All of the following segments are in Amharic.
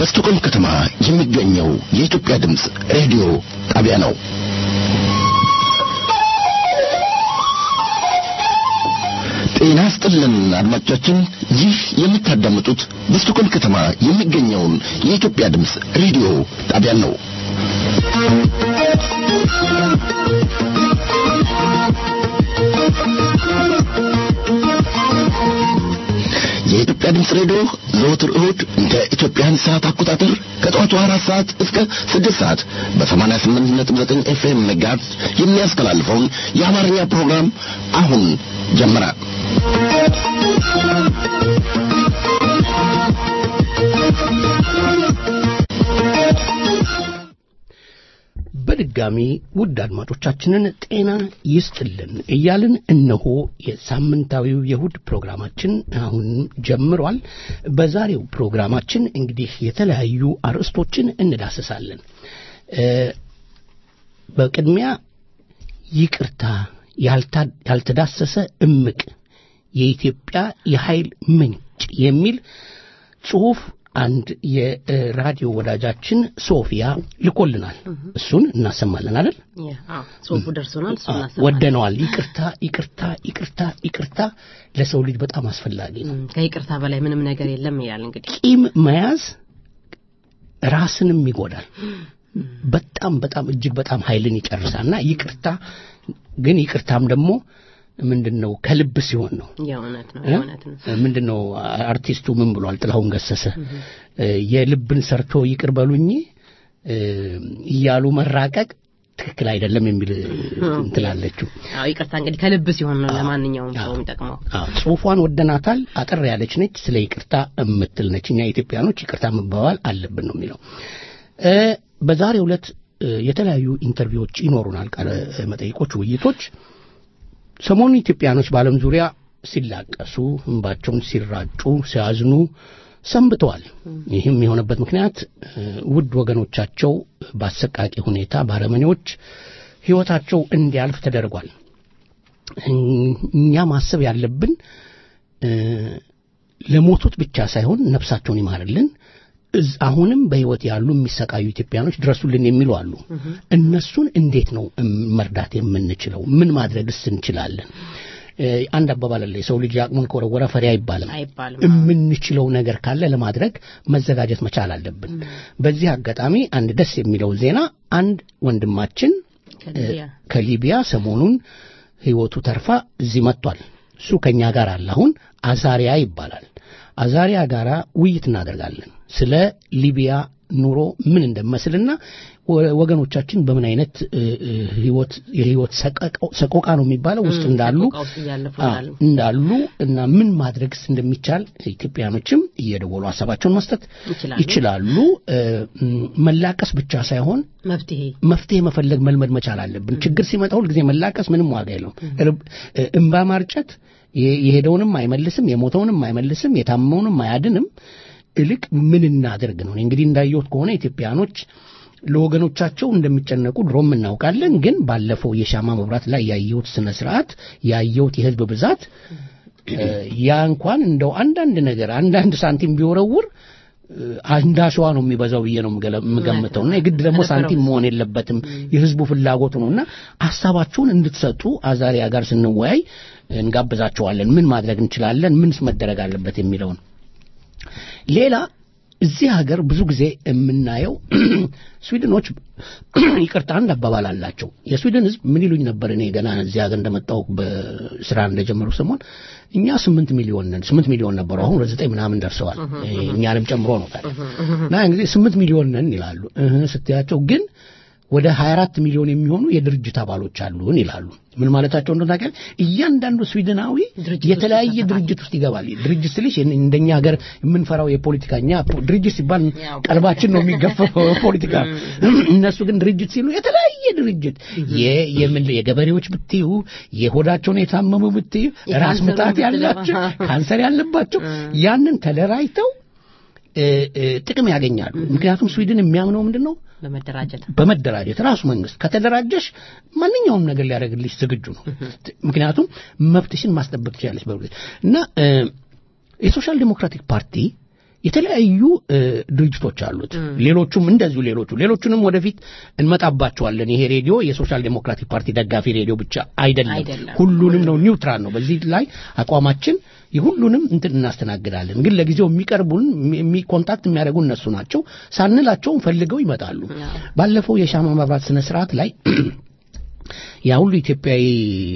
በስቶኮልም ከተማ የሚገኘው የኢትዮጵያ ድምፅ ሬዲዮ ጣቢያ ነው። ጤና ስጥልን አድማጮቻችን፣ ይህ የምታዳምጡት በስቶኮልም ከተማ የሚገኘውን የኢትዮጵያ ድምፅ ሬዲዮ ጣቢያን ነው። የኢትዮጵያ ድምፅ ሬዲዮ ዘወትር እሁድ እንደ ኢትዮጵያን ሰዓት አቆጣጠር ከጠዋቱ አራት ሰዓት እስከ ስድስት ሰዓት በሰማንያ ስምንት ነጥብ ዘጠኝ ኤፍኤም ሜጋሄርዝ የሚያስተላልፈውን የአማርኛ ፕሮግራም አሁን ጀመረ። በድጋሚ ውድ አድማጮቻችንን ጤና ይስጥልን እያልን እነሆ የሳምንታዊው የእሁድ ፕሮግራማችን አሁን ጀምሯል። በዛሬው ፕሮግራማችን እንግዲህ የተለያዩ አርዕስቶችን እንዳስሳለን። በቅድሚያ ይቅርታ ያልተዳሰሰ እምቅ የኢትዮጵያ የኃይል ምንጭ የሚል ጽሑፍ አንድ የራዲዮ ወዳጃችን ሶፊያ ልኮልናል። እሱን እናሰማለን አይደል? ጽሁፉ ደርሶናል። እሱ ወደነዋል። ይቅርታ ይቅርታ ይቅርታ ይቅርታ ለሰው ልጅ በጣም አስፈላጊ ነው። ከይቅርታ በላይ ምንም ነገር የለም ይላል። እንግዲህ ቂም መያዝ ራስንም ይጎዳል። በጣም በጣም እጅግ በጣም ኃይልን ይጨርሳልና ይቅርታ ግን ይቅርታም ደግሞ ምንድን ነው ከልብ ሲሆን ነው። የእውነት ነው የእውነት ነው። ምንድን ነው አርቲስቱ ምን ብሏል? ጥላሁን ገሰሰ የልብን ሰርቶ ይቅር በሉኝ እያሉ መራቀቅ ትክክል አይደለም የሚል እንትላለችው። አዎ ይቅርታ እንግዲህ ከልብ ሲሆን ነው ለማንኛውም ሰው የሚጠቅመው። አዎ ጽሁፏን ወደናታል። አጠር ያለች ነች። ስለ ይቅርታ የምትል ነች። እኛ ኢትዮጵያኖች ይቅርታ መባባል አለብን ነው የሚለው። በዛሬው ዕለት የተለያዩ ኢንተርቪዎች ይኖሩናል፣ ቃለ መጠይቆች፣ ውይይቶች ሰሞኑን ኢትዮጵያኖች በዓለም ዙሪያ ሲላቀሱ እንባቸውን ሲራጩ ሲያዝኑ ሰንብተዋል። ይህም የሆነበት ምክንያት ውድ ወገኖቻቸው በአሰቃቂ ሁኔታ ባረመኔዎች ሕይወታቸው እንዲያልፍ ተደርጓል። እኛ ማሰብ ያለብን ለሞቱት ብቻ ሳይሆን ነፍሳቸውን ይማርልን አሁንም በሕይወት ያሉ የሚሰቃዩ ኢትዮጵያኖች ድረሱልን የሚሉ አሉ። እነሱን እንዴት ነው መርዳት የምንችለው? ምን ማድረግስ እንችላለን? አንድ አባባል አለ፣ የሰው ልጅ አቅሙን ከወረወረ ፈሪ አይባልም። የምንችለው ነገር ካለ ለማድረግ መዘጋጀት መቻል አለብን። በዚህ አጋጣሚ አንድ ደስ የሚለው ዜና አንድ ወንድማችን ከሊቢያ ሰሞኑን ሕይወቱ ተርፋ እዚህ መጥቷል። እሱ ከእኛ ጋር አለ። አሁን አዛሪያ ይባላል። አዛሪያ ጋራ ውይይት እናደርጋለን ስለ ሊቢያ ኑሮ ምን እንደመስልና ወገኖቻችን በምን አይነት ህይወት የህይወት ሰቆቃ ነው የሚባለው ውስጥ እንዳሉ እንዳሉ እና ምን ማድረግስ እንደሚቻል ኢትዮጵያኖችም እየደወሉ ሀሳባቸውን መስጠት ይችላሉ። መላቀስ ብቻ ሳይሆን መፍትሄ መፍትሄ መፈለግ መልመድ መቻል አለብን። ችግር ሲመጣ ሁልጊዜ መላቀስ ምንም ዋጋ የለውም። እንባ ማርጨት የሄደውንም አይመልስም፣ የሞተውንም አይመልስም፣ የታመውንም አያድንም። እልቅ ምን እናደርግ ነው? እንግዲህ እንዳየሁት ከሆነ ኢትዮጵያኖች ለወገኖቻቸው እንደሚጨነቁ ድሮም እናውቃለን። ግን ባለፈው የሻማ መብራት ላይ ያየሁት ስነ ስርዓት ያየሁት የህዝብ ብዛት ያ እንኳን እንደው አንዳንድ ነገር አንዳንድ ሳንቲም ቢወረውር አንድ አሸዋ ነው የሚበዛው ብዬ ነው የምገምተው። እና የግድ ደግሞ ሳንቲም መሆን የለበትም የህዝቡ ፍላጎት ነው እና ሀሳባችሁን እንድትሰጡ አዛሪያ ጋር ስንወያይ እንጋብዛቸዋለን። ምን ማድረግ እንችላለን፣ ምንስ መደረግ አለበት የሚለውን ሌላ እዚህ ሀገር ብዙ ጊዜ የምናየው ስዊድኖች ይቅርታ አንድ አባባል አላቸው። የስዊድን ህዝብ ምን ይሉኝ ነበር እኔ ገና እዚህ ሀገር እንደመጣሁ በስራ እንደጀመሩ ሰሞን እኛ ስምንት ሚሊዮን ነን ስምንት ሚሊዮን ነበሩ። አሁን ወደ ዘጠኝ ምናምን ደርሰዋል። እኛንም ጨምሮ ነው ታዲያ እና እንግዲህ ስምንት ሚሊዮን ነን ይላሉ ስትያቸው ግን ወደ 24 ሚሊዮን የሚሆኑ የድርጅት አባሎች አሉን ይላሉ። ምን ማለታቸው እንደሆነ ታውቂያለሽ? እያንዳንዱ ስዊድናዊ የተለያየ ድርጅት ውስጥ ይገባል። ድርጅት ስልሽ እንደኛ ሀገር የምንፈራው የፖለቲካኛ ድርጅት ሲባል ቀልባችን ነው የሚገፈፈው ፖለቲካ። እነሱ ግን ድርጅት ሲሉ የተለያየ ድርጅት የምን የገበሬዎች ብትዩ፣ የሆዳቸውን የታመሙ ብትዩ፣ ራስ ምታት ያላቸው፣ ካንሰር ያለባቸው ያንን ተደራጅተው ጥቅም ያገኛሉ። ምክንያቱም ስዊድን የሚያምነው ምንድን ነው? በመደራጀት በመደራጀት ራሱ መንግስት ከተደራጀሽ ማንኛውም ነገር ሊያደርግልሽ ዝግጁ ነው። ምክንያቱም መብትሽን ማስጠበቅ ትችላለች። በ እና የሶሻል ዲሞክራቲክ ፓርቲ የተለያዩ እ፣ ድርጅቶች አሉት። ሌሎቹም እንደዚሁ ሌሎቹ ሌሎቹንም ወደፊት እንመጣባቸዋለን። ይሄ ሬዲዮ የሶሻል ዴሞክራቲክ ፓርቲ ደጋፊ ሬዲዮ ብቻ አይደለም፣ አይደለም። ሁሉንም ነው። ኒውትራል ነው። በዚህ ላይ አቋማችን የሁሉንም እንትን እናስተናግዳለን። ግን ለጊዜው የሚቀርቡን የሚ- ኮንታክት የሚያደርጉ እነሱ ናቸው። ሳንላቸውም ፈልገው ይመጣሉ። ባለፈው የሻማ መብራት ስነ ስርዓት ላይ ያ ሁሉ ኢትዮጵያዊ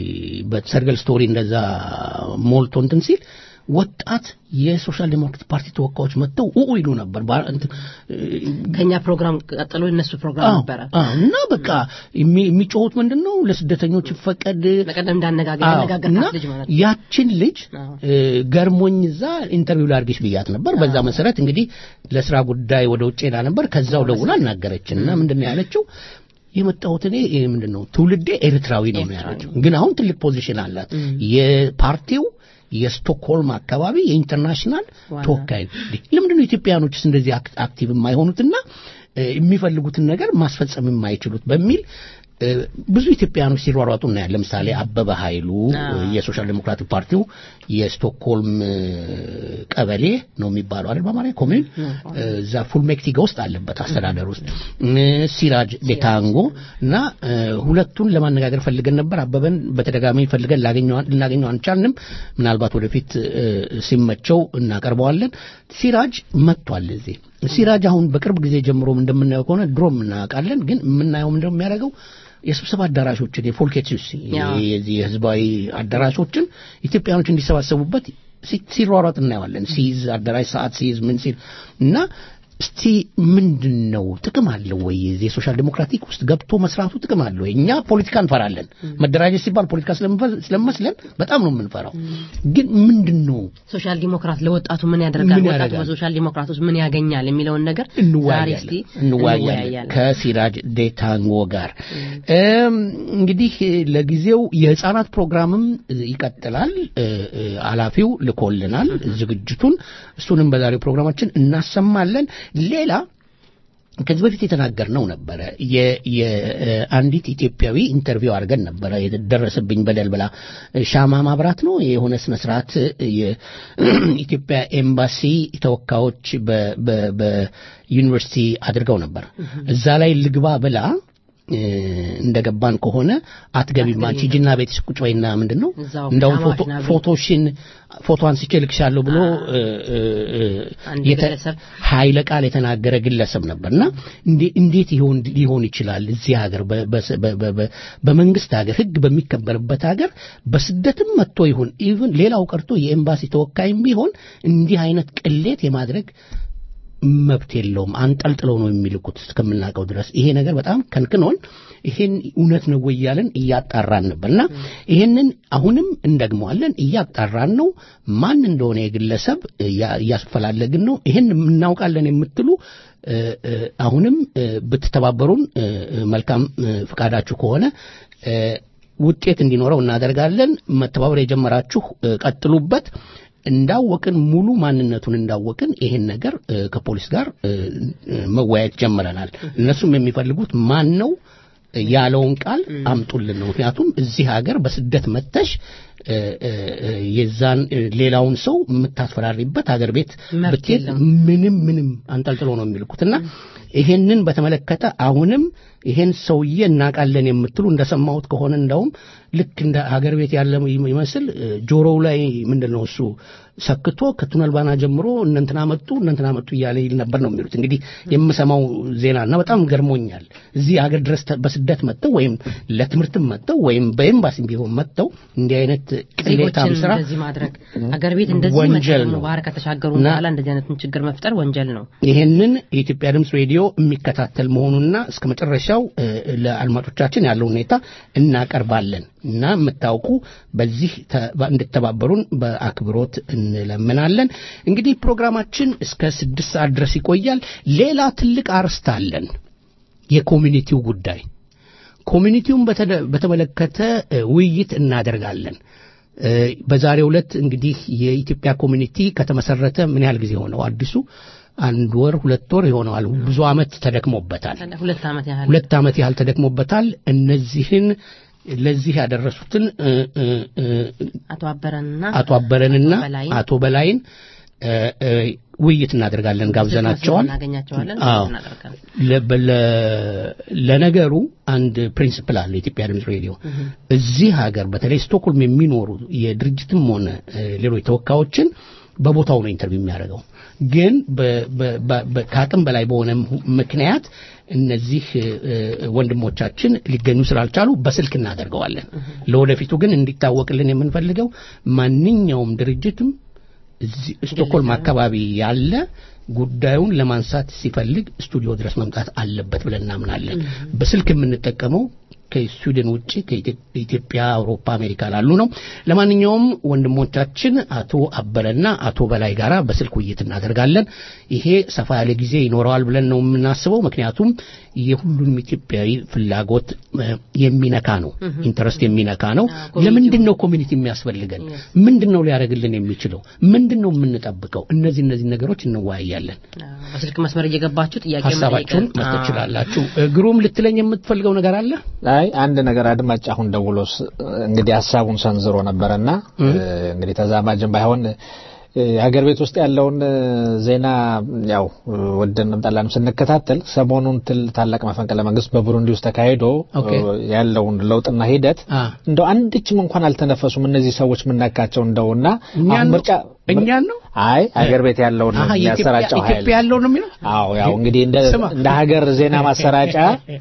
በሰርገል ስቶሪ እንደዛ ሞልቶ እንትን ሲል ወጣት የሶሻል ዴሞክራቲክ ፓርቲ ተወካዮች መጥተው ኡ ይሉ ነበር። ባ- እንትን ከኛ ፕሮግራም ቀጥሎ የነሱ ፕሮግራም አዎ፣ ነበረ። አዎ። እና በቃ የሚ- የሚጮሁት ምንድን ነው ለስደተኞች ይፈቀድ በቀደም እንዳነጋገር አዎ፣ ያነጋገርካት እና ልጅ ማለት ነው። ያችን ልጅ አዎ። እ፣ ገርሞኝ እዛ ኢንተርቪው ላድርግሽ ብያት ነበር። በዛ መሰረት እንግዲህ ለስራ ጉዳይ ወደ ውጭ ሄዳ ነበር። ከዛው ደውላ አናገረችን እና ምንድን ነው ያለችው የመጣሁት እኔ ይሄ ምንድን ነው ትውልዴ ኤርትራዊ ነው ነው ያለችው። ግን አሁን ትልቅ ፖዚሽን አላት። የፓርቲው የስቶክሆልም አካባቢ የኢንተርናሽናል ዋና። ተወካይ ነው። እንዴ፣ ለምንድን ነው ኢትዮጵያውያኖችስ እንደዚህ አክ- አክቲቭ የማይሆኑትና እ፣ የሚፈልጉትን ነገር ማስፈጸም የማይችሉት በሚል እ፣ ብዙ ኢትዮጵያውያኖች ሲሯሯጡ እናያለን። ለምሳሌ አበበ ኃይሉ አዎ። እ፣ የሶሻል ዴሞክራቲክ ፓርቲው የስቶክሆልም እ፣ ቀበሌ ነው የሚባለው አይደል በአማርኛ ኮሚን እ፣ እዛ ፉልሜክቲጋ ውስጥ አለበት አስተዳደር ውስጥ እ፣ ሲራጅ ዴታንጎ እና እ፣ ሁለቱን ለማነጋገር ፈልገን ነበር። አበበን በተደጋጋሚ ፈልገን ላገኘው ልናገኘው አንቻልንም። ምናልባት ወደፊት እ፣ ሲመቸው እናቀርበዋለን። ሲራጅ መጥቷል እዚህ ሲራጅ አሁን በቅርብ ጊዜ ጀምሮ እንደምናየው ከሆነ ድሮም እናውቃለን፣ ግን የምናየው ምንድነው የሚያደርገው የስብሰባ አዳራሾችን የፎልኬትስ ያው። የዚህ የህዝባዊ አዳራሾችን ኢትዮጵያኖች እንዲሰባሰቡበት ሲ- ሲሯሯጥ እናየዋለን። ሲይዝ አዳራሽ ሰዓት ሲይዝ ምን ሲል እና እስቲ ምንድን ነው ጥቅም አለው ወይ የዚህ የሶሻል ዴሞክራቲክ ውስጥ ገብቶ መስራቱ ጥቅም አለው ወይ? እኛ ፖለቲካ እንፈራለን። መደራጀት ሲባል ፖለቲካ ስለምፈ- ስለመስለን በጣም ነው የምንፈራው። ግን ምንድን ነው ሶሻል ዲሞክራት ለወጣቱ ምን ያደርጋል፣ ምን ወጣቱ ያደርጋል? በሶሻል ዲሞክራት ውስጥ ምን ያገኛል የሚለውን ነገር ዛሬ እንወያያለን እስቲ እንወያያለን ከሲራጅ ዴታንጎ ጋር እም፣ እንግዲህ ለጊዜው የህፃናት ፕሮግራምም ይቀጥላል እ፣ እ፣ ኃላፊው ልኮልናል ዝግጅቱን እሱንም በዛሬው ፕሮግራማችን እናሰማለን ሌላ ከዚህ በፊት የተናገርነው ነበረ የ- የአንዲት ኢትዮጵያዊ ኢንተርቪው አድርገን ነበረ የደረሰብኝ በደል ብላ ሻማ ማብራት ነው የሆነ ስነ ስርዓት የኢትዮጵያ ኤምባሲ ተወካዮች በ- በ- በዩኒቨርሲቲ አድርገው ነበር እዛ ላይ ልግባ ብላ እ፣ እንደገባን ከሆነ አትገቢም አንቺ ሂጂና ቤትሽ ቁጭ በይና ምንድን ነው እዛው እንደውም ፒጃማሽ ፎቶ- ና ቤት። ፎቶሽን ፎቶ አንስቼ ልክሻለሁ ብሎ እ፣ እ፣ እ፣ አንድ የተ- ግለሰብ ኃይለ ቃል የተናገረ ግለሰብ ነበርና እንዴ- እንዴት ይሆን ሊሆን ይችላል እዚህ ሀገር በ- በ- በ- በ- በ- በመንግስት ሀገር ህግ በሚከበርበት ሀገር በስደትም መጥቶ ይሁን ኢቭን ሌላው ቀርቶ የኤምባሲ ተወካይም ቢሆን እንዲህ አይነት ቅሌት የማድረግ መብት የለውም። አንጠልጥለው ነው የሚልኩት እስከምናውቀው ድረስ ይሄ ነገር በጣም ከንክኖን ይሄን እውነት ነው ወይ እያልን እያጣራን ነበርና ይሄንን አሁንም እንደግመዋለን፣ እያጣራን ነው። ማን እንደሆነ የግለሰብ እያ- እያስፈላለግን ነው። ይሄን እናውቃለን የምትሉ እ፣ እ፣ አሁንም እ፣ ብትተባበሩን እ፣ እ፣ መልካም እ፣ ፍቃዳችሁ ከሆነ እ፣ ውጤት እንዲኖረው እናደርጋለን። መተባበር የጀመራችሁ እ፣ ቀጥሉበት። እንዳወቅን ሙሉ ማንነቱን እንዳወቅን ይሄን ነገር እ፣ ከፖሊስ ጋር እ፣ እ፣ መወያየት ጀምረናል። እነሱም የሚፈልጉት ማን ነው ያለውን ቃል አምጡልን ነው። ምክንያቱም እዚህ ሀገር በስደት መተሽ እ፣ እ፣ እ፣ የዛን እ፣ ሌላውን ሰው የምታስፈራሪበት ሀገር ቤት መብት ብትሄድ የለም። ምንም ምንም አንጠልጥሎ ነው የሚልኩትና ይሄንን በተመለከተ አሁንም ይሄን ሰውዬ እናውቃለን የምትሉ እንደሰማሁት ከሆነ እንደውም ልክ እንደ ሀገር ቤት ያለ ይመስል እ፣ ጆሮው ላይ ምንድን ነው እሱ ሰክቶ ከቱነል ባና ጀምሮ እነንትና መጡ እነንትና መጡ እያለ ይል ነበር ነው የሚሉት። እንግዲህ የምሰማው ዜና እና በጣም ገርሞኛል። እዚህ ሀገር ድረስ ተ- በስደት መጥተው ወይም ለትምህርትም መጥተው ወይም በኤምባሲም ቢሆን መጥተው እንዲህ አይነት ቅሌታም ዜጎችን ስራ እንደዚህ ማድረግ አገር ቤት እንደዚህ ወንጀል መጥተው ነው። ባህር ከተሻገሩ እና- በኋላ እንደዚህ አይነትን ችግር መፍጠር ወንጀል ነው። ይሄንን የኢትዮጵያ ድምፅ ሬዲዮ የሚከታተል መሆኑና እስከ መጨረሻው እ፣ ለአድማጮቻችን ያለው ሁኔታ እናቀርባለን እና የምታውቁ በዚህ ተ- እንድተባበሩን በአክብሮት እንለምናለን። እንግዲህ ፕሮግራማችን እስከ ስድስት ሰዓት ድረስ ይቆያል። ሌላ ትልቅ አርስት አለን፣ የኮሚኒቲው ጉዳይ። ኮሚኒቲውን በተደ- በተመለከተ እ፣ ውይይት እናደርጋለን። እ፣ በዛሬው ዕለት እንግዲህ የኢትዮጵያ ኮሚኒቲ ከተመሰረተ ምን ያህል ጊዜ ሆነው? አዲሱ አንድ ወር ሁለት ወር ይሆነዋል። ብዙ ዓመት ተደክሞበታል። ሁለት ዓመት ያህል ሁለት ዓመት ያህል ተደክሞበታል። እነዚህን ለዚህ ያደረሱትን እ፣ እ፣ እ፣ አቶ አበረንና አቶ አበረንና አቶ በላይን አቶ በላይን እ፣ እ፣ ውይይት እናደርጋለን ጋብዘናቸዋል እናገኛቸዋለን አዎ እናደርጋለን ለ- በለ- ለነገሩ አንድ ፕሪንስፕል አለ የኢትዮጵያ ድምፅ ሬዲዮ እዚህ ሀገር በተለይ ስቶክሆልም የሚኖሩ የድርጅትም ሆነ እ፣ ሌሎች ተወካዮችን በቦታው ነው ኢንተርቪው የሚያደርገው ግን በ- በ- በ- በ- ከአቅም በላይ በሆነ ምክንያት እነዚህ እ፣ እ፣ ወንድሞቻችን ሊገኙ ስላልቻሉ በስልክ እናደርገዋለን ለወደፊቱ ግን እንዲታወቅልን የምንፈልገው ማንኛውም ድርጅትም እዚህ ስቶክሆልም አካባቢ ያለ ጉዳዩን ለማንሳት ሲፈልግ ስቱዲዮ ድረስ መምጣት አለበት ብለን እናምናለን። በስልክ የምንጠቀመው ከስዊድን ውጭ ከኢትዮጵያ፣ አውሮፓ፣ አሜሪካ ላሉ ነው። ለማንኛውም ወንድሞቻችን አቶ አበረና አቶ በላይ ጋራ በስልክ ውይይት እናደርጋለን። ይሄ ሰፋ ያለ ጊዜ ይኖረዋል ብለን ነው የምናስበው። ምክንያቱም የሁሉንም ኢትዮጵያዊ ፍላጎት እ፣ የሚነካ ነው፣ ኢንተረስት የሚነካ ነው። አዎ፣ ለምንድን ነው ኮሚኒቲ የሚያስፈልገን? ምንድን ነው ሊያደርግልን የሚችለው? ምንድን ነው የምንጠብቀው? እነዚህ እነዚህ ነገሮች እንወያያለን። አዎ፣ በስልክ መስመር እየገባችሁ ጥያቄ ሀሳባችሁን መጠየቅ- መስጠት አዎ። ትችላላችሁ። ግሩም ልትለኝ የምትፈልገው ነገር አለ? አይ አንድ ነገር አድማጭ አሁን ደውሎ ስ- እንግዲህ ሀሳቡን ሰንዝሮ ነበረና እ፣ እንግዲህ ተዛማጅም ባይሆን እ፣ ሀገር ቤት ውስጥ ያለውን እ፣ ዜና ያው እ፣ ወደንም ጠላንም ስንከታተል ሰሞኑን ትል ታላቅ መፈንቅለ መንግስት በቡሩንዲ ውስጥ ተካሂዶ ኦኬ። እ፣ ያለውን ለውጥና ሂደት አ እንደው አንድችም እንኳን አልተነፈሱም እነዚህ ሰዎች ምናካቸው እንደውና እኛን አሁን ነው? ምርጫ እኛን ነው? አይ ሀገር ቤት ያለውን አሀ የኢትዮጵያ የሚያሰራጨው ኃይል ኢትዮጵያ ያለው ነው የሚለው? አዎ ያው እንግዲህ እንደ ስማ። እንደ ሀገር ዜና ማሰራጫ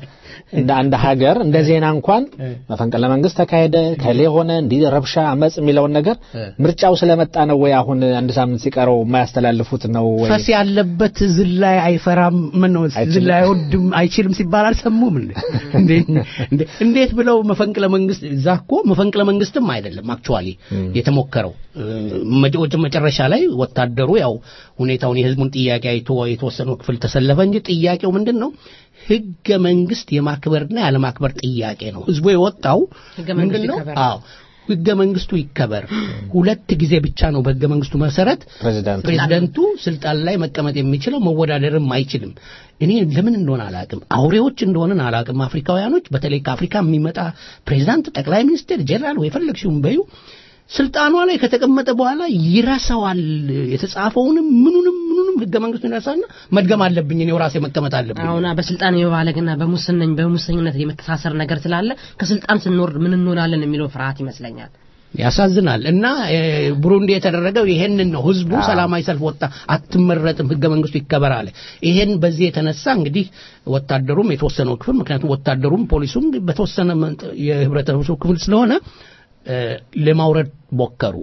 እንደ አንድ ሀገር እንደ ዜና እንኳን መፈንቅለ መንግስት ተካሄደ ከሌ ሆነ እንዲህ ረብሻ አመጽ የሚለውን ነገር ምርጫው ስለመጣ ነው ወይ አሁን አንድ ሳምንት ሲቀረው የማያስተላልፉት ነው ወይ ፈስ ያለበት ዝላይ አይፈራም ምን ነው አይችልም። ዝላይ አይወድም አይችልም ሲባል አልሰሙም እንዴ? እንዴት እንዴ- እንዴት ብለው መፈንቅለ መንግስት እዛ እኮ መፈንቅለ መንግስትም አይደለም አክቹዋሊ የተሞከረው እ፣ መጨ- መጨረሻ ላይ ወታደሩ ያው ሁኔታውን የህዝቡን ጥያቄ አይቶ የተወሰነው ክፍል ተሰለፈ እንጂ ጥያቄው ምንድን ነው ህገ መንግስት የማክበርና ያለማክበር ጥያቄ ነው ህዝቡ የወጣው ህገ መንግስቱ ምንድን ነው ይከበር። አዎ ህገ መንግስቱ ይከበር ሁለት ጊዜ ብቻ ነው በህገ መንግስቱ መሰረት ፕሬዚዳንቱ ፕሬዚደንቱ ስልጣን ላይ መቀመጥ የሚችለው መወዳደርም አይችልም። እኔ ለምን እንደሆነ አላቅም። አውሬዎች እንደሆነን አላቅም። አፍሪካውያኖች በተለይ ከአፍሪካ የሚመጣ ፕሬዚዳንት፣ ጠቅላይ ሚኒስትር፣ ጄኔራል ወይ የፈለግሽውን በዩ ስልጣኗ ላይ ከተቀመጠ በኋላ ይረሳዋል። የተጻፈውንም ምኑንም ምኑንም ህገ መንግስቱን ይረሳና መድገም አለብኝ እኔው ራሴ መቀመጥ አለብኝ። አሁን በስልጣን የመባለግና በሙስነኝ በሙሰኝነት የመተሳሰር ነገር ስላለ ከስልጣን ስንወርድ ምን እንሆናለን የሚለው ፍርሃት ይመስለኛል። ያሳዝናል። እና እ፣ ብሩንዲ የተደረገው ይሄንን ነው። ህዝቡ ሰላማዊ ሰልፍ ወጣ፣ አትመረጥም፣ ህገ መንግስቱ ይከበር አለ። ይሄን በዚህ የተነሳ እንግዲህ ወታደሩም የተወሰነው ክፍል ምክንያቱም ወታደሩም ፖሊሱም በተወሰነ መጠ- የህብረተሰቡ ክፍል ስለሆነ እ፣ ለማውረድ ሞከሩ።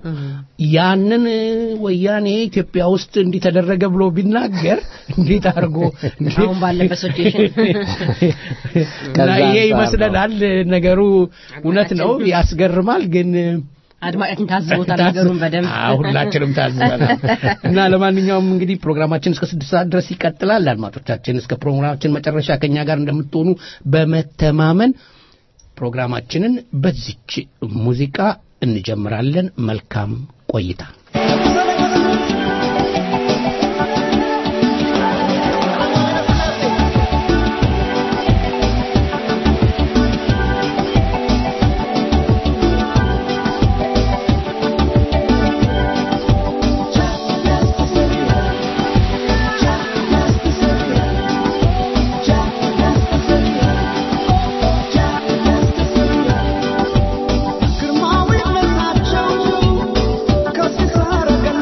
ያንን እ፣ ወያኔ ኢትዮጵያ ውስጥ እንዲተደረገ ብሎ ቢናገር እንዴት አድርጎ አሁን ባለበት ሲቹዌሽን እና ከዛ ይሄ አንጻር ይመስለናል ነገሩ እውነት ነው፣ ያስገርማል ግን አድማጫችን ታዝቦታል ነገሩን በደንብ አዎ፣ ሁላችንም ታዝበናል። እና ለማንኛውም እንግዲህ ፕሮግራማችን እስከ ስድስት ሰዓት ድረስ ይቀጥላል። አድማጮቻችን እስከ ፕሮግራማችን መጨረሻ ከኛ ጋር እንደምትሆኑ በመተማመን ፕሮግራማችንን በዚች ሙዚቃ እንጀምራለን። መልካም ቆይታ። ግርማዊነታቸው ከፍ ካረገ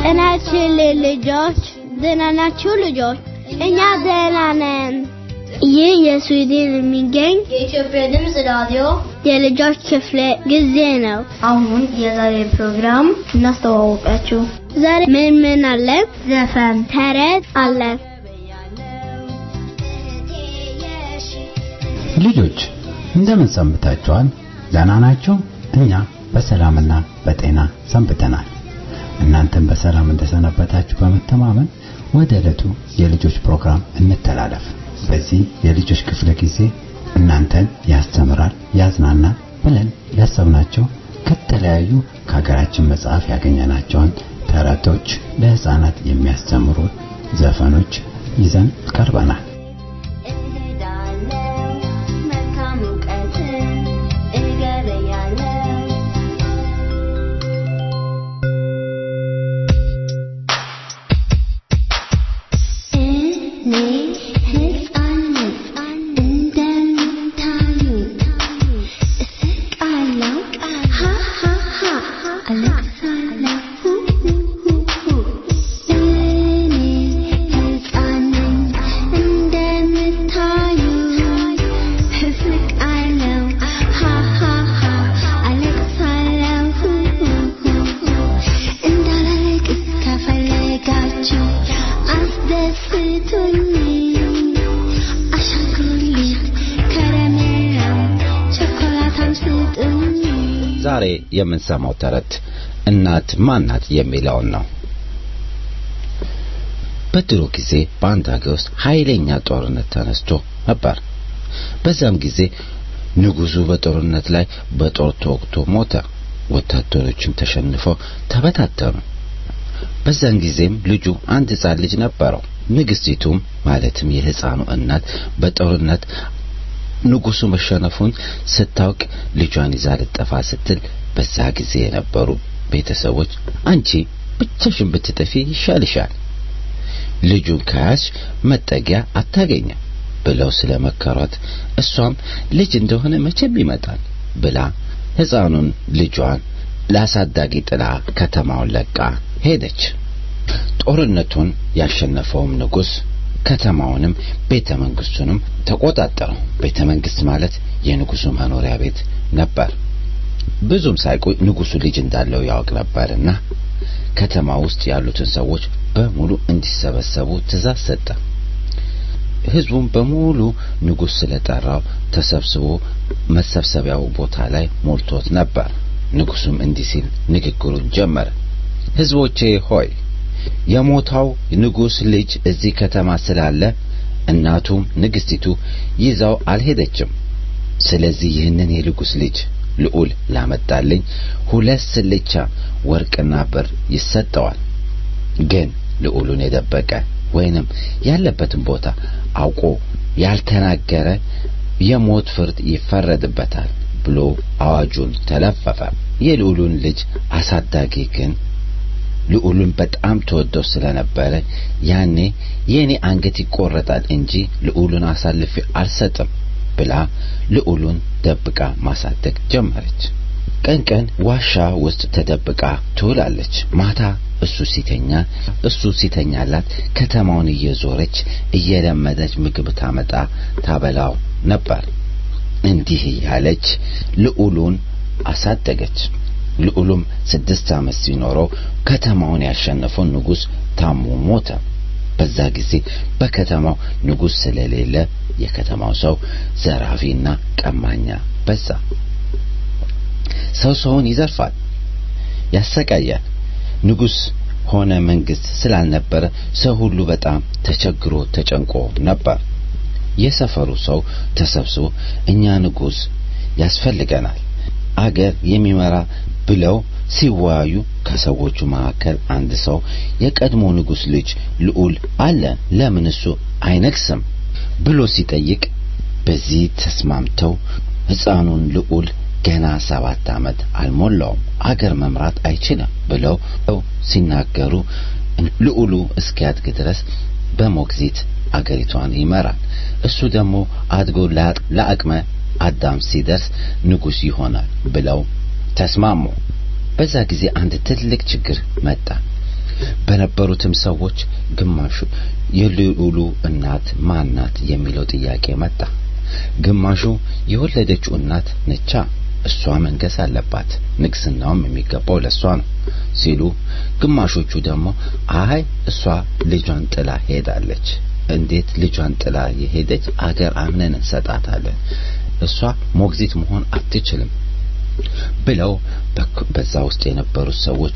ጤናችን ልጆች ደህና ናችሁ ልጆች? እኛ ደህና ነን። ይህ የስዊድን የሚገኝ የኢትዮጵያ ድምፅ ራዲዮ የልጆች ክፍለ ጊዜ ነው። አሁን የዛሬ ፕሮግራም እናስተዋወቃችሁ። ዛሬ ምን ምን አለ? ዘፈን፣ ተረት አለ። ልጆች እንደምን ሰንብታችኋል? ደህና ናችሁ? እኛ በሰላምና በጤና ሰንብተናል። እናንተም በሰላም እንደሰነበታችሁ በመተማመን ወደ ዕለቱ የልጆች ፕሮግራም እንተላለፍ። በዚህ የልጆች ክፍለ ጊዜ እናንተን ያስተምራል፣ ያዝናናል ብለን ያሰብናቸው ከተለያዩ ከሀገራችን መጽሐፍ ያገኘናቸውን ተረቶች፣ ለህፃናት የሚያስተምሩ ዘፈኖች ይዘን ቀርበናል። ዛሬ የምንሰማው ተረት እናት ማናት የሚለውን ነው። በድሮ ጊዜ በአንድ ሀገር ውስጥ ኃይለኛ ጦርነት ተነስቶ ነበር። በዛም ጊዜ ንጉሱ በጦርነት ላይ በጦር ተወግቶ ሞተ። ወታደሮችም ተሸንፈው ተበታተኑ። በዛን ጊዜም ልጁ አንድ ሕፃን ልጅ ነበረው። ንግስቲቱም ማለትም የሕፃኑ እናት በጦርነት ንጉሱ መሸነፉን ስታውቅ ልጇን ይዛ ልጠፋ ስትል በዛ ጊዜ የነበሩ ቤተሰቦች አንቺ ብቻሽን ብትጠፊ ይሻልሻል፣ ልጁን ከያዝሽ መጠጊያ አታገኝም ብለው ስለመከሯት እሷም ልጅ እንደሆነ መቼም ይመጣል ብላ ሕፃኑን ልጇን ለአሳዳጊ ጥላ ከተማውን ለቃ ሄደች። ጦርነቱን ያሸነፈውም ንጉስ ከተማውንም ቤተ መንግስቱንም ተቆጣጠረው። ቤተ መንግስት ማለት የንጉሱ መኖሪያ ቤት ነበር። ብዙም ሳይቆይ ንጉሱ ልጅ እንዳለው ያውቅ ነበርና ከተማ ውስጥ ያሉትን ሰዎች በሙሉ እንዲሰበሰቡ ትእዛዝ ሰጠ። ህዝቡም በሙሉ ንጉስ ስለጠራው ተሰብስቦ መሰብሰቢያው ቦታ ላይ ሞልቶት ነበር። ንጉሱም እንዲህ ሲል ንግግሩን ጀመረ። ህዝቦቼ ሆይ የሞታው ንጉስ ልጅ እዚህ ከተማ ስላለ እናቱም ንግስቲቱ ይዛው አልሄደችም። ስለዚህ ይህንን የንጉስ ልጅ ልዑል ላመጣልኝ ሁለት ስልቻ ወርቅና ብር ይሰጠዋል። ግን ልዑሉን የደበቀ ወይንም ያለበትን ቦታ አውቆ ያልተናገረ የሞት ፍርድ ይፈረድበታል ብሎ አዋጁን ተለፈፈ። የልዑሉን ልጅ አሳዳጊ ግን ልዑሉን በጣም ተወደው ስለነበረ ያኔ የኔ አንገት ይቆረጣል እንጂ ልዑሉን አሳልፌ አልሰጥም ብላ ልዑሉን ደብቃ ማሳደግ ጀመረች። ቀን ቀን ዋሻ ውስጥ ተደብቃ ትውላለች። ማታ እሱ ሲተኛ እሱ ሲተኛላት ከተማውን እየዞረች እየለመደች ምግብ ታመጣ ታበላው ነበር። እንዲህ እያለች ልዑሉን አሳደገች። ልዑሉም ስድስት ዓመት ሲኖረው ከተማውን ያሸነፈው ንጉሥ ታሞ ሞተ። በዛ ጊዜ በከተማው ንጉሥ ስለሌለ የከተማው ሰው ዘራፊና ቀማኛ በዛ። ሰው ሰውን ይዘርፋል፣ ያሰቃያል። ንጉሥ ሆነ መንግስት ስላልነበረ ሰው ሁሉ በጣም ተቸግሮ ተጨንቆ ነበር። የሰፈሩ ሰው ተሰብስቦ እኛ ንጉሥ ያስፈልገናል አገር የሚመራ ብለው ሲወያዩ ከሰዎቹ መካከል አንድ ሰው የቀድሞ ንጉሥ ልጅ ልዑል አለ ለምን እሱ አይነግስም ብሎ ሲጠይቅ በዚህ ተስማምተው ሕፃኑን ልዑል ገና ሰባት ዓመት አልሞላውም አገር መምራት አይችልም ብለው ሲናገሩ ልዑሉ እስኪያድግ ድረስ በሞግዚት አገሪቷን ይመራል። እሱ ደግሞ አድጎ ለአቅመ አዳም ሲደርስ ንጉሥ ይሆናል ብለው ተስማሙ። በዛ ጊዜ አንድ ትልቅ ችግር መጣ። በነበሩትም ሰዎች ግማሹ የልዑሉ እናት ማን ናት የሚለው ጥያቄ መጣ። ግማሹ የወለደችው እናት ነቻ፣ እሷ መንገስ አለባት፣ ንግስናውም የሚገባው ለእሷ ነው ሲሉ፣ ግማሾቹ ደግሞ አይ እሷ ልጇን ጥላ ሄዳለች፣ እንዴት ልጇን ጥላ የሄደች አገር አምነን እንሰጣታለን፣ እሷ ሞግዚት መሆን አትችልም ብለው በዛ ውስጥ የነበሩት ሰዎች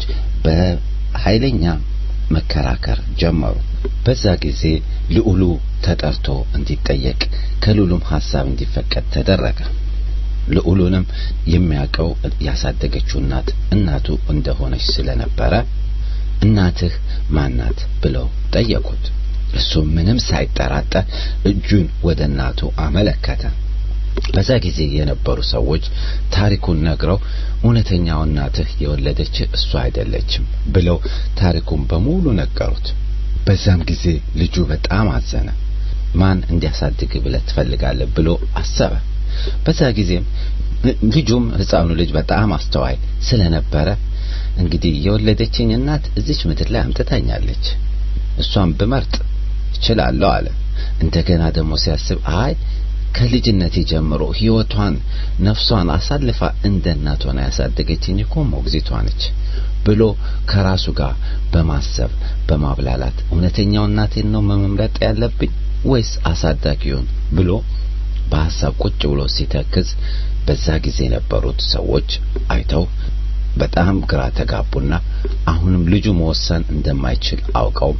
በኃይለኛ መከራከር ጀመሩ። በዛ ጊዜ ልዑሉ ተጠርቶ እንዲጠየቅ ከልዑሉም ሐሳብ እንዲፈቀድ ተደረገ። ልዑሉንም የሚያውቀው ያሳደገችው እናት እናቱ እንደሆነች ስለነበረ እናትህ ማናት ብለው ጠየቁት። እሱም ምንም ሳይጠራጠር እጁን ወደ እናቱ አመለከተ። በዛ ጊዜ የነበሩ ሰዎች ታሪኩን ነግረው እውነተኛው እናትህ የወለደች እሷ አይደለችም ብለው ታሪኩን በሙሉ ነገሩት። በዛም ጊዜ ልጁ በጣም አዘነ። ማን እንዲያሳድግ ብለህ ትፈልጋለህ ብሎ አሰበ። በዛ ጊዜም ልጁም ሕፃኑ ልጅ በጣም አስተዋይ ስለነበረ እንግዲህ የወለደችኝ እናት እዚች ምድር ላይ አምጥታኛለች፣ እሷን ብመርጥ እችላለሁ አለ። እንደገና ደግሞ ሲያስብ አይ ከልጅነቴ ጀምሮ ሕይወቷን ነፍሷን አሳልፋ እንደ እናት ሆና ያሳደገችኝ እኮ ሞግዚቷ ነች ብሎ ከራሱ ጋር በማሰብ በማብላላት እውነተኛው እናቴን ነው መምረጥ ያለብኝ ወይስ አሳዳጊውን ብሎ በሐሳብ ቁጭ ብሎ ሲተክዝ በዛ ጊዜ የነበሩት ሰዎች አይተው በጣም ግራ ተጋቡና አሁንም ልጁ መወሰን እንደማይችል አውቀው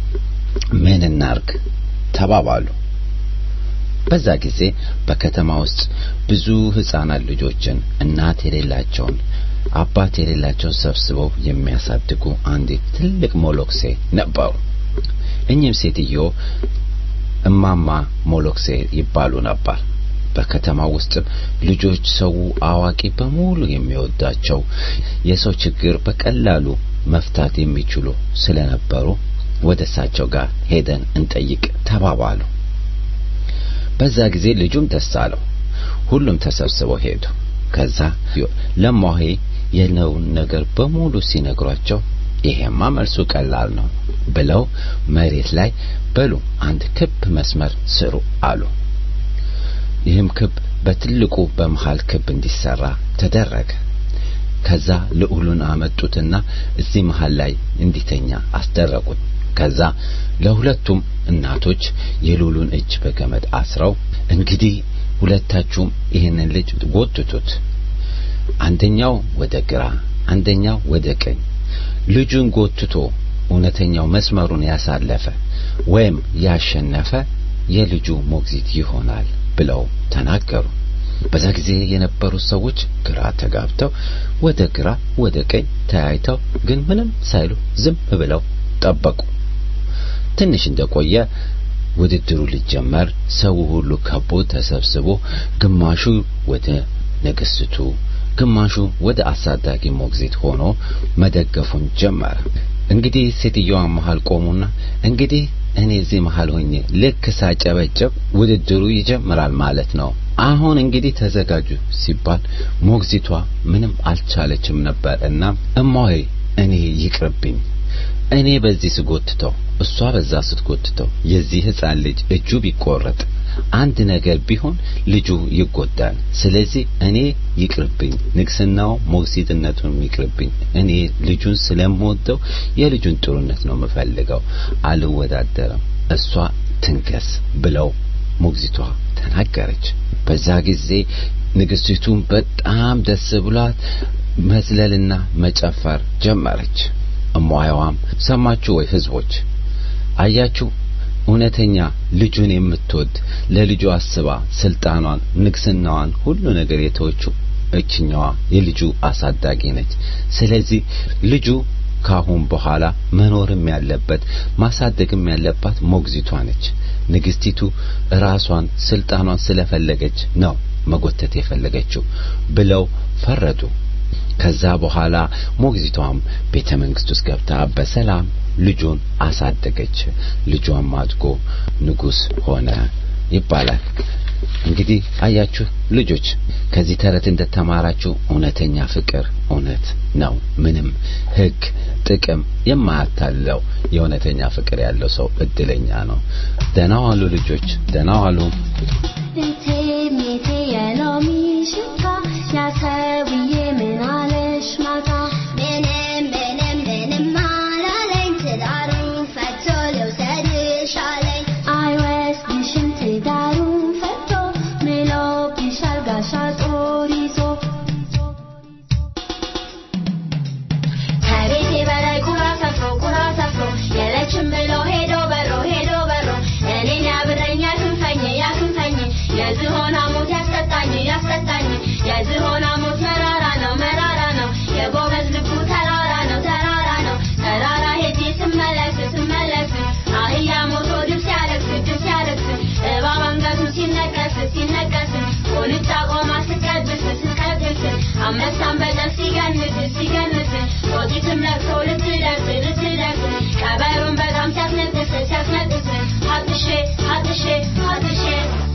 ምን እናርግ ተባባሉ። በዛ ጊዜ በከተማ ውስጥ ብዙ ህፃናት ልጆችን እናት የሌላቸውን አባት የሌላቸውን ሰብስበው የሚያሳድጉ አንዲት ትልቅ ሞሎክሴ ነበሩ። እኚህም ሴትዮ እማማ ሞሎክሴ ይባሉ ነበር። በከተማ ውስጥም ልጆች፣ ሰው፣ አዋቂ በሙሉ የሚወዳቸው የሰው ችግር በቀላሉ መፍታት የሚችሉ ስለነበሩ ወደ እሳቸው ጋር ሄደን እንጠይቅ ተባባሉ። በዛ ጊዜ ልጁም ደስ አለው። ሁሉም ተሰብስበው ሄዱ። ከዛ ለማሄ የነውን ነገር በሙሉ ሲነግሯቸው ይሄማ መልሱ ቀላል ነው ብለው መሬት ላይ በሉ አንድ ክብ መስመር ስሩ አሉ። ይህም ክብ በትልቁ በመሃል ክብ እንዲሰራ ተደረገ። ከዛ ልዑሉን አመጡትና እዚህ መሃል ላይ እንዲተኛ አስደረጉት። ከዛ ለሁለቱም እናቶች የልዑሉን እጅ በገመድ አስረው እንግዲህ ሁለታችሁም ይህንን ልጅ ጎትቱት፣ አንደኛው ወደ ግራ፣ አንደኛው ወደ ቀኝ። ልጁን ጎትቶ እውነተኛው መስመሩን ያሳለፈ ወይም ያሸነፈ የልጁ ሞግዚት ይሆናል ብለው ተናገሩ። በዛ ጊዜ የነበሩት ሰዎች ግራ ተጋብተው ወደ ግራ ወደ ቀኝ ተያይተው ግን ምንም ሳይሉ ዝም ብለው ጠበቁ። ትንሽ እንደቆየ ውድድሩ ሊጀመር ሰው ሁሉ ከቦ ተሰብስቦ ግማሹ ወደ ንግስቱ፣ ግማሹ ወደ አሳዳጊ ሞግዚት ሆኖ መደገፉን ጀመረ። እንግዲህ ሴትዮዋ መሃል ቆሙና እንግዲህ እኔ እዚህ መሃል ሆኜ ልክ ሳጨበጨብ ውድድሩ ይጀምራል ማለት ነው። አሁን እንግዲህ ተዘጋጁ ሲባል ሞግዚቷ ምንም አልቻለችም ነበር እና እማዬ እኔ ይቅርብኝ እኔ በዚህ ስጎትተው እሷ በዛ ስትጎትተው የዚህ ሕፃን ልጅ እጁ ቢቆረጥ አንድ ነገር ቢሆን ልጁ ይጎዳል። ስለዚህ እኔ ይቅርብኝ፣ ንግስናው ሞግዚትነቱን ይቅርብኝ። እኔ ልጁን ስለምወደው የልጁን ጥሩነት ነው የምፈልገው፣ አልወዳደርም። እሷ ትንገስ ብለው ሞግዚቷ ተናገረች። በዛ ጊዜ ንግስቲቱም በጣም ደስ ብሏት መዝለልና መጨፈር ጀመረች። እሟያዋም ሰማችሁ ወይ ህዝቦች? አያችሁ እውነተኛ ልጁን የምትወድ ለልጁ አስባ ስልጣኗን፣ ንግስናዋን፣ ሁሉ ነገር የተወችው እችኛዋ የልጁ አሳዳጊ ነች። ስለዚህ ልጁ ካሁን በኋላ መኖርም ያለበት ማሳደግም ያለባት ሞግዚቷ ነች። ንግስቲቱ ራሷን ስልጣኗን ስለፈለገች ነው መጎተት የፈለገችው ብለው ፈረዱ። ከዛ በኋላ ሞግዚቷም ቤተ መንግስት ውስጥ ገብታ በሰላም ልጁን አሳደገች። ልጇም አድጎ ንጉስ ሆነ ይባላል። እንግዲህ አያችሁ ልጆች ከዚህ ተረት እንደተማራችሁ እውነተኛ ፍቅር እውነት ነው ምንም ህግ ጥቅም የማያታለው የእውነተኛ ፍቅር ያለው ሰው እድለኛ ነው ደህና ዋሉ ልጆች ደህና ዋሉ ቤቴ ሜቴ የሎሚ ሽታ ያሰውዬ ምን አለሽ ማታ ምንም ምንም ምንም አላለኝ ትዳሩ ፈቶ ልውሰድሽ አለኝ አይወስድሽም ትዳሩን ፈቶ ምሎብሻል ጋሻ ጦር ይዞ ከቤቴ በላይ ቁራ ሰፍሮ ቁራ ሰፍሮ የለችም ብሎ ሄዶ በሮ ሄዶ በሮ እኔን ያብረኝ ያክንፈኝ ያክንፈኝ የዝሆን ሐሞት ያስጠጣኝ ያስጠጣኝ የዝሆን ሐሞት መራራ ነው መራራ ነው የጎበዝ ልቡ ተራራ ነው ተራራ ነው ተራራ ሄጄ ስመለስ ስመለስ አህያ ሞቶ ድብ ሲያለቅስ ድብ ሲያለቅስ እባብ አንገቱን ሲነቀስ ሲነቀስ ቁንጫ ቆማ ስትቀብስ ስትቀብስ አንበሳን በጨር ሲገንስ ሲገንስ ጦጢትም ለቅሶ ልትደርስ ልትደርስ ቀበሩን በጣም ሲያስነጥስ ሲያስነጥስ ሀጥሼ ሀጥሼ ሀጥሼ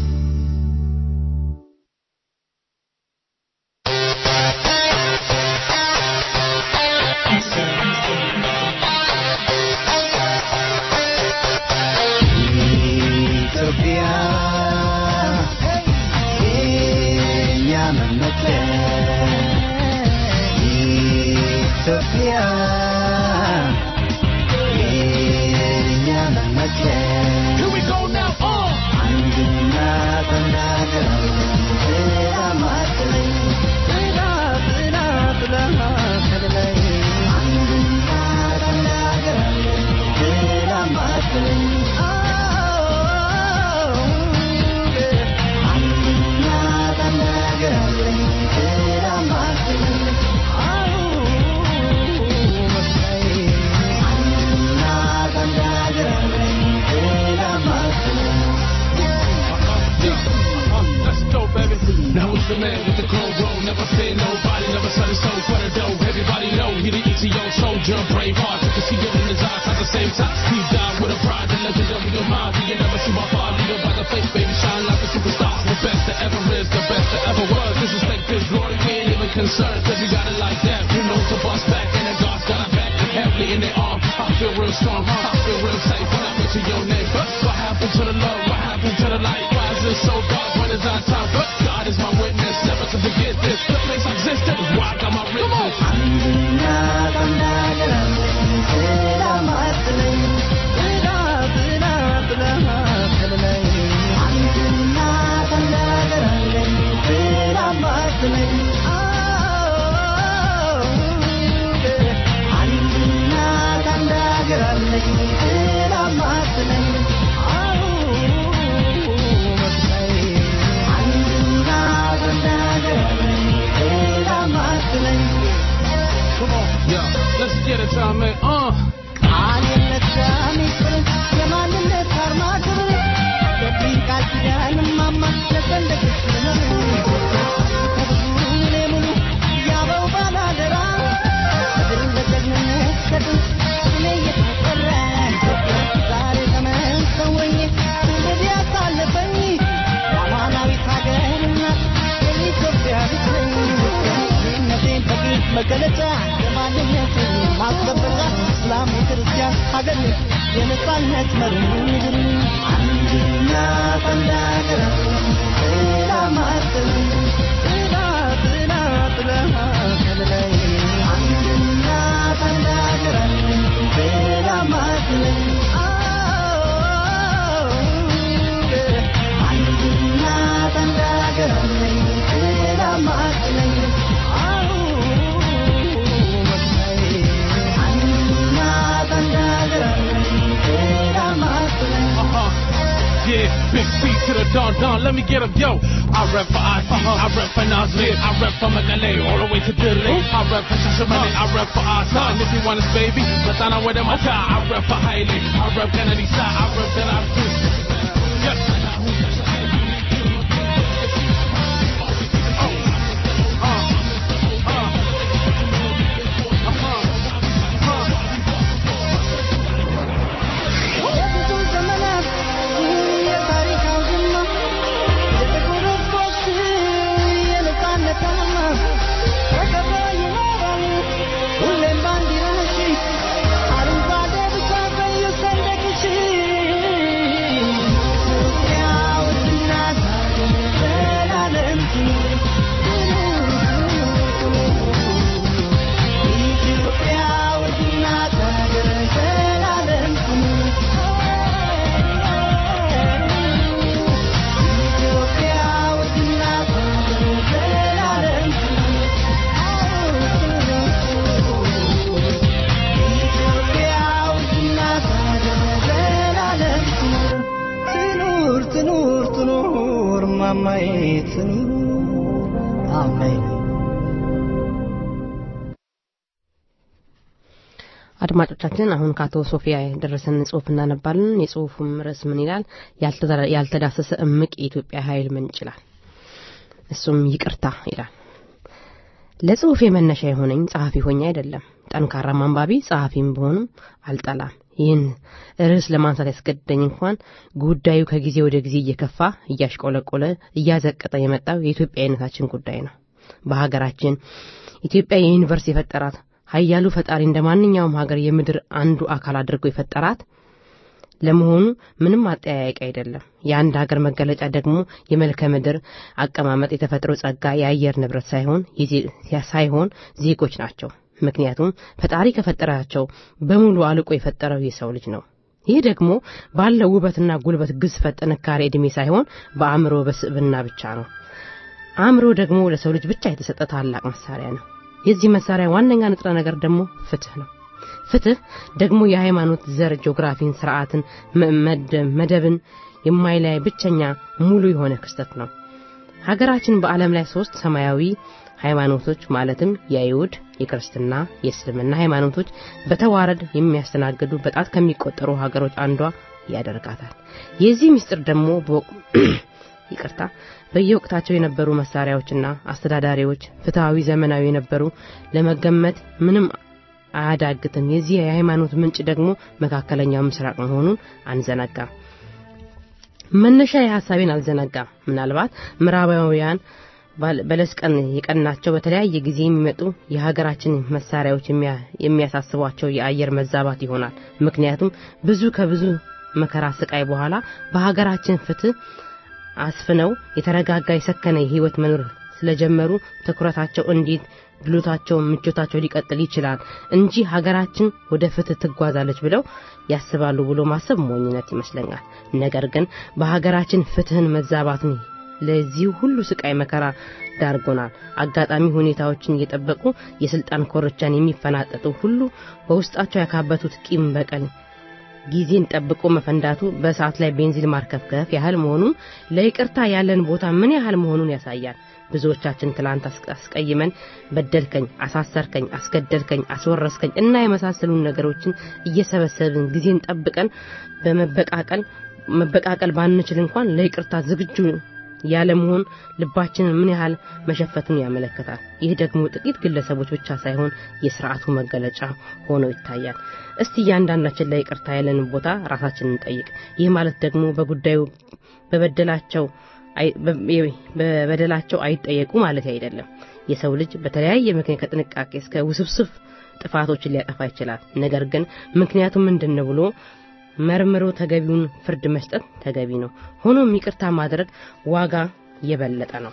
ኢትዮጵያ የእኛ መመኪያ ኢትዮጵያ የእኛ መመኪያ አንድና ተናገር ማትለኝ ጥላ ጥላ ጥላ ከልላይ አንድና ተናገር ጥላ ማትለኝ አንድና ተናገር ጥላ ማትለኝ አንድና ተናገር ጥላ ማትለኝ Let's go, baby. Now who's the man with the gold roll? Never fear nobody, never sell his soul for the dough. Everybody know he the ETO soldier, brave heart. You can see it in his eyes at the same time. He died with a pride, the legendary of mine. You never see my father, leader by the faith, baby. Shine like a superstar. The best that ever is, the best that ever was. Disrespect his glory, we ain't even concerned. Cause we got it like that. You know to bust back, and the God's got our back. Heavily in their arm. I feel real strong, I feel real safe when I mention your name. But what happened to the love? What happened to the light? Why is it so dark when it's our time? But God is my witness, never to forget this. The place existed is why I got my riches. አንድና ተናገር ጥላ ማትለኝ ጥላ ጥላ ጥላ ከልላይ አንድና ተናገር ጥላ ማትለኝ አንድና ተናገር ጥላ ማትለኝ አንድና ተናገር ጥላ ማትለኝ Come on, yeah, let's get it, time, man. Uh. ቃል የለካ ሚስጥር የማንነት አርማ ክብር የብኝ ቃል ኪዳን ማማ ለሰንደቅሽ ልመር ከብዙ እኔ ሙሉ ያበው ባላደራ ምድር በጀግንነት ከጥንት ስሜ እየተጠራ ዛሬ ዘመን ሰወኝ ትውልድ ያሳለፈኝ አማናዊት ሀገር እናት የኢትዮጵያ ልጅ ነኝ ይህነቴን በግልጽ መገለጫ የማንነትን ማስጠበጫ እስላም ክርስቲያን ሀገር የነጻነት መሪ ምድር አንድና ተናገር ጥላ ማትል ጥላ ጥላ ጥላ ከልላይ አንድና ተናገር ጥላ ማትል አንድና ተናገር ጥላ ማትለኝ አንድና ተናገር ጥላ ማትለኝ Yeah, big C to the dawn, dawn, let me get him, yo. I rep for IC, I rep for Nasir, I rep for Magale, all the way to Dille. I rep for Shashamane, I rep for Asa, and if you want us, baby, let's on with them, okay. I rep for Haile, I rep Kennedy Side, I rep that I do. Yes. የብዙ ዘመናት የታሪክ አውድማ ትኑሩ አሜን አድማጮቻችን አሁን ከአቶ ሶፊያ የደረሰን ጽሁፍ እናነባለን የጽሁፉም ርዕስ ምን ይላል ያልተዘረ- ያልተዳሰሰ እምቅ የኢትዮጵያ ኃይል ምንጭ ይላል እሱም ይቅርታ ይላል ለጽሁፍ መነሻ የሆነኝ ጸሐፊ ሆኜ አይደለም ጠንካራ ማንባቢ ጸሐፊም ብሆንም አልጠላም ይህን ርዕስ ለማንሳት ያስገደኝ እንኳን ጉዳዩ ከጊዜ ወደ ጊዜ እየከፋ እያሽቆለቆለ እያዘቀጠ የመጣው የኢትዮጵያዊነታችን ጉዳይ ነው በሀገራችን ኢትዮጵያ የዩኒቨርስ የፈጠራት ሀያሉ ፈጣሪ እንደ ማንኛውም ሀገር የምድር አንዱ አካል አድርጎ የፈጠራት ለመሆኑ ምንም አጠያያቂ አይደለም የአንድ ሀገር መገለጫ ደግሞ የመልከ ምድር አቀማመጥ የተፈጥሮ ጸጋ የአየር ንብረት ሳይሆን የዜ- ሳይሆን ዜጎች ናቸው ምክንያቱም ፈጣሪ ከፈጠራቸው በሙሉ አልቆ የፈጠረው የሰው ልጅ ነው ይህ ደግሞ ባለው ውበትና ጉልበት ግዝፈት ጥንካሬ ዕድሜ ሳይሆን በአእምሮ በስብና ብቻ ነው አእምሮ ደግሞ ለሰው ልጅ ብቻ የተሰጠ ታላቅ መሳሪያ ነው የዚህ መሳሪያ ዋነኛ ንጥረ ነገር ደግሞ ፍትህ ነው ፍትህ ደግሞ የሃይማኖት ዘር ጂኦግራፊን ስርዓትን መ- መደ- መደብን የማይለያይ ብቸኛ ሙሉ የሆነ ክስተት ነው ሀገራችን በዓለም ላይ ሶስት ሰማያዊ ሃይማኖቶች ማለትም የአይሁድ የክርስትና የእስልምና ሃይማኖቶች በተዋረድ የሚያስተናግዱ በጣት ከሚቆጠሩ ሀገሮች አንዷ ያደርጋታል የዚህ ምስጢር ደግሞ በወቅ- ይቅርታ በየወቅታቸው የነበሩ መሳሪያዎችና አስተዳዳሪዎች ፍትሐዊ ዘመናዊ የነበሩ ለመገመት ምንም አያዳግትም የዚህ የሃይማኖት ምንጭ ደግሞ መካከለኛው ምስራቅ መሆኑን አንዘነጋም መነሻ የሐሳቤን አልዘነጋም ምናልባት ምዕራባውያን ባል- በለስ ቀን የቀናቸው በተለያየ ጊዜ የሚመጡ የሀገራችን መሳሪያዎች የሚያ- የሚያሳስቧቸው የአየር መዛባት ይሆናል ምክንያቱም ብዙ ከብዙ መከራ ስቃይ በኋላ በሀገራችን ፍትህ አስፍነው የተረጋጋ የሰከነ ህይወት መኖር ስለጀመሩ ትኩረታቸው እንዴት ድሎታቸው ምቾታቸው ሊቀጥል ይችላል እንጂ ሀገራችን ወደ ፍትህ ትጓዛለች ብለው ያስባሉ ብሎ ማሰብ ሞኝነት ይመስለኛል ነገር ግን በሀገራችን ፍትህን መዛባትን ለዚህ ሁሉ ስቃይ መከራ ዳርጎናል አጋጣሚ ሁኔታዎችን እየጠበቁ የስልጣን ኮርቻን የሚፈናጠጡ ሁሉ በውስጣቸው ያካበቱት ቂም በቀል ጊዜን ጠብቆ መፈንዳቱ በእሳት ላይ ቤንዚን ማርከፍከፍ ያህል መሆኑን ለይቅርታ ያለን ቦታ ምን ያህል መሆኑን ያሳያል ብዙዎቻችን ትላንት አስ- አስቀይመን በደልከኝ አሳሰርከኝ አስገደልከኝ አስወረስከኝ እና የመሳሰሉን ነገሮችን እየሰበሰብን ጊዜን ጠብቀን በመበቃቀል መበቃቀል ባንችል እንኳን ለይቅርታ ዝግጁ ያለመሆን ልባችንን ምን ያህል መሸፈቱን ያመለክታል ይህ ደግሞ ጥቂት ግለሰቦች ብቻ ሳይሆን የስርዓቱ መገለጫ ሆኖ ይታያል እስቲ እያንዳንዳችን ለይቅርታ ያለንን ቦታ ራሳችንን እንጠይቅ ይህ ማለት ደግሞ በጉዳዩ በበደላቸው አይ- በ- የ- በበደላቸው አይጠየቁ ማለት አይደለም የሰው ልጅ በተለያየ ምክንያት ከጥንቃቄ እስከ ውስብስብ ጥፋቶችን ሊያጠፋ ይችላል ነገር ግን ምክንያቱም ምንድን ነው ብሎ መርምሮ ተገቢውን ፍርድ መስጠት ተገቢ ነው ሆኖም ይቅርታ ማድረግ ዋጋ የበለጠ ነው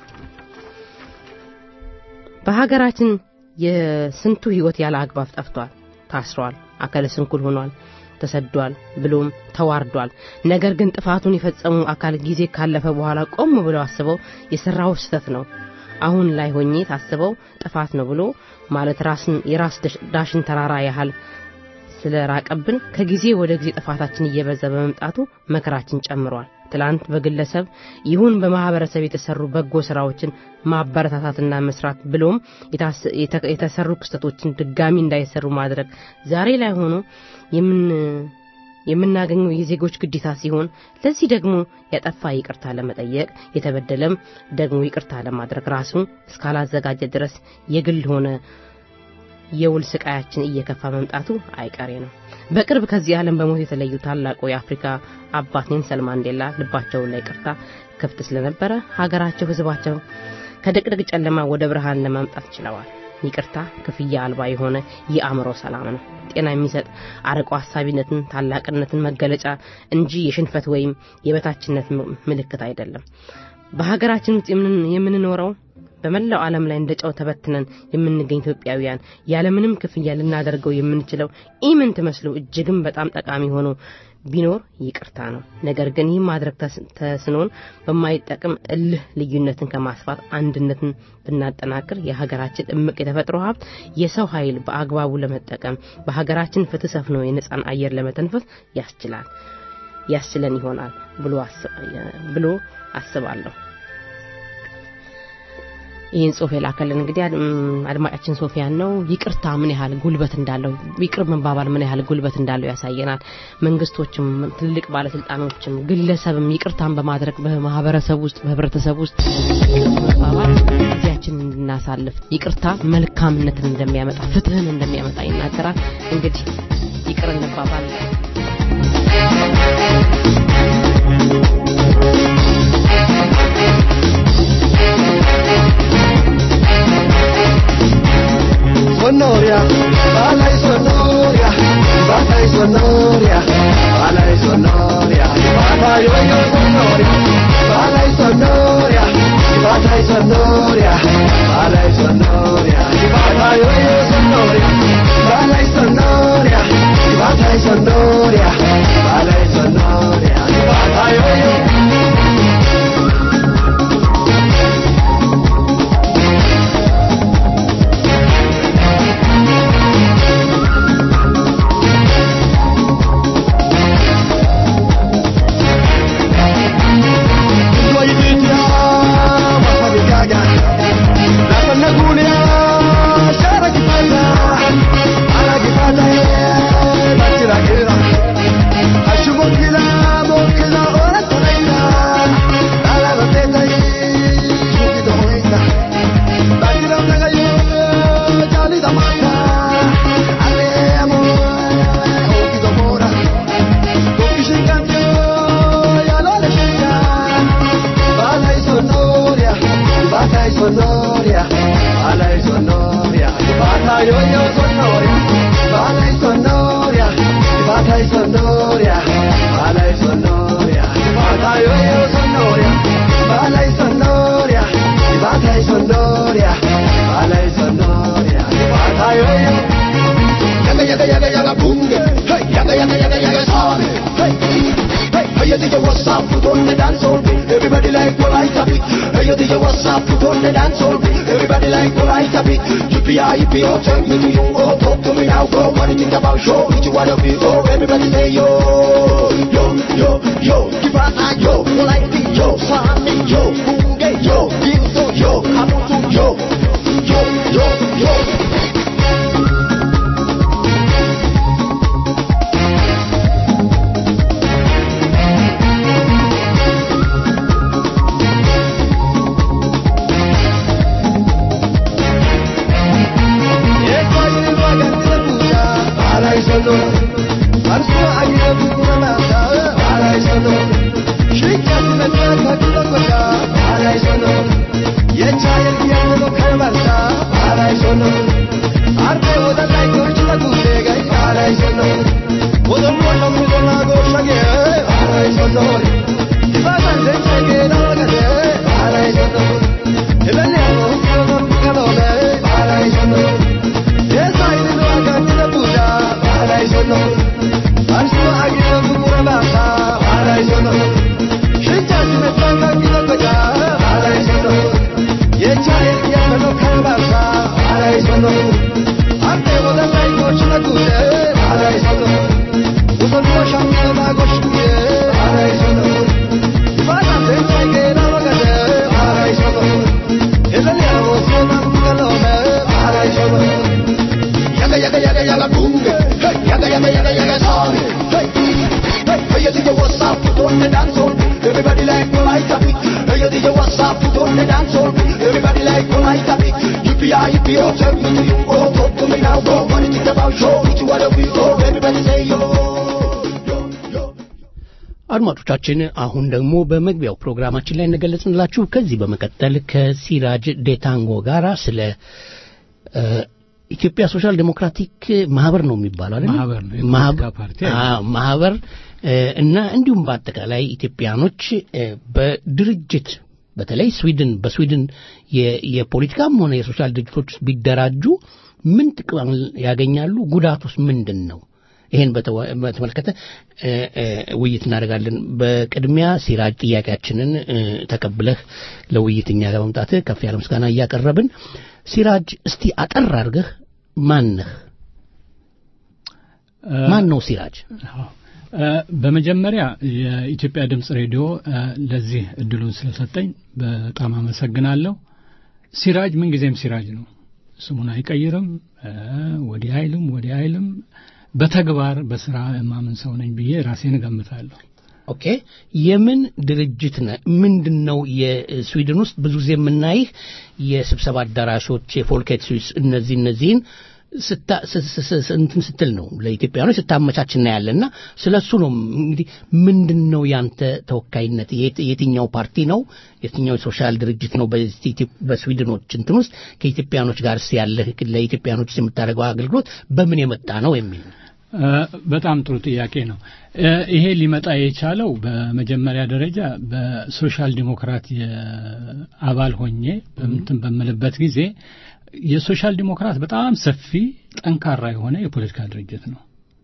በሀገራችን የስንቱ ህይወት ያለ አግባብ ጠፍቷል ታስሯል አካለ ስንኩል ሆኗል ተሰዷል ብሎም ተዋርዷል ነገር ግን ጥፋቱን የፈጸሙ አካል ጊዜ ካለፈ በኋላ ቆም ብለው አስበው የሰራው ስህተት ነው አሁን ላይ ሆኜ ታስበው ጥፋት ነው ብሎ ማለት ራስን የራስ ደሽ- ዳሽን ተራራ ያህል ስለራቀብን ከጊዜ ወደ ጊዜ ጥፋታችን እየበዛ በመምጣቱ መከራችን ጨምሯል ትላንት በግለሰብ ይሁን በማህበረሰብ የተሰሩ በጎ ስራዎችን ማበረታታትና መስራት ብሎም የታስ- የተ- የተሰሩ ክስተቶችን ድጋሚ እንዳይሰሩ ማድረግ ዛሬ ላይ ሆኖ የምን የምናገኘው የዜጎች ግዴታ ሲሆን ለዚህ ደግሞ ያጠፋ ይቅርታ ለመጠየቅ የተበደለም ደግሞ ይቅርታ ለማድረግ ራሱን እስካላዘጋጀ ድረስ የግል ሆነ የውል ስቃያችን እየከፋ መምጣቱ አይቀሬ ነው በቅርብ ከዚህ ዓለም በሞት የተለዩ ታላቁ የአፍሪካ አባት ኔልሰን ማንዴላ ልባቸውን ላይ ቅርታ ክፍት ስለነበረ ሀገራቸው ህዝባቸው ከድቅድቅ ጨለማ ወደ ብርሃን ለማምጣት ችለዋል ይቅርታ ክፍያ አልባ የሆነ የአእምሮ ሰላም ነው ጤና የሚሰጥ አርቆ ሀሳቢነትን ታላቅነትን መገለጫ እንጂ የሽንፈት ወይም የበታችነት ም- ምልክት አይደለም በሀገራችን ውስጥ የምን- የምንኖረው በመላው ዓለም ላይ እንደ ጨው ተበትነን የምንገኝ ኢትዮጵያውያን ያለምንም ክፍያ ልናደርገው የምንችለው ኢምንት መስሎ እጅግም በጣም ጠቃሚ ሆኖ ቢኖር ይቅርታ ነው ነገር ግን ይህ ማድረግ ተስ- ተስኖን በማይጠቅም እልህ ልዩነትን ከማስፋት አንድነትን ብናጠናክር የሀገራችን እምቅ የተፈጥሮ ሀብት የሰው ኃይል በአግባቡ ለመጠቀም በሀገራችን ፍትህ ሰፍኖ የነጻን አየር ለመተንፈስ ያስችላል ያስችለን ይሆናል ብሎ አስ- ብሎ አስባለሁ ይህን ጽሁፍ የላከልን እንግዲህ አድ- እም፣ አድማጫችን ሶፊያን ነው። ይቅርታ ምን ያህል ጉልበት እንዳለው ይቅር መባባል ምን ያህል ጉልበት እንዳለው ያሳየናል። መንግስቶችም፣ ትልልቅ ባለስልጣኖችም፣ ግለሰብም ይቅርታን በማድረግ በማህበረሰብ ውስጥ በህብረተሰብ ውስጥ መባባል ጊዜያችንን እንድናሳልፍ ይቅርታ መልካምነትን እንደሚያመጣ ፍትህን እንደሚያመጣ ይናገራል። እንግዲህ ይቅር እንባባል። Sonoria, balai Sonoria, balai Sonoria, balai Sonoria, balai yo yo Sonoria, balai Sonoria, balai Sonoria, balai Sonoria, balai yo yo Sonoria, balai Sonoria, balai Sonoria, balai Sonoria, balai yo yo. Sonoria, Balai Sonoria, Balai yo yo Sonoria, Balai Sonoria, Balai Sonoria, Balai Sonoria, Balai yo yo Sonoria, Balai Sonoria, Balai Sonoria, Balai Sonoria, Balai yo yo. Yaga yaga yaga yaga bunge, hey yaga yaga yaga yaga sabe, hey hey hey you DJ what's up? Put on the dance hall beat, everybody like what I beat. Hey you DJ what's up? Put on the dance hall beat, everybody like what I beat. Yippee yippee oh, tell me do you oh, talk to me now, go. What do you think about show? What you wanna be? Oh, everybody say yo, yo, yo, yo, give us a yo, like the yo, Sunday yo, bunge yo, Ginto yo, Kabuto yo, yo, yo, yo. Yaga yaga yaga yaga bunge, hey yaga yaga yaga yaga sabe, hey hey hey you DJ what's up? Put on the dance hall, everybody like what I beat. Hey you DJ what's up? Put on the dance hall, everybody like what I beat. Yippee yippee oh, tell me do you oh, talk to me now, go. What do you think about show? What you wanna be? Oh, everybody say yo. አድማጮቻችን አሁን ደግሞ በመግቢያው ፕሮግራማችን ላይ እንደገለጽንላችሁ ከዚህ በመቀጠል ከሲራጅ ዴታንጎ ጋር ስለ እ፣ ኢትዮጵያ ሶሻል ዴሞክራቲክ ማህበር ነው የሚባለው አይደል? ማህበር ነው፣ የፖለቲካ ማህበር- ፓርቲ አዎ፣ ማህበር እ፣ እና እንዲሁም በአጠቃላይ ኢትዮጵያኖች እ፣ በድርጅት በተለይ ስዊድን በስዊድን የ- የፖለቲካም ሆነ የሶሻል ድርጅቶች ውስጥ ቢደራጁ ምን ጥቅም ያገኛሉ? ጉዳቱስ ምንድን ነው? ይህን በተወ- በተመለከተ እ፣ እ፣ ውይይት እናደርጋለን። በቅድሚያ ሲራጅ ጥያቄያችንን እ፣ ተቀብለህ ለውይይት እኛ ጋር መምጣትህ ከፍ ያለ ምስጋና እያቀረብን፣ ሲራጅ እስቲ አጠር አድርገህ ማን ነህ? ማን ነው ሲራጅ? እ፣ በመጀመሪያ የኢትዮጵያ ድምፅ ሬዲዮ እ፣ ለዚህ እድሉን ስለሰጠኝ በጣም አመሰግናለሁ። ሲራጅ ምንጊዜም ሲራጅ ነው። ስሙን አይቀይርም። ወዲህ አይልም ወዲህ አይልም። በተግባር በስራ የማምን ሰው ነኝ ብዬ ራሴን እገምታለሁ። ኦኬ የምን ድርጅት ነ ምንድን ነው የስዊድን ውስጥ ብዙ ጊዜ የምናይህ የስብሰባ አዳራሾች የፎልኬት ስዊስ እነዚህ እነዚህን እንትን ስትል ነው ለኢትዮጵያኖች ስታመቻች እናያለን እና ስለ እሱ ነው እንግዲህ ምንድን ነው ያንተ ተወካይነት የትኛው ፓርቲ ነው የትኛው የሶሻል ድርጅት ነው በስዊድኖች እንትን ውስጥ ከኢትዮጵያኖች ጋር ያለህ ለኢትዮጵያኖች የምታደርገው አገልግሎት በምን የመጣ ነው የሚል ነው በጣም ጥሩ ጥያቄ ነው። ይሄ ሊመጣ የቻለው በመጀመሪያ ደረጃ በሶሻል ዲሞክራት አባል ሆኜ በምትን በምልበት ጊዜ የሶሻል ዲሞክራት በጣም ሰፊ ጠንካራ የሆነ የፖለቲካ ድርጅት ነው።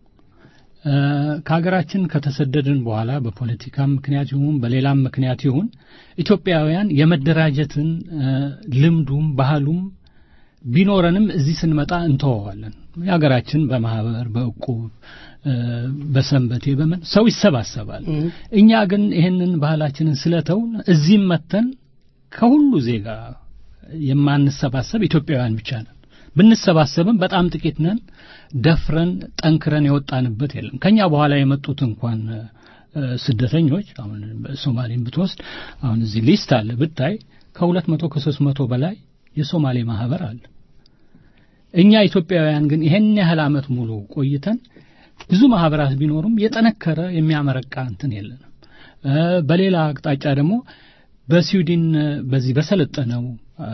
ከሀገራችን ከተሰደድን በኋላ በፖለቲካ ምክንያት ይሁን በሌላም ምክንያት ይሁን ኢትዮጵያውያን የመደራጀትን ልምዱም ባህሉም ቢኖረንም እዚህ ስንመጣ እንተወዋለን። የሀገራችን በማህበር በእቁብ በሰንበቴ በምን ሰው ይሰባሰባል። እኛ ግን ይህንን ባህላችንን ስለተውን እዚህም መተን ከሁሉ ዜጋ የማንሰባሰብ ኢትዮጵያውያን ብቻ ነን። ብንሰባሰብም በጣም ጥቂት ነን። ደፍረን ጠንክረን የወጣንበት የለም። ከኛ በኋላ የመጡት እንኳን ስደተኞች አሁን ሶማሌን ብትወስድ አሁን እዚህ ሊስት አለ ብታይ ከሁለት መቶ ከሶስት መቶ በላይ የሶማሌ ማህበር አለ። እኛ ኢትዮጵያውያን ግን ይሄን ያህል ዓመት ሙሉ ቆይተን ብዙ ማህበራት ቢኖሩም የጠነከረ የሚያመረቃ እንትን የለንም። በሌላ አቅጣጫ ደግሞ በስዊድን በዚህ በሰለጠነው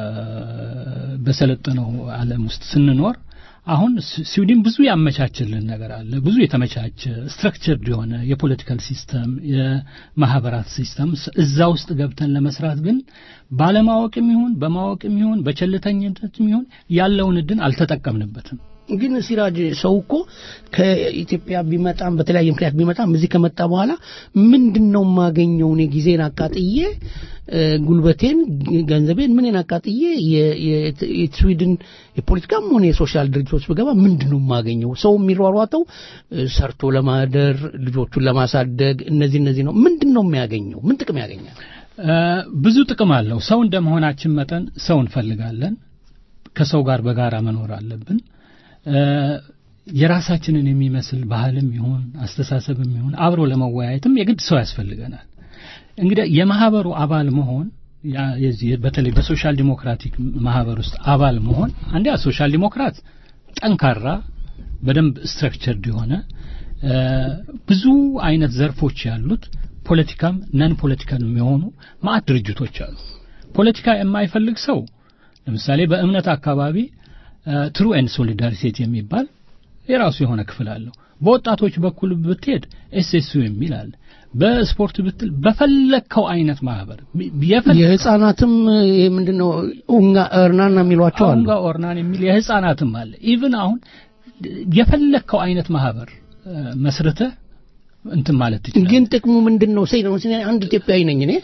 በሰለጠነው ዓለም ውስጥ ስንኖር አሁን ስዊድን ብዙ ያመቻችልን ነገር አለ። ብዙ የተመቻቸ ስትራክቸርድ የሆነ የፖለቲካል ሲስተም፣ የማህበራት ሲስተም እዛ ውስጥ ገብተን ለመስራት ግን ባለማወቅም ይሁን በማወቅም ይሁን በቸልተኝነትም ይሁን ያለውን እድል አልተጠቀምንበትም። ግን ሲራጅ ሰው እኮ ከኢትዮጵያ ቢመጣም በተለያየ ምክንያት ቢመጣም እዚህ ከመጣ በኋላ ምንድን ነው የማገኘው? እኔ ጊዜን አቃጥዬ ጉልበቴን፣ ገንዘቤን ምንን አቃጥዬ የስዊድን የፖለቲካም ሆነ የሶሻል ድርጅቶች ብገባ ምንድን ነው የማገኘው? ሰው የሚሯሯጠው ሰርቶ ለማደር ልጆቹን ለማሳደግ እነዚህ እነዚህ ነው። ምንድን ነው የሚያገኘው? ምን ጥቅም ያገኛል? ብዙ ጥቅም አለው። ሰው እንደመሆናችን መጠን ሰው እንፈልጋለን። ከሰው ጋር በጋራ መኖር አለብን። የራሳችንን የሚመስል ባህልም ይሁን አስተሳሰብም ይሁን አብሮ ለመወያየትም የግድ ሰው ያስፈልገናል። እንግዲህ የማህበሩ አባል መሆን በተለይ በሶሻል ዲሞክራቲክ ማህበር ውስጥ አባል መሆን አንዲያ ሶሻል ዲሞክራት ጠንካራ በደንብ ስትራክቸርድ የሆነ ብዙ አይነት ዘርፎች ያሉት ፖለቲካም ነን ፖለቲካል የሚሆኑ ማዕት ድርጅቶች አሉ። ፖለቲካ የማይፈልግ ሰው ለምሳሌ በእምነት አካባቢ ትሩ ኤንድ ሶሊዳሪቴት የሚባል የራሱ የሆነ ክፍል አለው። በወጣቶች በኩል ብትሄድ ኤስኤሱ የሚል አለ። በስፖርት ብትል በፈለግከው አይነት ማህበር የህፃናትም ምንድነው ኡንጋ ኦርናና የሚሏቸው አሉ። ኡንጋ ኦርናን የሚል የህፃናትም አለ። ኢቭን አሁን የፈለግከው አይነት ማህበር መስርተህ እንትን ማለት ትችላለህ። ግን ጥቅሙ ምንድን ነው? ሴይ ነው አንድ ኢትዮጵያዊ ነኝ እኔ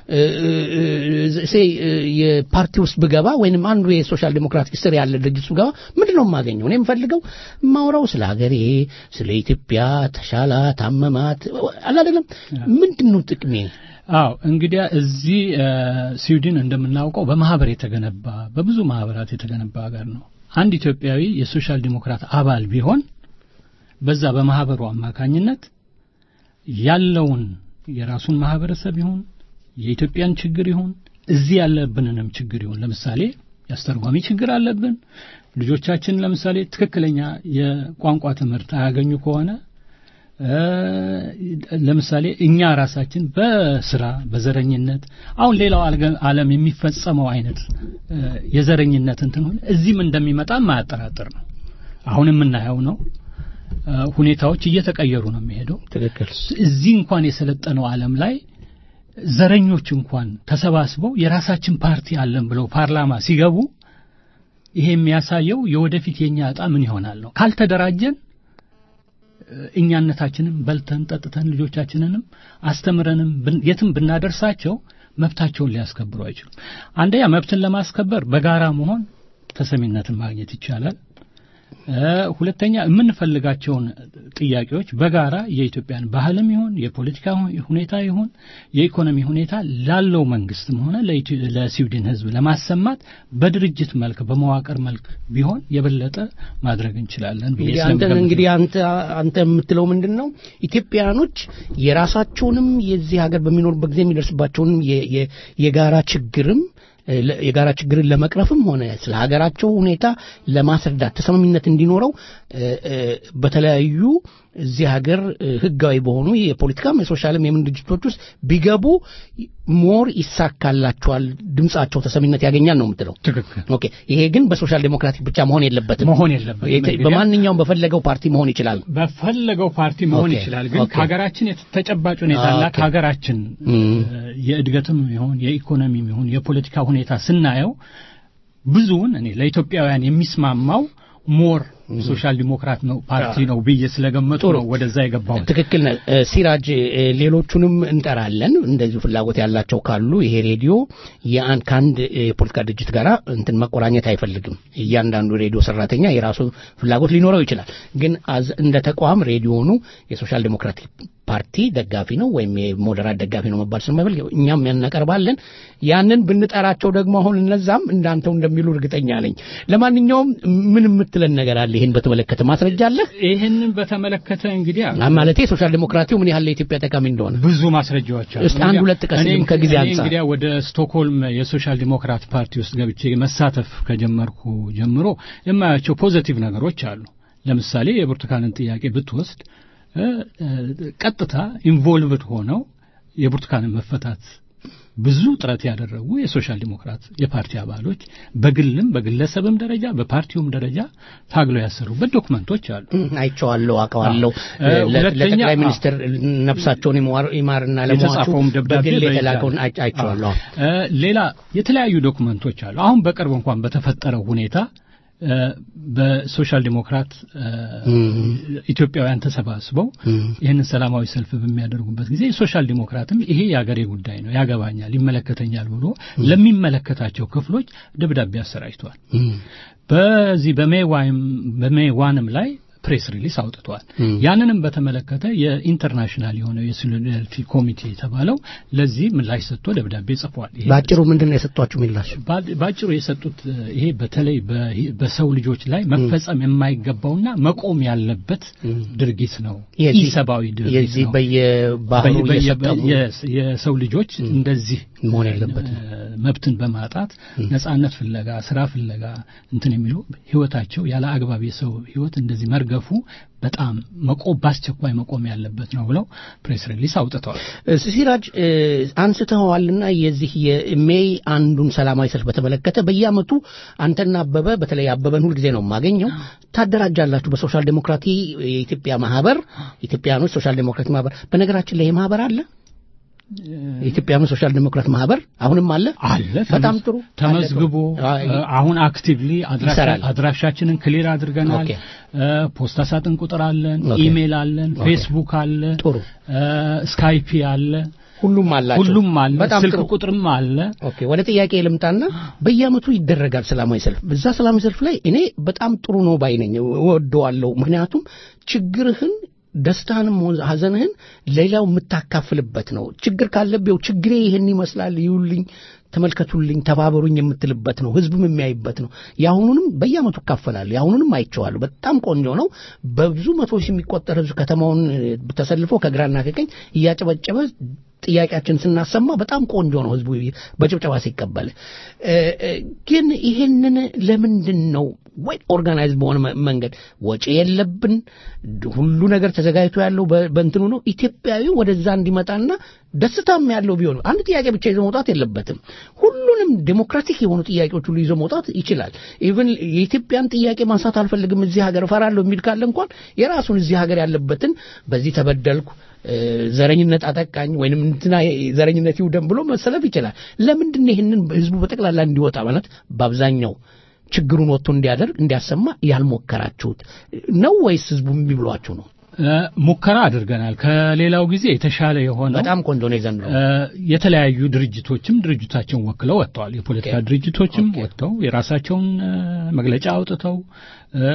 ሴይ የፓርቲ ውስጥ ብገባ ወይንም አንዱ የሶሻል ዴሞክራቲክ ስር ያለ ድርጅት ውስጥ ብገባ ምንድን ነው የማገኘው? እኔ የምፈልገው ማውራው ስለ ሀገሬ፣ ስለ ኢትዮጵያ ተሻላት፣ አመማት አላደለም። ምንድን ነው ጥቅሜ? አዎ እንግዲያ እዚህ ስዊድን እንደምናውቀው በማህበር የተገነባ በብዙ ማህበራት የተገነባ ሀገር ነው። አንድ ኢትዮጵያዊ የሶሻል ዲሞክራት አባል ቢሆን በዛ በማህበሩ አማካኝነት ያለውን የራሱን ማህበረሰብ ይሁን የኢትዮጵያን ችግር ይሁን እዚህ ያለብንንም ችግር ይሁን ለምሳሌ የአስተርጓሚ ችግር አለብን። ልጆቻችን ለምሳሌ ትክክለኛ የቋንቋ ትምህርት አያገኙ ከሆነ ለምሳሌ እኛ ራሳችን በስራ በዘረኝነት አሁን ሌላው ዓለም የሚፈጸመው አይነት የዘረኝነት እንትን እዚህም እንደሚመጣ የማያጠራጥር ነው። አሁን የምናየው ነው። ሁኔታዎች እየተቀየሩ ነው የሚሄደው። ትክክል። እዚህ እንኳን የሰለጠነው ዓለም ላይ ዘረኞች እንኳን ተሰባስበው የራሳችን ፓርቲ አለን ብለው ፓርላማ ሲገቡ ይሄ የሚያሳየው የወደፊት የኛ ዕጣ ምን ይሆናል ነው። ካልተደራጀን እኛነታችንን በልተን ጠጥተን ልጆቻችንንም አስተምረንም የትም ብናደርሳቸው መብታቸውን ሊያስከብሩ አይችሉም። አንደኛ መብትን ለማስከበር በጋራ መሆን ተሰሚነትን ማግኘት ይቻላል። እ፣ ሁለተኛ የምንፈልጋቸውን ጥያቄዎች በጋራ የኢትዮጵያን ባህልም ይሁን የፖለቲካ ሁ- ሁኔታ ይሁን የኢኮኖሚ ሁኔታ ላለው መንግስትም ሆነ ለኢትዮ- ለስዊድን ሕዝብ ለማሰማት በድርጅት መልክ በመዋቅር መልክ ቢሆን የበለጠ ማድረግ እንችላለን ብዬ እንግዲህ አንተ ስለምገምት ነው። እንግዲህ አንተ አንተ የምትለው ምንድን ነው? ኢትዮጵያኖች የራሳቸውንም የዚህ ሀገር በሚኖሩበት ጊዜ የሚደርስባቸውንም የ- የ- የጋራ ችግርም እ፣ ለ- የጋራ ችግርን ለመቅረፍም ሆነ ስለ ሀገራቸው ሁኔታ ለማስረዳት ተሰሚነት እንዲኖረው እ፣ እ፣ በተለያዩ እዚህ ሀገር እ፣ ህጋዊ በሆኑ የፖለቲካም የሶሻልም የምን ድርጅቶች ውስጥ ቢገቡ ሞር ይሳካላቸዋል፣ ድምጻቸው ተሰሚነት ያገኛል ነው የምትለው። ትክክል። ኦኬ። ይሄ ግን በሶሻል ዴሞክራቲክ ብቻ መሆን የለበትም መሆን የለበትም። የተ- እንግዲህ በማንኛውም በፈለገው ፓርቲ መሆን ይችላል። በፈለገው ፓርቲ መሆን ኦኬ፣ ይችላል። ግን ኦኬ። ከሀገራችን የተ- ተጨባጭ ሁኔታና ኦኬ። ከሀገራችን እም። እ፣ የእድገትም ይሁን የኢኮኖሚም ይሁን የፖለቲካ ሁኔታ ስናየው ብዙውን እኔ ለኢትዮጵያውያን የሚስማማው ሞር ሶሻል ዲሞክራት ነው ፓርቲ ነው ብዬ ስለገመጡ ነው ወደዛ የገባው። ትክክል ነህ እ፣ ሲራጅ እ፣ ሌሎቹንም እንጠራለን እንደዚሁ ፍላጎት ያላቸው ካሉ ይሄ ሬዲዮ የአንድ ከአንድ የፖለቲካ ድርጅት ጋር እንትን መቆራኘት አይፈልግም እያንዳንዱ ሬዲዮ ሰራተኛ የራሱ ፍላጎት ሊኖረው ይችላል ግን አዝ- እንደ ተቋም ሬዲዮኑ የሶሻል ዴሞክራቲክ ፓርቲ ደጋፊ ነው ወይም የሞደራት ደጋፊ ነው መባል ስለማይፈልግ እኛም ያናቀርባለን ያንን ብንጠራቸው ደግሞ አሁን እነዛም እንዳንተው እንደሚሉ እርግጠኛ ነኝ ለማንኛውም ምን የምትለን ነገር አለ ይህን በተመለከተ ማስረጃ አለህ ይህንን በተመለከተ እንግዲህ ማለቴ ሶሻል ዴሞክራቲው ምን ያህል ለኢትዮጵያ ጠቃሚ እንደሆነ ብዙ ማስረጃዎች አሉ። እስቲ አንድ ሁለት ጥቀስ እኔ- ከጊዜ እኔ አንጻር እንግዲያ ወደ ስቶክሆልም የሶሻል ዲሞክራት ፓርቲ ውስጥ ገብቼ መሳተፍ ከጀመርኩ ጀምሮ የማያቸው ፖዘቲቭ ነገሮች አሉ። ለምሳሌ የብርቱካንን ጥያቄ ብትወስድ እ፣ እ፣ ቀጥታ ኢንቮልቭድ ሆነው የብርቱካንን መፈታት ብዙ ጥረት ያደረጉ የሶሻል ዲሞክራት የፓርቲ አባሎች በግልም በግለሰብም ደረጃ በፓርቲውም ደረጃ ታግለው ያሰሩበት ዶክመንቶች አሉ። አይቼዋለሁ አውቀዋለሁ እ፣ ለ- ሁለተኛ- ለጠቅላይ ሚኒስትር ነፍሳቸውን ይማር- ይማርና ለሟቹ የተጻፈውም ደብዳቤ በግል በእጅ የተላከውን አለ። አይ- አይቼዋለሁ እ፣ ሌላ የተለያዩ ዶክመንቶች አሉ። አሁን በቅርብ እንኳን በተፈጠረው ሁኔታ እ፣ በሶሻል ዲሞክራት እ፣ ኢትዮጵያውያን ተሰባስበው ይህንን ሰላማዊ ሰልፍ በሚያደርጉበት ጊዜ የሶሻል ዲሞክራትም ይሄ የአገሬ ጉዳይ ነው፣ ያገባኛል፣ ይመለከተኛል ብሎ ለሚመለከታቸው ክፍሎች ደብዳቤ አሰራጭተዋል። በዚህ በሜይ ዋይም በሜይ ዋንም ላይ ፕሬስ ሪሊስ አውጥቷል። ያንንም በተመለከተ የኢንተርናሽናል የሆነው የሶሊዳሪቲ ኮሚቴ የተባለው ለዚህ ምላሽ ሰጥቶ ደብዳቤ ጽፏል። ይሄ በአጭሩ ምንድን ነው የሰጧችሁ ምላሽ ባ- ባጭሩ የሰጡት እ፣ ይሄ በተለይ በ- በሰው ልጆች ላይ መፈጸም የማይገባውና መቆም ያለበት ድርጊት ነው። የዚህ- ኢሰብአዊ ድርጊት የዚህ ነው። በየባህሩ በየ- በየ- እየሰጠሙ የስ- የሰው ልጆች እንደዚህ መሆን የለበትም። እ፣ መብትን በማጣት ነጻነት ፍለጋ ስራ ፍለጋ እንትን የሚሉ ህይወታቸው ያለ አግባብ የሰው ህይወት እንደዚህ መርገፉ በጣም መቆም በአስቸኳይ መቆም ያለበት ነው ብለው ፕሬስ ሪሊስ አውጥተዋል። እ፣ ሲራጅ እ፣ አንስተኸዋልና የዚህ የሜይ አንዱን ሰላማዊ ሰልፍ በተመለከተ በየአመቱ አንተና አበበ በተለይ አበበን ሁልጊዜ ነው የማገኘው ታደራጃላችሁ በሶሻል ዴሞክራቲ የኢትዮጵያ ማህበር ኢትዮጵያኖች ሶሻል ዴሞክራቲ ማህበር በነገራችን ላይ ይህ ማህበር አለ የኢትዮጵያኖች ሶሻል ዴሞክራት ማህበር አሁንም አለ አለ በጣም ጥሩ ተመዝግቦ አለ። እ፣ አሁን አክቲቭሊ ይሰራል። አድራሻችንን ክሊር አድርገናል። ኦኬ። እ፣ ፖስታ ሳጥን ቁጥር አለን፣ ኦኬ። ኢሜል አለን፣ ኦኬ። ፌስቡክ አለ፣ ጥሩ እ፣ ስካይፒ አለ፣ ሁሉም አላቸው ሁሉም አለ፣ በጣም ስልክ ጥሩ ቁጥርም አለ። ኦኬ ወደ ጥያቄ ልምጣና በየአመቱ ይደረጋል ሰላማዊ ሰልፍ። በዛ ሰላማዊ ሰልፍ ላይ እኔ በጣም ጥሩ ነው ባይ ነኝ፣ እወደዋለሁ። ምክንያቱም ችግርህን ደስታንም ሆነ ሀዘንህን ሌላው የምታካፍልበት ነው። ችግር ካለብው ችግሬ ይህን ይመስላል፣ ይዩልኝ፣ ተመልከቱልኝ፣ ተባበሩኝ የምትልበት ነው። ህዝብም የሚያይበት ነው። የአሁኑንም በየአመቱ እካፈላለሁ። የአሁኑንም አይቼዋለሁ። በጣም ቆንጆ ነው። በብዙ መቶዎች የሚቆጠር ህዝብ ከተማውን እ፣ ተሰልፎ ከግራና ከቀኝ እያጨበጨበ ጥያቄያችን ስናሰማ በጣም ቆንጆ ነው። ህዝቡ በጭብጨባ ሲቀበል እ፣ እ፣ ግን ይሄንን ለምንድን ነው ወይ ኦርጋናይዝ በሆነ መ- መንገድ ወጪ የለብን ሁሉ ነገር ተዘጋጅቶ ያለው በ- በእንትኑ ነው ኢትዮጵያዊ ወደዛ እንዲመጣና ደስታም ያለው ቢሆን አንድ ጥያቄ ብቻ ይዞ መውጣት የለበትም። ሁሉንም ዴሞክራቲክ የሆኑ ጥያቄዎች ሁሉ ይዞ መውጣት ይችላል። ኢቭን የኢትዮጵያን ጥያቄ ማንሳት አልፈልግም እዚህ ሀገር እፈራለሁ የሚል ካለ እንኳን የራሱን እዚህ ሀገር ያለበትን በዚህ ተበደልኩ እ፣ ዘረኝነት አጠቃኝ ወይንም እንትና ዘረኝነት ይውደም ብሎ መሰለፍ ይችላል። ለምንድን ነው ይህንን ህዝቡ በጠቅላላ እንዲወጣ ማለት በአብዛኛው ችግሩን ወጥቶ እንዲያደርግ እንዲያሰማ ያልሞከራችሁት ነው ወይስ ህዝቡ እምቢ ብሏችሁ ነው? እ፣ ሙከራ አድርገናል። ከሌላው ጊዜ የተሻለ የሆነው በጣም ቆንጆ ነው የዘንድሮ እ፣ የተለያዩ ድርጅቶችም ድርጅታቸውን ወክለው ወጥተዋል። የፖለቲካ ኦኬ። ድርጅቶችም ወጥተው የራሳቸውን እ፣ መግለጫ አውጥተው እ፣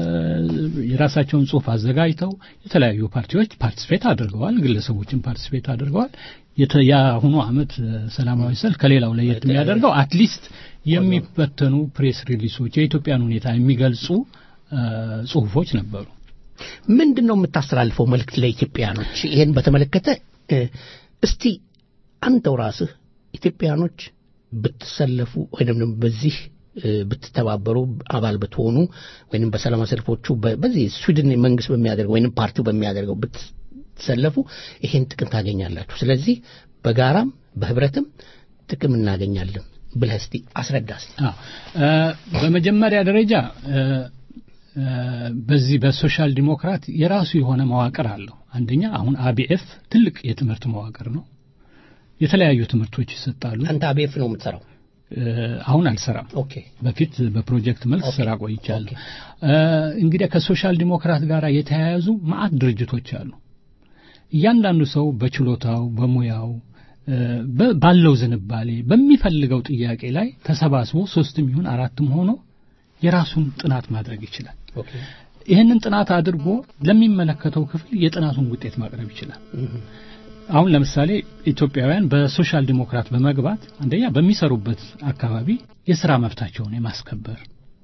የራሳቸውን ጽሑፍ አዘጋጅተው የተለያዩ ፓርቲዎች ፓርቲስፔት አድርገዋል። ግለሰቦችም ፓርቲስፔት አድርገዋል። የተ- የአሁኑ ዓመት እ፣ ሰላማዊ ሰልፍ ከሌላው ለየት የሚያደርገው አትሊስት የሚበተኑ ፕሬስ ሪሊሶች የኢትዮጵያን ሁኔታ የሚገልጹ እ፣ ጽሑፎች ነበሩ። ምንድን ነው የምታስተላልፈው መልእክት ለኢትዮጵያኖች? ይሄን በተመለከተ እ፣ እስቲ አንተው ራስህ ኢትዮጵያኖች ብትሰለፉ ወይም ደግሞ በዚህ እ፣ ብትተባበሩ አባል ብትሆኑ ወይም በሰላማዊ ሰልፎቹ በ- በዚህ ስዊድን መንግስት በሚያደርገው ወይም ፓርቲው በሚያደርገው ብትሰለፉ ይሄን ጥቅም ታገኛላችሁ። ስለዚህ በጋራም በህብረትም ጥቅም እናገኛለን ብለህ እስቲ አስረዳ እስቲ። አዎ እ፣ በመጀመሪያ ደረጃ እ፣ እ፣ በዚህ በሶሻል ዲሞክራት የራሱ የሆነ መዋቅር አለው። አንደኛ አሁን አቢኤፍ ትልቅ የትምህርት መዋቅር ነው። የተለያዩ ትምህርቶች ይሰጣሉ። አንተ አቤፍ ነው የምትሰራው? እ፣ አሁን አልሰራም። ኦኬ በፊት በፕሮጀክት መልክ ኦኬ። ስራ ቆይቻለሁ። እ፣ እንግዲህ ከሶሻል ዲሞክራት ጋር የተያያዙ ማአት ድርጅቶች አሉ። እያንዳንዱ ሰው በችሎታው በሙያው እ፣ በ- ባለው ዝንባሌ በሚፈልገው ጥያቄ ላይ ተሰባስቦ ሶስትም ይሁን አራትም ሆኖ የራሱን ጥናት ማድረግ ይችላል። ኦኬ ይህንን ጥናት አድርጎ ለሚመለከተው ክፍል የጥናቱን ውጤት ማቅረብ ይችላል። አሁን ለምሳሌ ኢትዮጵያውያን በሶሻል ዲሞክራት በመግባት አንደኛ በሚሰሩበት አካባቢ የስራ መብታቸውን የማስከበር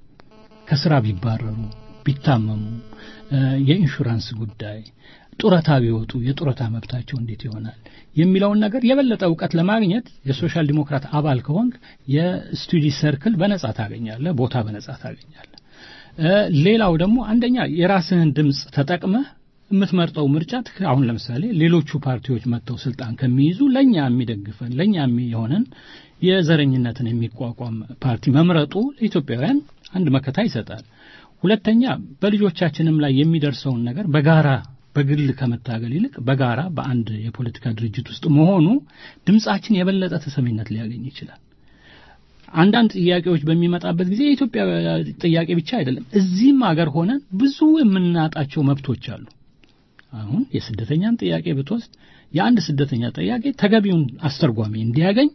ከስራ ቢባረሩ ቢታመሙ እ፣ የኢንሹራንስ ጉዳይ ጡረታ ቢወጡ የጡረታ መብታቸው እንዴት ይሆናል የሚለውን ነገር የበለጠ እውቀት ለማግኘት የሶሻል ዲሞክራት አባል ከሆንክ የስቱዲ ሰርክል በነጻ ታገኛለህ፣ ቦታ በነጻ ታገኛለህ። እ፣ ሌላው ደግሞ አንደኛ የራስህን ድምፅ ተጠቅመህ የምትመርጠው ምርጫ ትክ- አሁን ለምሳሌ ሌሎቹ ፓርቲዎች መጥተው ስልጣን ከሚይዙ ለኛ የሚደግፈን ለኛ የሆነን የዘረኝነትን የሚቋቋም ፓርቲ መምረጡ ለኢትዮጵያውያን አንድ መከታ ይሰጣል። ሁለተኛ በልጆቻችንም ላይ የሚደርሰውን ነገር በጋራ በግል ከመታገል ይልቅ በጋራ በአንድ የፖለቲካ ድርጅት ውስጥ መሆኑ ድምጻችን የበለጠ ተሰሚነት ሊያገኝ ይችላል። አንዳንድ ጥያቄዎች በሚመጣበት ጊዜ የኢትዮጵያ ጥያቄ ብቻ አይደለም። እዚህም አገር ሆነን ብዙ የምናጣቸው መብቶች አሉ። አሁን የስደተኛን ጥያቄ ብትወስድ የአንድ ስደተኛ ጥያቄ ተገቢውን አስተርጓሚ እንዲያገኝ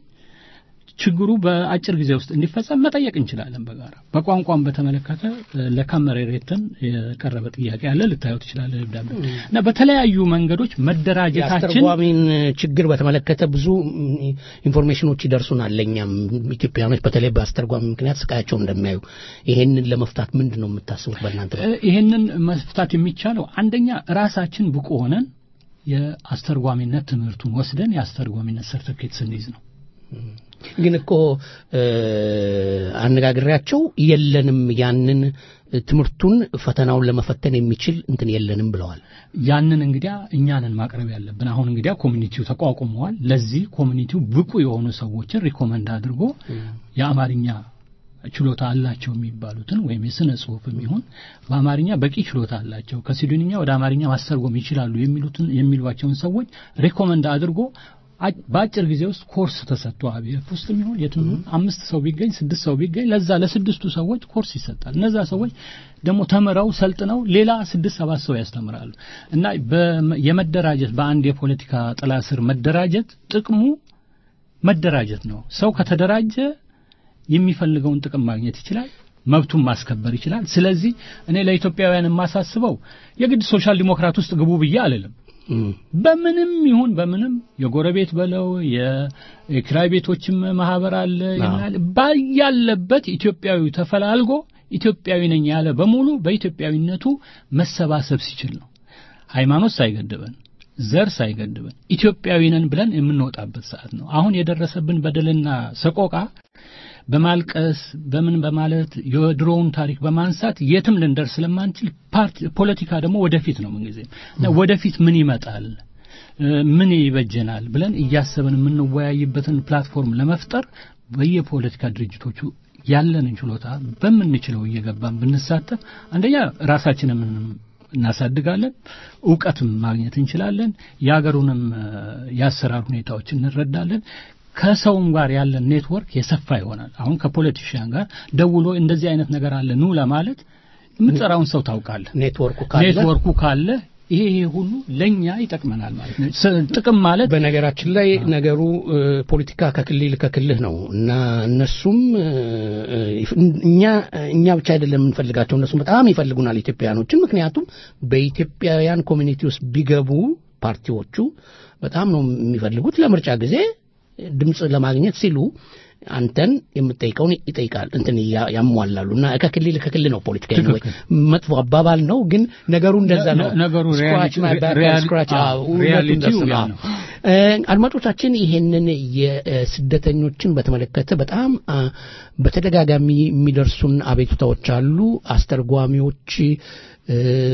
ችግሩ በአጭር ጊዜ ውስጥ እንዲፈጸም መጠየቅ እንችላለን በጋራ በቋንቋን በተመለከተ እ፣ ለካመሬሬትን የቀረበ ጥያቄ አለ ልታየው ትችላለህ ደብዳቤ እና በተለያዩ መንገዶች መደራጀታችን የአስተርጓሚን ችግር በተመለከተ ብዙ ም, ኢንፎርሜሽኖች ይደርሱናል። ለእኛም ኢትዮጵያኖች በተለይ በአስተርጓሚ ምክንያት ስቃያቸውን እንደሚያዩ ይሄንን ለመፍታት ምንድን ነው የምታስቡት በእናንተ በኩል? እ፣ ይህንን መፍታት የሚቻለው አንደኛ ራሳችን ብቁ ሆነን የአስተርጓሚነት ትምህርቱን ወስደን የአስተርጓሚነት ሰርተፊኬት ስንይዝ ነው። ግን እኮ እ፣ አነጋግሬያቸው የለንም ያንን ትምህርቱን ፈተናውን ለመፈተን የሚችል እንትን የለንም ብለዋል። ያንን እንግዲያ እኛንን ማቅረብ ያለብን። አሁን እንግዲያ ኮሚኒቲው ተቋቁመዋል። ለዚህ ኮሚኒቲው ብቁ የሆኑ ሰዎችን ሪኮመንድ አድርጎ የአማርኛ ችሎታ አላቸው የሚባሉትን ወይም የስነ ጽሁፍ የሚሆን በአማርኛ በቂ ችሎታ አላቸው ከሲዱንኛ ወደ አማርኛ ማስተርጎም ይችላሉ የሚሉትን የሚሏቸውን ሰዎች ሪኮመንድ አድርጎ አ- በአጭር ጊዜ ውስጥ ኮርስ ተሰጥቶ አብኤፍ ውስጥ የሚሆን የትም ይሁን አምስት ሰው ቢገኝ ስድስት ሰው ቢገኝ ለዛ ለስድስቱ ሰዎች ኮርስ ይሰጣል። እነዛ ሰዎች ደግሞ ተምረው ሰልጥነው ሌላ ስድስት ሰባት ሰው ያስተምራሉ እና በመ- የመደራጀት በአንድ የፖለቲካ ጥላ ስር መደራጀት ጥቅሙ መደራጀት ነው። ሰው ከተደራጀ የሚፈልገውን ጥቅም ማግኘት ይችላል። መብቱን ማስከበር ይችላል። ስለዚህ እኔ ለኢትዮጵያውያን የማሳስበው የግድ ሶሻል ዲሞክራት ውስጥ ግቡ ብዬ አልልም። በምንም ይሁን በምንም የጎረቤት በለው የ- የኪራይ ቤቶችም ማህበር አለ ይሆናል ባያለበት ኢትዮጵያዊ ተፈላልጎ ኢትዮጵያዊ ነኝ ያለ በሙሉ በኢትዮጵያዊነቱ መሰባሰብ ሲችል ነው። ሃይማኖት ሳይገድበን ዘር ሳይገድበን ኢትዮጵያዊ ነን ብለን የምንወጣበት ሰዓት ነው። አሁን የደረሰብን በደልና ሰቆቃ በማልቀስ በምን በማለት የድሮውን ታሪክ በማንሳት የትም ልንደርስ ስለማንችል ፓርቲ ፖለቲካ ደግሞ ወደፊት ነው ምንጊዜም እና ወደፊት ምን ይመጣል እ፣ ምን ይበጀናል ብለን እያሰብን የምንወያይበትን ፕላትፎርም ለመፍጠር በየፖለቲካ ድርጅቶቹ ያለንን ችሎታ በምንችለው እየገባን ብንሳተፍ አንደኛ ራሳችንን እናሳድጋለን፣ እውቀትም ማግኘት እንችላለን፣ የሀገሩንም እ፣ የአሰራር ሁኔታዎች እንረዳለን። ከሰውም ጋር ያለን ኔትወርክ የሰፋ ይሆናል። አሁን ከፖለቲሽያን ጋር ደውሎ እንደዚህ አይነት ነገር አለ ኑ ለማለት የምትጠራውን ሰው ታውቃለህ። ኔትወርኩ ካለ ኔትወርኩ ካለ ይሄ ይሄ ሁሉ ለኛ ይጠቅመናል ማለት ነው። ስ- ጥቅም ማለት በነገራችን ላይ ነገሩ እ፣ ፖለቲካ ከክልል ከክልህ ነው እና እነሱም እ፣ እ፣ እኛ እኛ ብቻ አይደለም የምንፈልጋቸው እነሱም በጣም ይፈልጉናል ኢትዮጵያውያኖችን። ምክንያቱም በኢትዮጵያውያን ኮሚኒቲ ውስጥ ቢገቡ ፓርቲዎቹ በጣም ነው የሚፈልጉት። ለምርጫ ጊዜ ድምፅ ለማግኘት ሲሉ አንተን የምጠይቀውን ይጠይቃል እንትን ያ- ያሟላሉ እና ከክልል ከክልል ነው ፖለቲካ anyway። ትክክል። መጥፎ አባባል ነው ግን ነገሩ እንደዛ ነው ነ- ነገሩ Scratch my back, ሪያሊ- scratch- አዎ፣ አዎ፣ እውነቱን ሪያሊቲው ደስ ያ ነው። ነው። እ፣ አድማጮቻችን ይሄንን የስደተኞችን በተመለከተ በጣም አ፣ በተደጋጋሚ የሚደርሱን አቤቱታዎች አሉ። አስተርጓሚዎች እ፣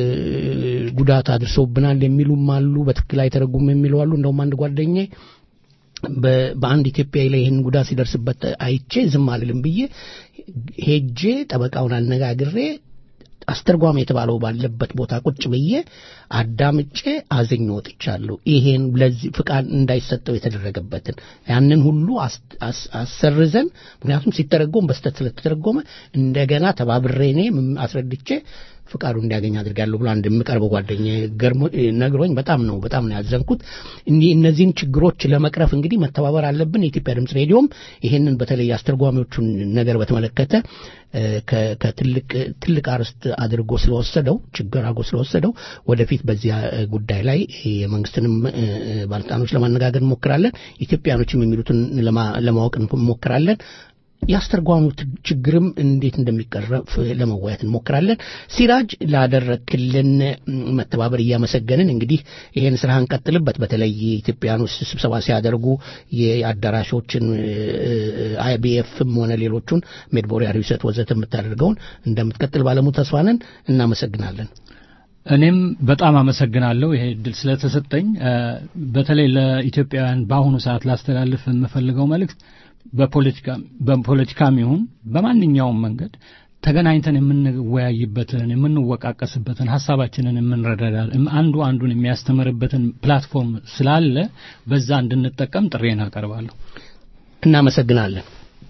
ጉዳት አድርሰውብናል የሚሉም አሉ። በትክክል አይተረጉም የሚሉ አሉ። እንደውም አንድ ጓደኛዬ በ- በአንድ ኢትዮጵያዊ ላይ ይህን ጉዳት ሲደርስበት አይቼ ዝም አልልም ብዬ ሄጄ ጠበቃውን አነጋግሬ አስተርጓሚ የተባለው ባለበት ቦታ ቁጭ ብዬ አዳምጬ አዝኜ ወጥቻለሁ። ይሄን ለዚህ ፍቃድ እንዳይሰጠው የተደረገበትን ያንን ሁሉ አስ- አስ- አሰርዘን ምክንያቱም ሲተረጎም በስተት ስለተተረጎመ እንደገና ተባብሬ እኔ ም- አስረድቼ ፍቃዱ እንዲያገኝ አድርጋለሁ ብሎ አንድ የምቀርበው ጓደኛ ገርሞ ነግሮኝ በጣም ነው በጣም ነው ያዘንኩት። እኒህ እነዚህን ችግሮች ለመቅረፍ እንግዲህ መተባበር አለብን። የኢትዮጵያ ድምፅ ሬዲዮም ይሄንን በተለይ አስተርጓሚዎቹን ነገር በተመለከተ እ፣ ከ- ከትልቅ ትልቅ አርስት አድርጎ ስለወሰደው ችግር አድርጎ ስለወሰደው ወደፊት በዚያ እ፣ ጉዳይ ላይ የመንግስትንም እ፣ እ፣ ባለስልጣኖች ለማነጋገር እንሞክራለን። ኢትዮጵያኖችም የሚሉትን ለማ- ለማወቅ እንሞክራለን። የአስተርጓሚው ት- ችግርም እንዴት እንደሚቀረፍ ለመወያየት እንሞክራለን። ሲራጅ ላደረክልን ም፣ መተባበር እያመሰገንን እንግዲህ ይሄን ስራ እንቀጥልበት። በተለይ ኢትዮጵያኖች ስብሰባ ሲያደርጉ የአዳራሾችን አይቢኤፍም ሆነ ሌሎቹን ሜድቦሪያ ሪሰት ወዘተ የምታደርገውን እንደምትቀጥል ባለሙ ተስፋ ነን። እናመሰግናለን። እኔም በጣም አመሰግናለሁ ይሄ እድል ስለተሰጠኝ። እ፣ በተለይ ለኢትዮጵያውያን በአሁኑ ሰዓት ላስተላልፍ የምፈልገው መልእክት በፖለቲካ በፖለቲካም ይሁን በማንኛውም መንገድ ተገናኝተን የምንወያይበትን የምንወቃቀስበትን ሀሳባችንን የምንረዳዳ አንዱ አንዱን የሚያስተምርበትን ፕላትፎርም ስላለ በዛ እንድንጠቀም ጥሬን አቀርባለሁ። እናመሰግናለን።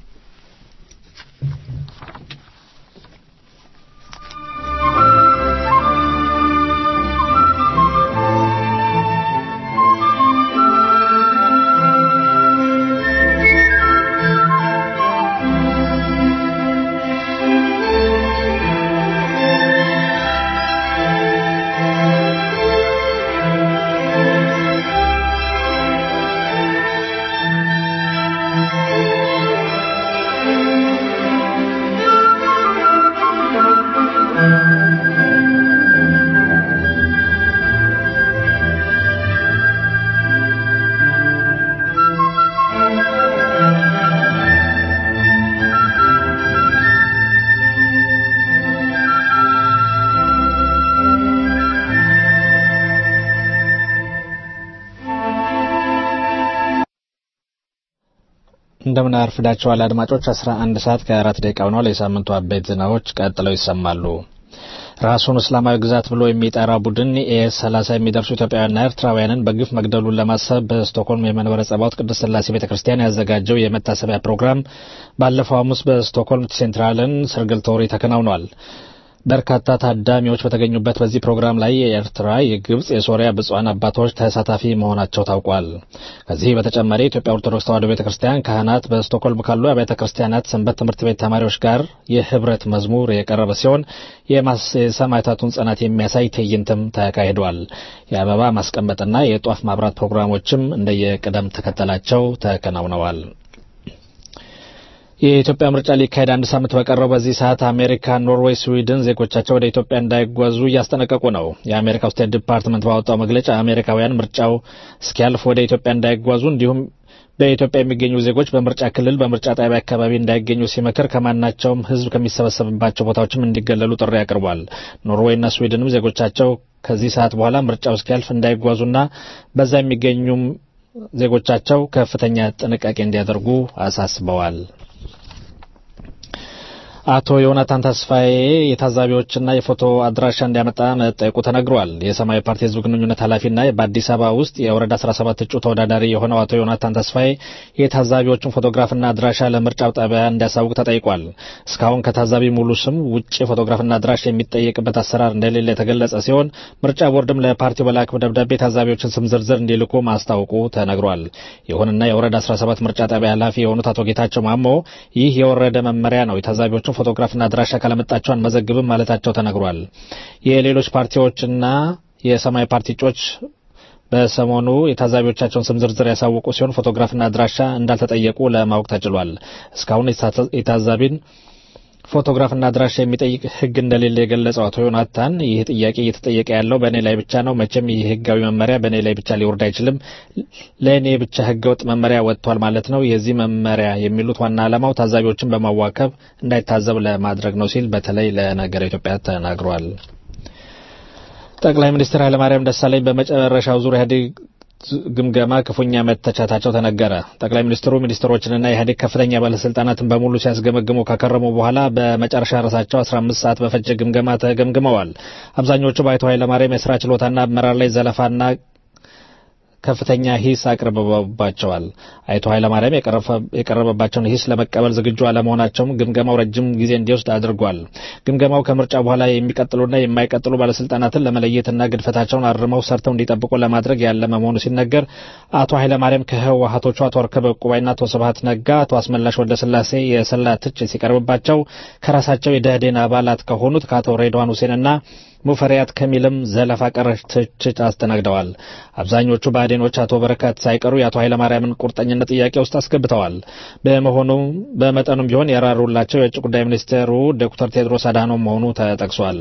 እንደምን አርፍዳችኋል አድማጮች 11 ሰዓት ከአራት ደቂቃ ሆኗል የሳምንቱ አበይት ዜናዎች ቀጥለው ይሰማሉ ራሱን እስላማዊ ግዛት ብሎ የሚጠራ ቡድን ኤስ 30 የሚደርሱ ኢትዮጵያውያንና ኤርትራውያንን በግፍ መግደሉን ለማሰብ በስቶክሆልም የመንበረ ጸባዖት ቅድስት ሥላሴ ቤተ ክርስቲያን ያዘጋጀው የመታሰቢያ ፕሮግራም ባለፈው ሐሙስ በስቶክሆልም ሴንትራልን ስርግልቶሪ ተከናውኗል በርካታ ታዳሚዎች በተገኙበት በዚህ ፕሮግራም ላይ የኤርትራ፣ የግብጽ፣ የሶሪያ ብፁዓን አባቶች ተሳታፊ መሆናቸው ታውቋል። ከዚህ በተጨማሪ የኢትዮጵያ ኦርቶዶክስ ተዋሕዶ ቤተ ክርስቲያን ካህናት በስቶክሆልም ካሉ አብያተ ክርስቲያናት ሰንበት ትምህርት ቤት ተማሪዎች ጋር የህብረት መዝሙር የቀረበ ሲሆን የሰማዕታቱን ጽናት የሚያሳይ ትዕይንትም ተካሂዷል። የአበባ ማስቀመጥና የጧፍ ማብራት ፕሮግራሞችም እንደየቅደም ተከተላቸው ተከናውነዋል። የኢትዮጵያ ምርጫ ሊካሄድ አንድ ሳምንት በቀረው በዚህ ሰዓት አሜሪካ፣ ኖርዌይ፣ ስዊድን ዜጎቻቸው ወደ ኢትዮጵያ እንዳይጓዙ እያስጠነቀቁ ነው። የአሜሪካው ስቴት ዲፓርትመንት ባወጣው መግለጫ አሜሪካውያን ምርጫው እስኪያልፍ ወደ ኢትዮጵያ እንዳይጓዙ እንዲሁም በኢትዮጵያ የሚገኙ ዜጎች በምርጫ ክልል በምርጫ ጣቢያ አካባቢ እንዳይገኙ ሲመክር ከማናቸውም ሕዝብ ከሚሰበሰብባቸው ቦታዎችም እንዲገለሉ ጥሪ አቅርቧል። ኖርዌይና ስዊድንም ዜጎቻቸው ከዚህ ሰዓት በኋላ ምርጫው እስኪያልፍ እንዳይጓዙና በዛ የሚገኙም ዜጎቻቸው ከፍተኛ ጥንቃቄ እንዲያደርጉ አሳስበዋል። አቶ ዮናታን ተስፋዬ የታዛቢዎችና የፎቶ አድራሻ እንዲያመጣ መጠየቁ ተነግሯል። የሰማያዊ ፓርቲ ህዝብ ግንኙነት ኃላፊና በአዲስ አበባ ውስጥ የወረዳ 17 እጩ ተወዳዳሪ የሆነው አቶ ዮናታን ተስፋዬ የታዛቢዎቹን ፎቶግራፍና አድራሻ ለምርጫው ጣቢያ እንዲያሳውቅ ተጠይቋል። እስካሁን ከታዛቢ ሙሉ ስም ውጭ ፎቶግራፍና አድራሻ የሚጠየቅበት አሰራር እንደሌለ የተገለጸ ሲሆን ምርጫ ቦርድም ለፓርቲው በላከው ደብዳቤ ታዛቢዎችን ስም ዝርዝር እንዲልኩ ማስታወቁ ተነግሯል። ይሁንና የወረዳ 17 ምርጫ ጣቢያ ኃላፊ የሆኑት አቶ ጌታቸው ማሞ ይህ የወረደ መመሪያ ነው፣ የታዛቢዎችን ፎቶግራፍና አድራሻ ካለመጣቸው አንመዘግብም ማለታቸው ተነግሯል። የሌሎች ፓርቲዎችና የሰማያዊ ፓርቲ እጩዎች በሰሞኑ የታዛቢዎቻቸውን ስም ዝርዝር ያሳወቁ ሲሆን ፎቶግራፍና አድራሻ እንዳልተጠየቁ ለማወቅ ተችሏል። እስካሁን የታዛቢን ፎቶግራፍና አድራሻ የሚጠይቅ ሕግ እንደሌለ የገለጸው አቶ ዮናታን ይህ ጥያቄ እየተጠየቀ ያለው በእኔ ላይ ብቻ ነው። መቼም ይህ ሕጋዊ መመሪያ በእኔ ላይ ብቻ ሊወርድ አይችልም። ለእኔ ብቻ ሕገወጥ መመሪያ ወጥቷል ማለት ነው። የዚህ መመሪያ የሚሉት ዋና ዓላማው ታዛቢዎችን በማዋከብ እንዳይታዘብ ለማድረግ ነው ሲል በተለይ ለነገረ ኢትዮጵያ ተናግሯል። ጠቅላይ ሚኒስትር ኃይለማርያም ደሳለኝ በመጨረሻው ዙር ኢህአዴግ ግምገማ ክፉኛ መተቻታቸው ተነገረ። ጠቅላይ ሚኒስትሩ ሚኒስትሮችንና የኢህአዴግ ከፍተኛ ባለስልጣናትን በሙሉ ሲያስገመግሙ ካከረሙ በኋላ በመጨረሻ ራሳቸው 15 ሰዓት በፈጀ ግምገማ ተገምግመዋል። አብዛኞቹ በአቶ ኃይለማርያም የስራ ችሎታና አመራር ላይ ዘለፋና ከፍተኛ ሂስ አቅርበባቸዋል። አቶ ኃይለማርያም የቀረበባቸውን ሂስ ለመቀበል ዝግጁ አለመሆናቸውም ግምገማው ረጅም ጊዜ እንዲወስድ አድርጓል። ግምገማው ከምርጫ በኋላ የሚቀጥሉና የማይቀጥሉ ባለስልጣናትን ለመለየትና ግድፈታቸውን አርመው ሰርተው እንዲጠብቁ ለማድረግ ያለመ መሆኑ ሲነገር አቶ ኃይለማርያም ከህወሀቶቹ አቶ ወርከበ ዕቁባይና አቶ ስብሀት ነጋ፣ አቶ አስመላሽ ወልደስላሴ የሰላ ትችት ሲቀርብባቸው ከራሳቸው የደህዴን አባላት ከሆኑት ከአቶ ሬድዋን ሁሴንና ሙፈሪያት ከሚልም ዘለፋ ቀረሽ ትችት አስተናግደዋል። አብዛኞቹ ብአዴኖች አቶ በረከት ሳይቀሩ የአቶ ኃይለማርያምን ቁርጠኝነት ጥያቄ ውስጥ አስገብተዋል። በመሆኑ በመጠኑም ቢሆን የራሩላቸው የውጭ ጉዳይ ሚኒስቴሩ ዶክተር ቴድሮስ አድሃኖም መሆኑ ተጠቅሷል።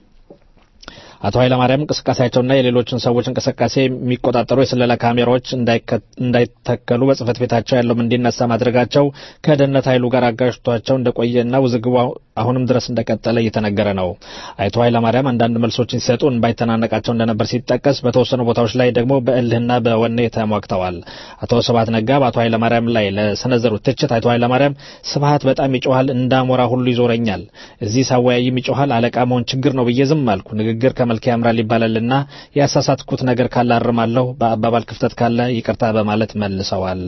አቶ ኃይለማርያም እንቅስቃሴያቸውና የሌሎችን ሰዎች እንቅስቃሴ የሚቆጣጠሩ የስለላ ካሜራዎች እንዳይተከሉ በጽህፈት ቤታቸው ያለውም እንዲነሳ ማድረጋቸው ከደህንነት ኃይሉ ጋር አጋጅቷቸው እንደቆየና ውዝግቡ አሁንም ድረስ እንደቀጠለ እየተነገረ ነው። አቶ ኃይለማርያም አንዳንድ መልሶችን ሲሰጡ እንባይተናነቃቸው እንደነበር ሲጠቀስ፣ በተወሰኑ ቦታዎች ላይ ደግሞ በእልህና በወኔ ተሟግተዋል። አቶ ስብሀት ነጋ በአቶ ኃይለማርያም ላይ ለሰነዘሩት ትችት አቶ ኃይለማርያም ስብሀት በጣም ይጮሃል፣ እንዳሞራ ሁሉ ይዞረኛል፣ እዚህ ሳወያይም ይጮሃል፣ አለቃ መሆን ችግር ነው ብዬ ዝም አልኩ። ንግግር ከመልክ ያምራል ይባላልና ያሳሳትኩት ነገር ካለ አርማለሁ፣ በአባባል ክፍተት ካለ ይቅርታ በማለት መልሰዋል።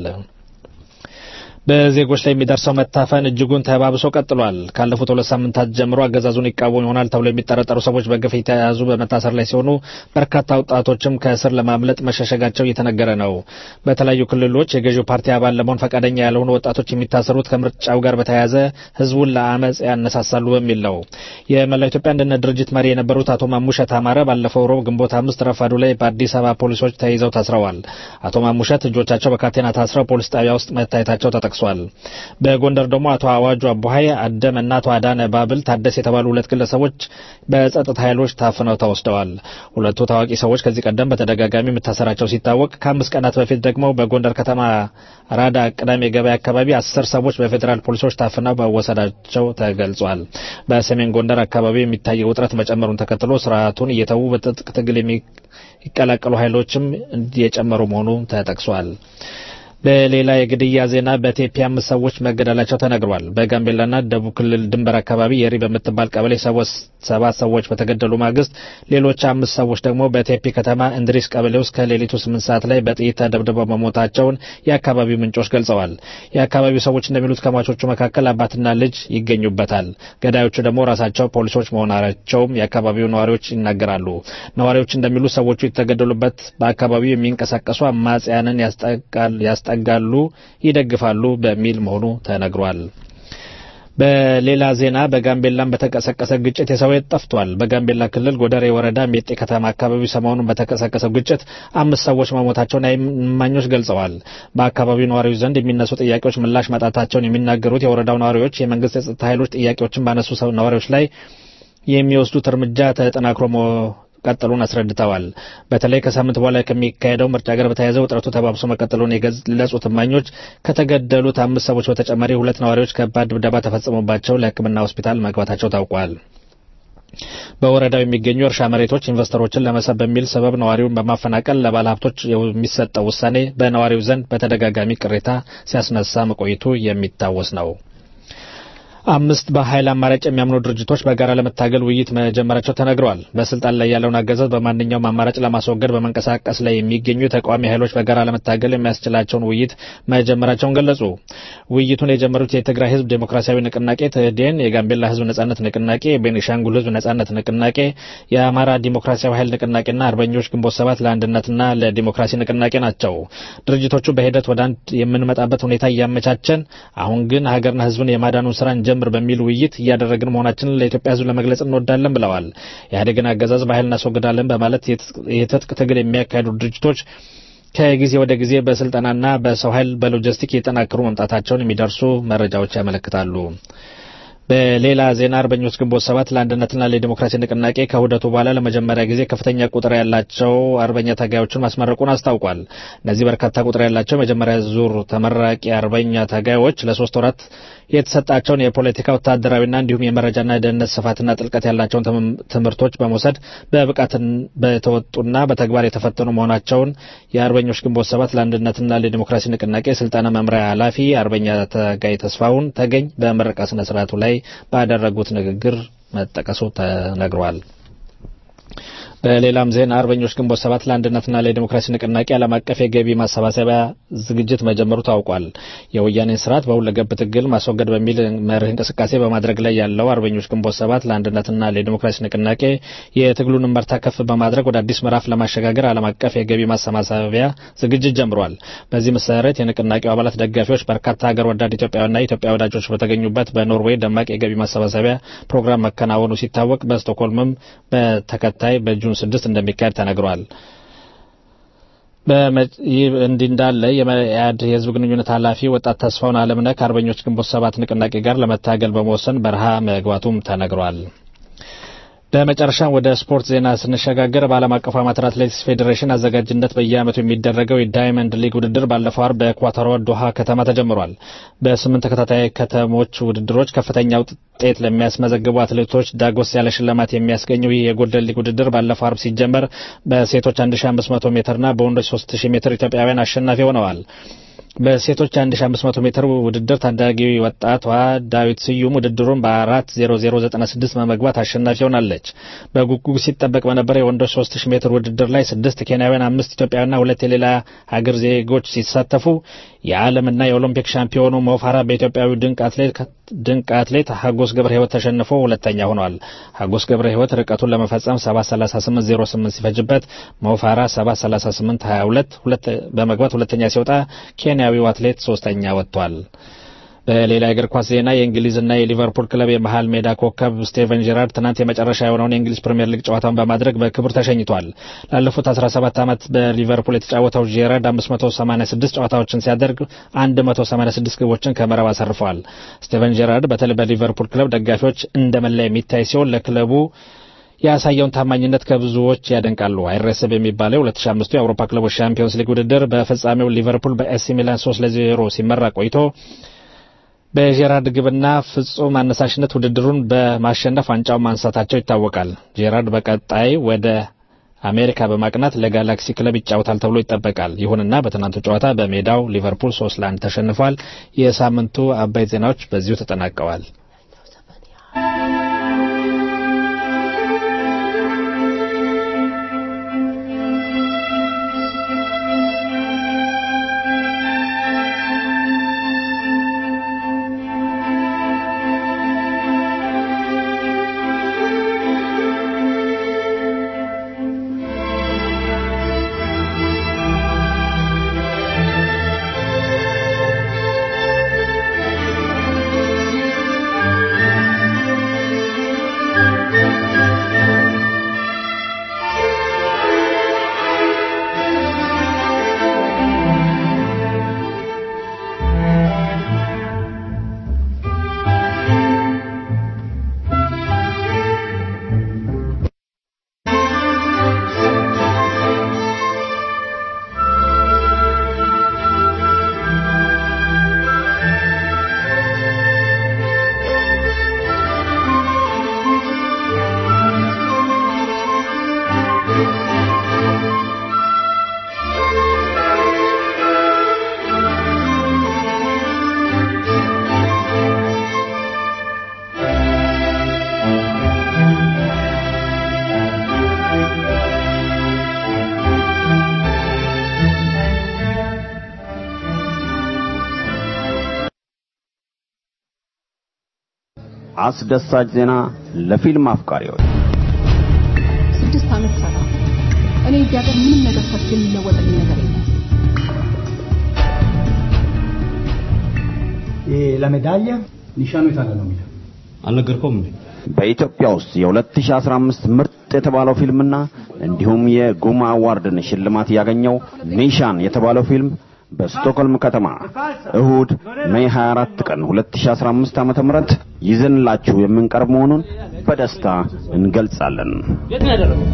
በዜጎች ላይ የሚደርሰው መታፈን እጅጉን ተባብሶ ቀጥሏል። ካለፉት ሁለት ሳምንታት ጀምሮ አገዛዙን ይቃወሙ ይሆናል ተብሎ የሚጠረጠሩ ሰዎች በግፍ የተያዙ በመታሰር ላይ ሲሆኑ በርካታ ወጣቶችም ከእስር ለማምለጥ መሸሸጋቸው እየተነገረ ነው። በተለያዩ ክልሎች የገዢው ፓርቲ አባል ለመሆን ፈቃደኛ ያልሆኑ ወጣቶች የሚታሰሩት ከምርጫው ጋር በተያያዘ ህዝቡን ለአመፅ ያነሳሳሉ በሚል ነው። የመላው ኢትዮጵያ አንድነት ድርጅት መሪ የነበሩት አቶ ማሙሸት አማረ ባለፈው ሮብ ግንቦት አምስት ረፋዱ ላይ በአዲስ አበባ ፖሊሶች ተይዘው ታስረዋል። አቶ ማሙሸት እጆቻቸው በካቴና ታስረው ፖሊስ ጣቢያ ውስጥ መታየታቸው ተጠቅሷል። በጎንደር ደግሞ አቶ አዋጁ አቦሀይ አደም እና አቶ አዳነ ባብል ታደስ የተባሉ ሁለት ግለሰቦች በጸጥታ ኃይሎች ታፍነው ተወስደዋል። ሁለቱ ታዋቂ ሰዎች ከዚህ ቀደም በተደጋጋሚ መታሰራቸው ሲታወቅ ከአምስት ቀናት በፊት ደግሞ በጎንደር ከተማ ራዳ ቅዳሜ ገበያ አካባቢ አስር ሰዎች በፌዴራል ፖሊሶች ታፍነው መወሰዳቸው ተገልጿል። በሰሜን ጎንደር አካባቢ የሚታየው ውጥረት መጨመሩን ተከትሎ ስርዓቱን እየተዉ በትጥቅ ትግል የሚቀላቀሉ ኃይሎችም እየጨመሩ መሆኑ ተጠቅሷል። በሌላ የግድያ ዜና በቴፒ አምስት ሰዎች መገደላቸው ተነግሯል። በጋምቤላና ደቡብ ክልል ድንበር አካባቢ የሪ በምትባል ቀበሌ ሰባት ሰዎች በተገደሉ ማግስት ሌሎች አምስት ሰዎች ደግሞ በቴፒ ከተማ እንድሪስ ቀበሌ ውስጥ ከሌሊቱ ስምንት ሰዓት ላይ በጥይት ተደብድበው መሞታቸውን የአካባቢው ምንጮች ገልጸዋል። የአካባቢው ሰዎች እንደሚሉት ከሟቾቹ መካከል አባትና ልጅ ይገኙበታል። ገዳዮቹ ደግሞ ራሳቸው ፖሊሶች መሆናቸውም የአካባቢው ነዋሪዎች ይናገራሉ። ነዋሪዎች እንደሚሉት ሰዎቹ የተገደሉበት በአካባቢው የሚንቀሳቀሱ አማጽያንን ያስጠ ያስጠጋሉ፣ ይደግፋሉ በሚል መሆኑ ተነግሯል። በሌላ ዜና በጋምቤላም በተቀሰቀሰ ግጭት የሰው ሕይወት ጠፍቷል። በጋምቤላ ክልል ጎደሬ ወረዳ ሜጤ ከተማ አካባቢ ሰሞኑን በተቀሰቀሰው ግጭት አምስት ሰዎች መሞታቸውን እማኞች ገልጸዋል። በአካባቢው ነዋሪዎች ዘንድ የሚነሱ ጥያቄዎች ምላሽ ማጣታቸውን የሚናገሩት የወረዳው ነዋሪዎች የመንግስት የጸጥታ ኃይሎች ጥያቄዎችን ባነሱ ነዋሪዎች ላይ የሚወስዱት እርምጃ ተጠናክሮ መቀጠሉን አስረድተዋል። በተለይ ከሳምንት በኋላ ከሚካሄደው ምርጫ ጋር በተያያዘ ውጥረቱ ተባብሶ መቀጠሉን የገለጹት እማኞች ከተገደሉት አምስት ሰዎች በተጨማሪ ሁለት ነዋሪዎች ከባድ ድብደባ ተፈጽሞባቸው ለሕክምና ሆስፒታል መግባታቸው ታውቋል። በወረዳው የሚገኙ እርሻ መሬቶች ኢንቨስተሮችን ለመሳብ በሚል ሰበብ ነዋሪውን በማፈናቀል ለባለ ሀብቶች የሚሰጠው ውሳኔ በነዋሪው ዘንድ በተደጋጋሚ ቅሬታ ሲያስነሳ መቆየቱ የሚታወስ ነው። አምስት በኃይል አማራጭ የሚያምኑ ድርጅቶች በጋራ ለመታገል ውይይት መጀመራቸው ተነግረዋል። በስልጣን ላይ ያለውን አገዛዝ በማንኛውም አማራጭ ለማስወገድ በመንቀሳቀስ ላይ የሚገኙ የተቃዋሚ ኃይሎች በጋራ ለመታገል የሚያስችላቸውን ውይይት መጀመራቸውን ገለጹ። ውይይቱን የጀመሩት የትግራይ ሕዝብ ዴሞክራሲያዊ ንቅናቄ ትህዴን፣ የጋምቤላ ሕዝብ ነጻነት ንቅናቄ፣ የቤኒሻንጉል ሕዝብ ነጻነት ንቅናቄ፣ የአማራ ዲሞክራሲያዊ ኃይል ንቅናቄና አርበኞች ግንቦት ሰባት ለአንድነትና ለዲሞክራሲ ንቅናቄ ናቸው። ድርጅቶቹ በሂደት ወደ አንድ የምንመጣበት ሁኔታ እያመቻቸን አሁን ግን ሀገርና ሕዝብን የማዳኑን ስራ ጀምር በሚል ውይይት እያደረግን መሆናችንን ለኢትዮጵያ ሕዝብ ለመግለጽ እንወዳለን ብለዋል። ኢህአዴግን አገዛዝ በኃይል እናስወግዳለን በማለት የትጥቅ ትግል የሚያካሂዱ ድርጅቶች ከጊዜ ወደ ጊዜ በስልጠናና በሰው ኃይል በሎጂስቲክ እየጠናከሩ መምጣታቸውን የሚደርሱ መረጃዎች ያመለክታሉ። በሌላ ዜና አርበኞች ግንቦት ሰባት ለአንድነትና ለዲሞክራሲ ንቅናቄ ከውህደቱ በኋላ ለመጀመሪያ ጊዜ ከፍተኛ ቁጥር ያላቸው አርበኛ ታጋዮችን ማስመረቁን አስታውቋል። እነዚህ በርካታ ቁጥር ያላቸው የመጀመሪያ ዙር ተመራቂ አርበኛ ታጋዮች ለሶስት ወራት የተሰጣቸውን የፖለቲካ ወታደራዊና እንዲሁም የመረጃና የደህንነት ስፋትና ጥልቀት ያላቸውን ትምህርቶች በመውሰድ በብቃት በተወጡና በተግባር የተፈተኑ መሆናቸውን የአርበኞች ግንቦት ሰባት ለአንድነትና ለዲሞክራሲ ንቅናቄ ስልጠና መምሪያ ኃላፊ አርበኛ ታጋይ ተስፋውን ተገኝ በምረቃ ስነ ስርዓቱ ላይ ባደረጉት ንግግር መጠቀሱ ተነግሯል። በሌላም ዜና አርበኞች ግንቦት ሰባት ለአንድነትና ለዲሞክራሲ ንቅናቄ ዓለም አቀፍ የገቢ ማሰባሰቢያ ዝግጅት መጀመሩ ታውቋል። የወያኔን ስርዓት በሁለገብ ትግል ማስወገድ በሚል መርህ እንቅስቃሴ በማድረግ ላይ ያለው አርበኞች ግንቦት ሰባት ለአንድነትና ለዲሞክራሲ ንቅናቄ የትግሉን መርታ ከፍ በማድረግ ወደ አዲስ ምዕራፍ ለማሸጋገር ዓለም አቀፍ የገቢ ማሰባሰቢያ ዝግጅት ጀምሯል። በዚህ መሰረት የንቅናቄው አባላት ደጋፊዎች፣ በርካታ ሀገር ወዳድ ኢትዮጵያውያንና ኢትዮጵያ ወዳጆች በተገኙበት በኖርዌይ ደማቅ የገቢ ማሰባሰቢያ ፕሮግራም መከናወኑ ሲታወቅ በስቶክሆልምም በተከታይ በጁን ስድስት እንደሚካሄድ ተነግሯል። ይህ እንዲህ እንዳለ የመኢአድ የህዝብ ግንኙነት ኃላፊ ወጣት ተስፋውን አለምነህ ከአርበኞች ግንቦት ሰባት ንቅናቄ ጋር ለመታገል በመወሰን በረሃ መግባቱም ተነግሯል። በመጨረሻም ወደ ስፖርት ዜና ስንሸጋገር በዓለም አቀፉ አማተር አትሌቲክስ ፌዴሬሽን አዘጋጅነት በየዓመቱ የሚደረገው የዳይመንድ ሊግ ውድድር ባለፈው አርብ በኳታሯ ዶሃ ከተማ ተጀምሯል። በስምንት ተከታታይ ከተሞች ውድድሮች ከፍተኛ ውጤት ለሚያስመዘግቡ አትሌቶች ዳጎስ ያለ ሽልማት የሚያስገኘው ይህ የጎልደን ሊግ ውድድር ባለፈው አርብ ሲጀመር በሴቶች 1500 ሜትርና በወንዶች 3000 ሜትር ኢትዮጵያውያን አሸናፊ ሆነዋል። በሴቶች 1500 ሜትር ውድድር ታዳጊ ወጣቷ ዳዊት ስዩም ውድድሩን በ4:0096 በመግባት አሸናፊ ሆናለች። በጉጉ ሲጠበቅ በነበረ የወንዶች 3000 ሜትር ውድድር ላይ ስድስት ኬንያውያን፣ አምስት ኢትዮጵያውያንና ሁለት የሌላ ሀገር ዜጎች ሲሳተፉ የዓለምና የኦሎምፒክ ሻምፒዮኑ ሞፋራ በኢትዮጵያዊ ድንቅ አትሌት ድንቅ አትሌት ሀጎስ ገብረ ሕይወት ተሸንፎ ሁለተኛ ሆኗል። ሀጎስ ገብረ ሕይወት ርቀቱን ለመፈጸም 7:38:08 ሲፈጅበት ሞፋራ 7:38:22 በመግባት ሁለተኛ ሲወጣ ኬንያዊው አትሌት ሶስተኛ ወጥቷል። በሌላ የእግር ኳስ ዜና የእንግሊዝና የሊቨርፑል ክለብ የመሃል ሜዳ ኮከብ ስቴቨን ጄራርድ ትናንት የመጨረሻ የሆነውን የእንግሊዝ ፕሪምየር ሊግ ጨዋታውን በማድረግ በክብር ተሸኝቷል። ላለፉት 17 ዓመት በሊቨርፑል የተጫወተው ጄራርድ 586 ጨዋታዎችን ሲያደርግ 186 ግቦችን ከመረብ አሰርፈዋል። ስቴቨን ጄራርድ በተለይ በሊቨርፑል ክለብ ደጋፊዎች እንደ መላ የሚታይ ሲሆን ለክለቡ ያሳየውን ታማኝነት ከብዙዎች ያደንቃሉ። አይረሰብ የሚባለው የ2005 የአውሮፓ ክለቦች ሻምፒዮንስ ሊግ ውድድር በፍጻሜው ሊቨርፑል በኤሲ ሚላን 3 ለ0 ሲመራ ቆይቶ በጄራርድ ግብና ፍጹም አነሳሽነት ውድድሩን በማሸነፍ ዋንጫውን ማንሳታቸው ይታወቃል። ጄራርድ በቀጣይ ወደ አሜሪካ በማቅናት ለጋላክሲ ክለብ ይጫወታል ተብሎ ይጠበቃል። ይሁንና በትናንቱ ጨዋታ በሜዳው ሊቨርፑል ሶስት ለአንድ ተሸንፏል። የሳምንቱ አበይት ዜናዎች በዚሁ ተጠናቀዋል። Thank አስደሳች ዜና ለፊልም አፍቃሪዎች ስድስት ዓመት ሰራ። እኔ እዚህ ሀገር ምንም ነገር ሰርቼ የሚለወጥልኝ ነገር የለም። ለሜዳሊያ ኒሻኑ የታለ ነው የሚለው አልነገርኩም እንዴ? በኢትዮጵያ ውስጥ የ2015 ምርጥ የተባለው ፊልምና እንዲሁም የጉማ አዋርድን ሽልማት ያገኘው ኒሻን የተባለው ፊልም በስቶክሆልም ከተማ እሁድ ሜይ 24 ቀን 2015 ዓመተ ምህረት ይዘንላችሁ የምንቀርብ መሆኑን በደስታ እንገልጻለን። የት ነው ያደረገው?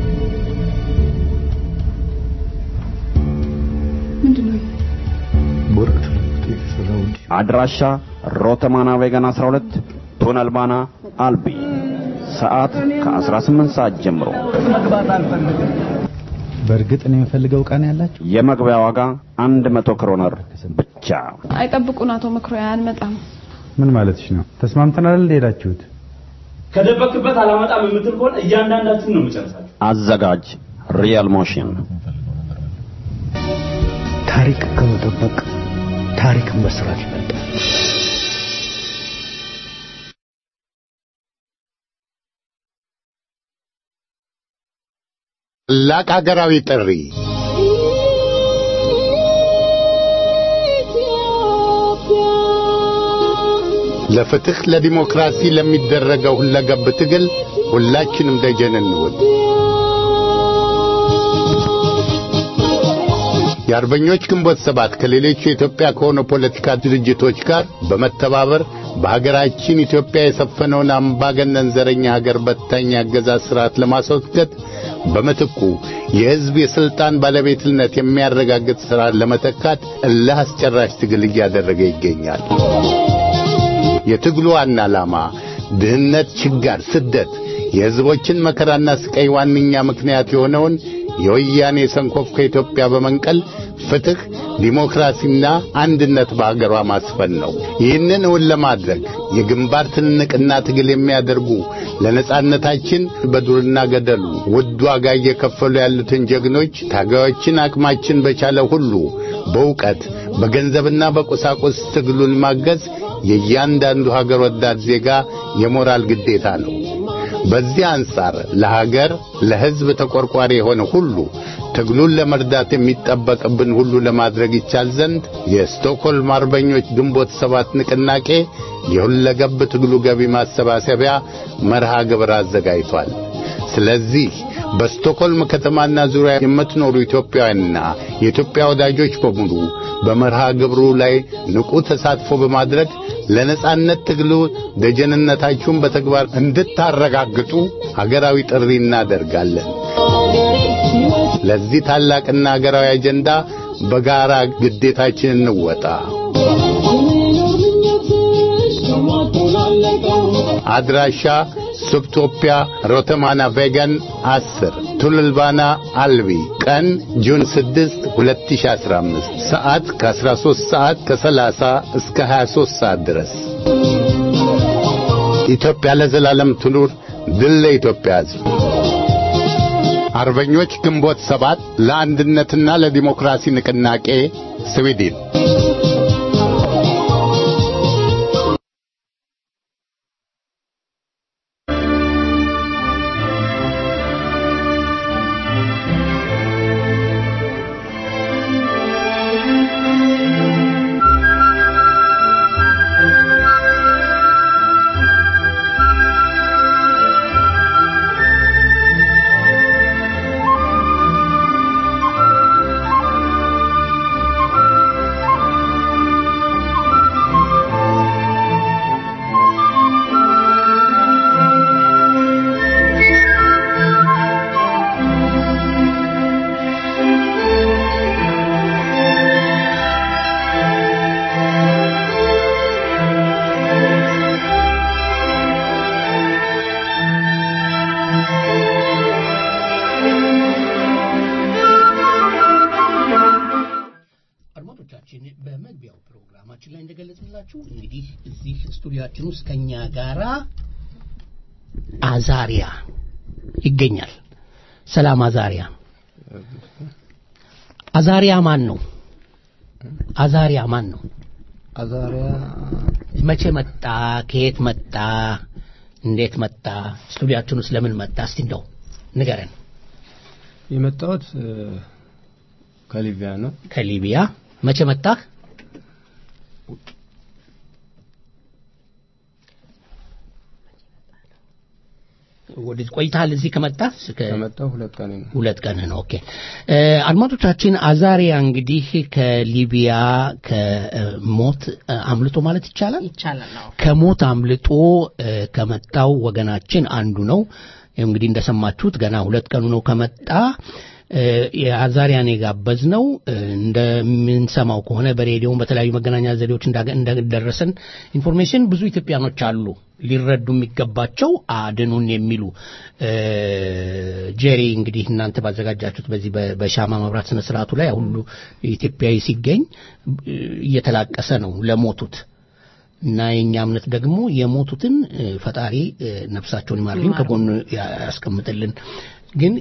ምንድን ነው? በወረቀት የተሰራው አድራሻ ሮተማና ቬጋን 12 ቱነልባና አልቢ ሰዓት ከ18 ሰዓት ጀምሮ መግባት አልፈልግም። በእርግጥ ነው የምፈልገው ዕቃ ነው ያላችሁ? የመግቢያ ዋጋ 100 ክሮነር ብቻ። አይጠብቁን አቶ መኩሪያ አንመጣም። ምን ማለትሽ ነው? ተስማምተናል እንደ ሄዳችሁት? ከደበክበት አላመጣም የምትል ከሆነ እያንዳንዳችን ነው የምጨርሳችሁ። አዘጋጅ ሪያል ሞሽን ታሪክ ከመጠበቅ ታሪክን መስራት ይበልጣል። ታላቅ ሀገራዊ ጥሪ ለፍትህ ለዲሞክራሲ ለሚደረገው ሁለገብ ትግል ሁላችንም ደጀን እንሁን። የአርበኞች ግንቦት ሰባት ከሌሎች የኢትዮጵያ ከሆኑ ፖለቲካ ድርጅቶች ጋር በመተባበር በሀገራችን ኢትዮጵያ የሰፈነውን አምባገነን ዘረኛ ሀገር በታኝ አገዛዝ ስርዓት ለማስወገድ በምትኩ የሕዝብ የስልጣን ባለቤትነት የሚያረጋግጥ ስርዓት ለመተካት እልህ አስጨራሽ ትግል እያደረገ ይገኛል። የትግሉ ዋና ዓላማ ድህነት፣ ችጋር፣ ስደት የሕዝቦችን መከራና ስቃይ ዋነኛ ምክንያት የሆነውን የወያኔ ሰንኮፍ ከኢትዮጵያ በመንቀል ፍትህ፣ ዲሞክራሲና አንድነት በሀገሯ ማስፈን ነው። ይህንን እውን ለማድረግ የግንባር ትንቅና ትግል የሚያደርጉ ለነጻነታችን በዱርና ገደሉ ውድ ዋጋ እየከፈሉ ያሉትን ጀግኖች ታጋዮችን አቅማችን በቻለ ሁሉ በእውቀት በገንዘብና በቁሳቁስ ትግሉን ማገዝ የእያንዳንዱ ሀገር ወዳድ ዜጋ የሞራል ግዴታ ነው። በዚህ አንጻር ለሀገር ለሕዝብ ተቆርቋሪ የሆነ ሁሉ ትግሉን ለመርዳት የሚጠበቅብን ሁሉ ለማድረግ ይቻል ዘንድ የስቶክሆልም አርበኞች ግንቦት ሰባት ንቅናቄ የሁለገብ ትግሉ ገቢ ማሰባሰቢያ መርሃ ግብር አዘጋጅቷል። ስለዚህ በስቶክሆልም ከተማና ዙሪያ የምትኖሩ ኢትዮጵያውያንና የኢትዮጵያ ወዳጆች በሙሉ በመርሃ ግብሩ ላይ ንቁ ተሳትፎ በማድረግ ለነጻነት ትግሉ ደጀንነታችሁን በተግባር እንድታረጋግጡ ሀገራዊ ጥሪ እናደርጋለን። ለዚህ ታላቅና ሀገራዊ አጀንዳ በጋራ ግዴታችን እንወጣ። አድራሻ ሱብቶፒያ ሮተማና ቬገን 10 ቱልልባና አልቢ ቀን ጁን 6 2015 ሰዓት ከ13 ሰዓት ከ30 እስከ 23 ሰዓት ድረስ ኢትዮጵያ ለዘላለም ትኑር ድል ለኢትዮጵያ ሕዝብ አርበኞች ግንቦት ሰባት ለአንድነትና ለዲሞክራሲ ንቅናቄ ስዊድን አድማጮቻችን በመግቢያው ፕሮግራማችን ላይ እንደገለጽንላችሁ እንግዲህ እዚህ ስቱዲያችን ውስጥ ከኛ ጋራ አዛሪያ ይገኛል። ሰላም አዛሪያ። አዛሪያ ማን ነው? አዛሪያ ማን ነው? አዛሪያ መቼ መጣ? ከየት መጣ? እንዴት መጣ? ስቱዲያችን ውስጥ ለምን መጣ? እስቲ እንደው ንገረን። የመጣሁት እ፣ ከሊቢያ ነው። ከሊቢያ መቼ መጣህ? ወደ ቆይተሃል እዚህ ከመጣህ? እስከ- ከመጣሁ ሁለት ቀን ነው። ሁለት ቀን ነው። ኦኬ እ፣ አድማጮቻችን አዛሪያ እንግዲህ ከሊቢያ ከሞት እ፣ አምልጦ ማለት ይቻላል ይቻላል አዎ ከሞት አምልጦ እ፣ ከመጣው ወገናችን አንዱ ነው። እንግዲህ እንደሰማችሁት ገና ሁለት ቀኑ ነው ከመጣ እ፣ የአዛሪያን የጋበዝ ነው እንደምንሰማው ከሆነ በሬዲዮም በተለያዩ መገናኛ ዘዴዎች እንዳገ- እንደደረሰን ኢንፎርሜሽን ብዙ ኢትዮጵያኖች አሉ ሊረዱ የሚገባቸው አድኑን የሚሉ እ፣ ጄሪ እንግዲህ እናንተ ባዘጋጃችሁት በዚህ በ- በሻማ መብራት ስነ ስርዓቱ ላይ ሁሉ ኢትዮጵያዊ ሲገኝ እ፣ እየተላቀሰ ነው ለሞቱት እና የኛ እምነት ደግሞ የሞቱትን እ፣ ፈጣሪ እ፣ ነፍሳቸውን ይማርልን ከጎኑ ያ- ያስቀምጥልን ግን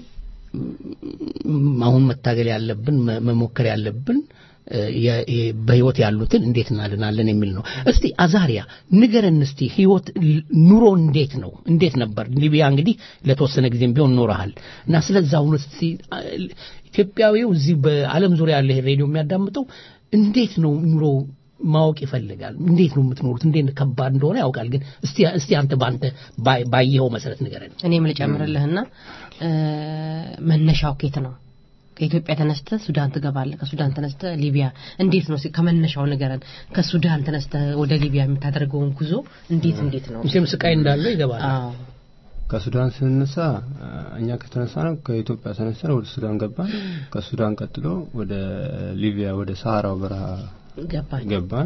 ም፣ አሁን መታገል ያለብን መ- መሞከር ያለብን እ፣ የ- የ- በህይወት ያሉትን እንዴት እናድናለን የሚል ነው። እስቲ አዛሪያ ንገረን እስቲ ህይወት ል- ኑሮ እንዴት ነው? እንዴት ነበር? ሊቢያ እንግዲህ ለተወሰነ ጊዜም ቢሆን ኖረሃል እና ስለዛ አሁን እስቲ አ፣ ኢትዮጵያዊው እዚህ በዓለም ዙሪያ ያለ ይሄ ሬዲዮ የሚያዳምጠው እንዴት ነው ኑሮ ማወቅ ይፈልጋል። እንዴት ነው የምትኖሩት? እንዴት ከባድ እንደሆነ ያውቃል። ግን እስቲ እስቲ አንተ በአንተ ባይ- ባየኸው መሰረት ንገረን። እኔም ልጨምርልህና እ፣ መነሻው ኬት ነው? ከኢትዮጵያ ተነስተ ሱዳን ትገባለህ። ከሱዳን ተነስተ ሊቢያ እንዴት ነው? እስኪ ከመነሻው ንገረን። ከሱዳን ተነስተ ወደ ሊቢያ የምታደርገውን ጉዞ እንዴት እንዴት ነው? መቼም ስቃይ እንዳለው ይገባል። አዎ ከሱዳን ስንነሳ እ፣ እኛ ከተነሳ ነው ከኢትዮጵያ ተነስተን ወደ ሱዳን ገባን። ከሱዳን ቀጥሎ ወደ ሊቢያ ወደ ሰሃራው በረሃ ገባኝ። ገባን።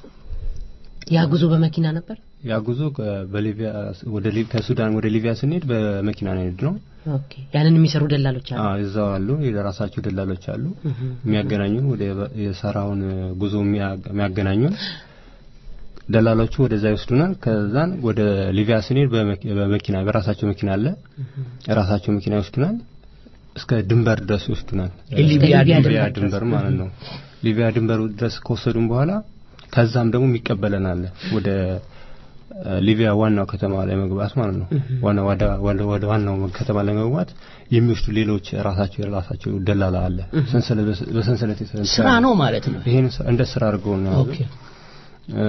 ያ ጉዞ በመኪና ነበር። ያ ጉዞ ከ- በሊቢያ ወደ ሊ- ከሱዳን ወደ ሊቢያ ስንሄድ በመኪና ነው የሄድነው። ኦኬ ያንን የሚሰሩ ደላሎች አሉ። አዎ እዛው አሉ፣ የራሳቸው ደላሎች አሉ እህ። የሚያገናኙን ወደ የሰራውን ጉዞ የሚያ- የሚያገናኙን ደላሎቹ ወደዛ ይወስዱናል። ከዛን ወደ ሊቢያ ስንሄድ በመኪ- በመኪና በራሳቸው መኪና አለ፣ ራሳቸው መኪና ይወስዱናል። እስከ ድንበር ድረስ ይወስዱናል። የሊቢያ ሊቢያ ድንበር ድንበር ድረስ። ማለት ነው። ሊቢያ ድንበር ድረስ ከወሰዱን በኋላ ከዛም ደግሞ የሚቀበለን አለ ወደ እ፣ ሊቢያ ዋናው ከተማ ላይ መግባት ማለት ነው። ዋና ወደ ወደ ወደ ዋናው ከተማ ላይ መግባት የሚወስዱ ሌሎች ራሳቸው የራሳቸው ደላላ አለ። ሰንሰለት በሰ- በሰንሰለት የተሰራ ስራ ነው ማለት ነው። ይሄን ስ- እንደ ስራ አድርገው ነው ያዙት። ኦኬ እ፣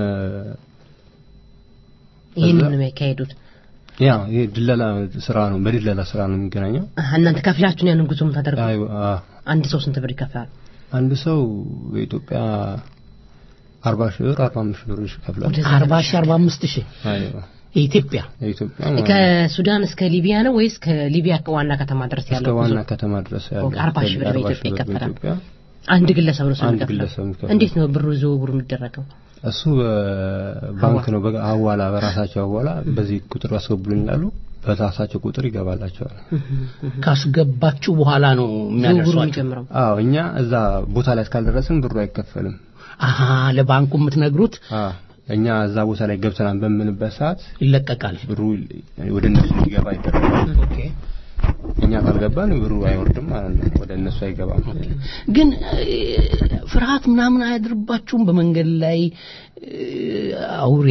ይህንን ከዛ- ነው የሚያካሄዱት። ያ ይሄ ድለላ ስራ ነው። በድለላ ስራ ነው የሚገናኘው። አሀ፣ እናንተ ከፍላችሁን ያንን ጉዞ የምታደርጉት? አይ አ አንድ ሰው ስንት ብር ይከፍላል? አንድ ሰው በኢትዮጵያ አርባ ሺህ ብር አርባ አምስት ሺህ ብር ይከፍላል። አርባ ሺህ አርባ አምስት ሺህ አይዋ የኢትዮጵያ የኢትዮጵያ ማለት ነው። ከሱዳን እስከ ሊቢያ ነው ወይስ ከሊቢያ ዋና ከተማ ድረስ እስከ ያለው ጉዞ? ዋና ከተማ ድረስ ያለው ኦኬ፣ አርባ ሺህ ብር አርባ በኢትዮጵያ ሺህ ብር ይከፈላል። በኢትዮጵያ አንድ ግለሰብ ነው ሰው አንድ የሚከፍለው? ግለሰብ የሚከፍለው። እንዴት ነው ብሩ ዝውውሩ የሚደረገው? እሱ በባንክ ነው በ- ሀዋላ በራሳቸው ሀዋላ በዚህ ቁጥር አስገቡልኝ ይላሉ። በራሳቸው ቁጥር ይገባላቸዋል። ካስገባችሁ በኋላ ነው የሚያደርሷቸው። የሚጨምረው አዎ እኛ እዛ ቦታ ላይ እስካልደረስን ብሩ አይከፈልም። አሀ ለባንኩ የምትነግሩት አዎ እኛ እዛ ቦታ ላይ ገብተናል በምንበት ሰዓት ይለቀቃል። ብሩ ወደ እነሱ እንዲገባ ይደረጋል። ኦኬ እኛ ካልገባን ብሩ አይወርድም ማለት ነው፣ ወደ እነሱ አይገባም። ግን እ፣ ፍርሃት ምናምን አያድርባችሁም? በመንገድ ላይ እ፣ አውሬ፣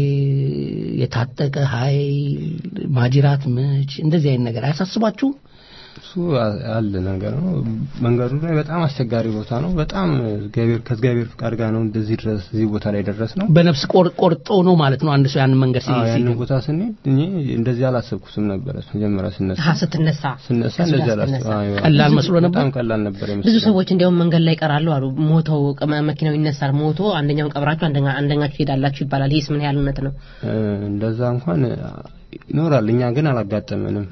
የታጠቀ ኃይል፣ ማጅራት ምች እንደዚህ አይነት ነገር አያሳስባችሁም? እሱ አ- አለ ነገር ነው። መንገዱ ላይ በጣም አስቸጋሪ ቦታ ነው። በጣም እግዚአብሔር ከእግዚአብሔር ፍቃድ ጋር ነው እንደዚህ ድረስ እዚህ ቦታ ላይ ደረስ ነው። በነፍስ ቆር- ቆርጦ ነው ማለት ነው አንድ ሰው ያንን መንገድ ሲ- አዎ ሲገባ። ያንን ቦታ ስንሄድ እኔ እንደዚህ አላሰብኩትም ነበረ። መጀመሪያ ስነሳ አሀ፣ ስትነሳ ስነሳ ከሱዳን እንደዚህ ስትነሳ። አላሰብኩ። አዎ፣ ቀላል መስሎ ነበር? በጣም ቀላል ነበር ብዙ የመሰለኝ። ሰዎች እንዲያውም መንገድ ላይ ይቀራሉ አሉ። ሞተው ቀመ- መኪናው ይነሳል፣ ሞቶ አንደኛውን ቀብራችሁ አንደኛ አንደኛችሁ ትሄዳላችሁ ይባላል። ይህስ ምን ያህል እውነት ነው? እ፣ እንደዛ እንኳን ይኖራል። እኛ ግን አላጋጠመንም።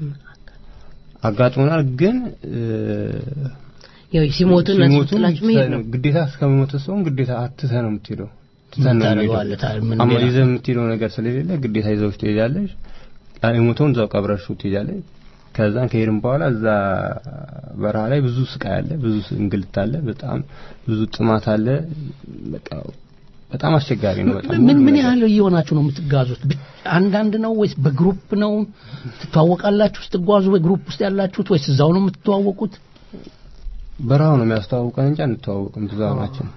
አጋጥሞናል ግን እ፣ ያው ሲሞቱ እነሱ ሲሞቱ ጥላችሁ መሄድ ነው። ግዴታ እስከሚሞት ሰውን ግዴታ አትተህ ነው የምትሄደው። ትተህ ነው ታደርገዋለህ? የምትሄደው። ታ- ምን አማ ሌላ? ይዘህ የምትሄደው ነገር ስለሌለ ግዴታ ይዘውሽ ትሄዳለሽ። ያ የሞተውን እዛው ቀብረሽው ትሄዳለሽ። ከዛን ከሄድን በኋላ እዛ በረሃ ላይ ብዙ ስቃይ አለ፣ ብዙ እንግልት አለ፣ በጣም ብዙ ጥማት አለ። በቃ በጣም አስቸጋሪ ነው። በጣም ምን ሁሉ ምን ነገር። ያህል እየሆናችሁ ነው የምትጋዙት? ብ- አንዳንድ ነው ወይስ በግሩፕ ነው ትተዋወቃላችሁ? ስትጓዙ በግሩፕ ውስጥ ያላችሁት ወይስ እዛው ነው የምትተዋወቁት? በረሃው ነው የሚያስተዋውቀን እንጂ አንተዋወቅም ብዙ ናቸው።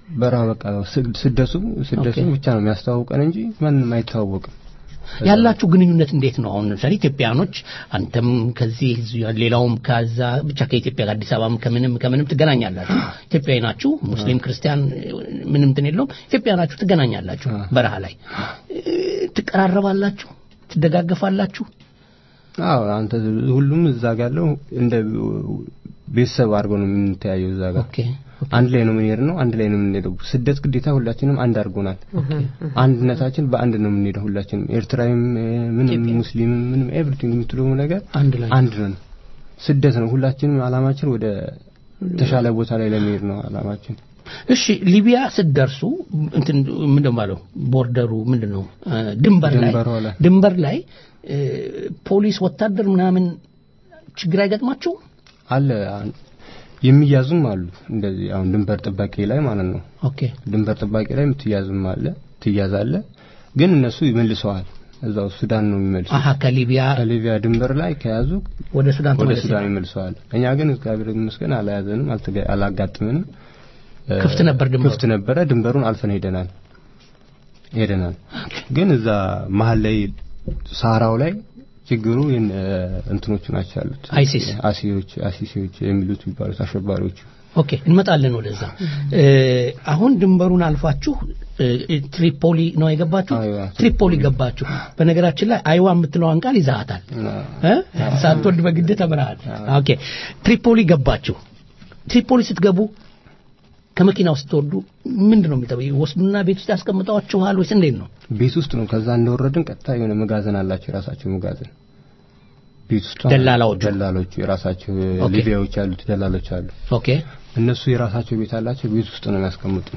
በረሃ በቃ ስድ- ስደቱ ስደቱ ኦኬ። ብቻ ነው የሚያስተዋውቀን እንጂ ማንም አይተዋወቅም። ያላችሁ ግንኙነት እንዴት ነው? አሁን ለምሳሌ ኢትዮጵያኖች አንተም ከዚህ እዚሁ ያለ- ሌላውም ከዛ ብቻ ከኢትዮጵያ ጋር አዲስ አበባም ከምንም ከምንም ትገናኛላችሁ። ኢትዮጵያዊ ናችሁ፣ ሙስሊም ክርስቲያን ምንም እንትን የለውም። ኢትዮጵያ ናችሁ፣ ትገናኛላችሁ። በረሃ ላይ እ፣ ትቀራረባላችሁ፣ ትደጋገፋላችሁ። አዎ አንተ ሁሉም እዛ ጋር ያለው እንደ ቤተሰብ አድርገው ነው የምንተያየው እዛ ጋር አንድ ላይ ነው የምንሄድ ነው አንድ ላይ ነው የምንሄደው ስደት ግዴታ ሁላችንም አንድ አድርጎናል አንድነታችን በአንድ ነው የምንሄደው ሁላችንም ኤርትራዊም እ፣ ምንም ሙስሊምም ምንም ኤቭሪቲንግ የምትለው ነገር አንድ ላይ አንድ ነን ስደት ነው ሁላችንም አላማችን ወደ ተሻለ ቦታ ላይ ለመሄድ ነው አላማችን እሺ ሊቢያ ስትደርሱ እንትን ምንድን ነው ባለው ቦርደሩ ምንድን ነው እ፣ ድንበር ላይ ድንበሯ ላይ ድንበር ላይ እ፣ ፖሊስ ወታደር ምናምን ችግር አይገጥማችሁ? አለ አን- የሚያዙም አሉ እንደዚህ አሁን ድንበር ጥባቄ ላይ ማለት ነው ኦኬ ድንበር ጥባቄ ላይ የምትያዝም አለ ትያዛለ ግን እነሱ ይመልሰዋል እዛው ሱዳን ነው የሚመልሱ አሀ ከሊቢያ ከሊቢያ ድንበር ላይ ከያዙ ወደ ሱዳን ወደ ተመለሰ። ሱዳን ይመልሰዋል እኛ ግን እግዚአብሔር ይመስገን አልያዘንም አልተገ- አላጋጥመንም እ፣ ክፍት ነበር ድንበሩ? ክፍት ነበረ ድንበሩን አልፈን ሄደናል ሄደናል ግን እዛ መሀል ላይ ሳራው ላይ ችግሩ የነ እንትኖቹ ናቸው ያሉት አይሲስ አሲዎች አሲሲዎች የሚሉት የሚባሉት አሸባሪዎቹ ኦኬ እንመጣለን ወደዛ እ፣ አሁን ድንበሩን አልፋችሁ እ፣ ትሪፖሊ ነው የገባችሁ ትሪፖሊ ገባችሁ በነገራችን ላይ አይዋ የምትለዋን ቃል ይዛሃታል እ? ሳትወድ በግድ ተምረሃል ኦኬ ትሪፖሊ ገባችሁ ትሪፖሊ ስትገቡ ከመኪናው ስትወርዱ ምንድን ነው የሚጠበቅ ወስዱና ቤት ውስጥ ያስቀምጠዋችኋል ወይስ እንዴት ነው ቤት ውስጥ ነው ከዛ እንደወረድን ቀጥታ የሆነ መጋዘን አላቸው የራሳቸው መጋዘን ቤት ውስጥ ደላላዎቹ? ደላሎቹ የራሳቸው ኦኬ። ሊቢያዎች ያሉት ደላሎች አሉ ኦኬ እነሱ የራሳቸው ቤት አላቸው ቤት ውስጥ ነው የሚያስቀምጡ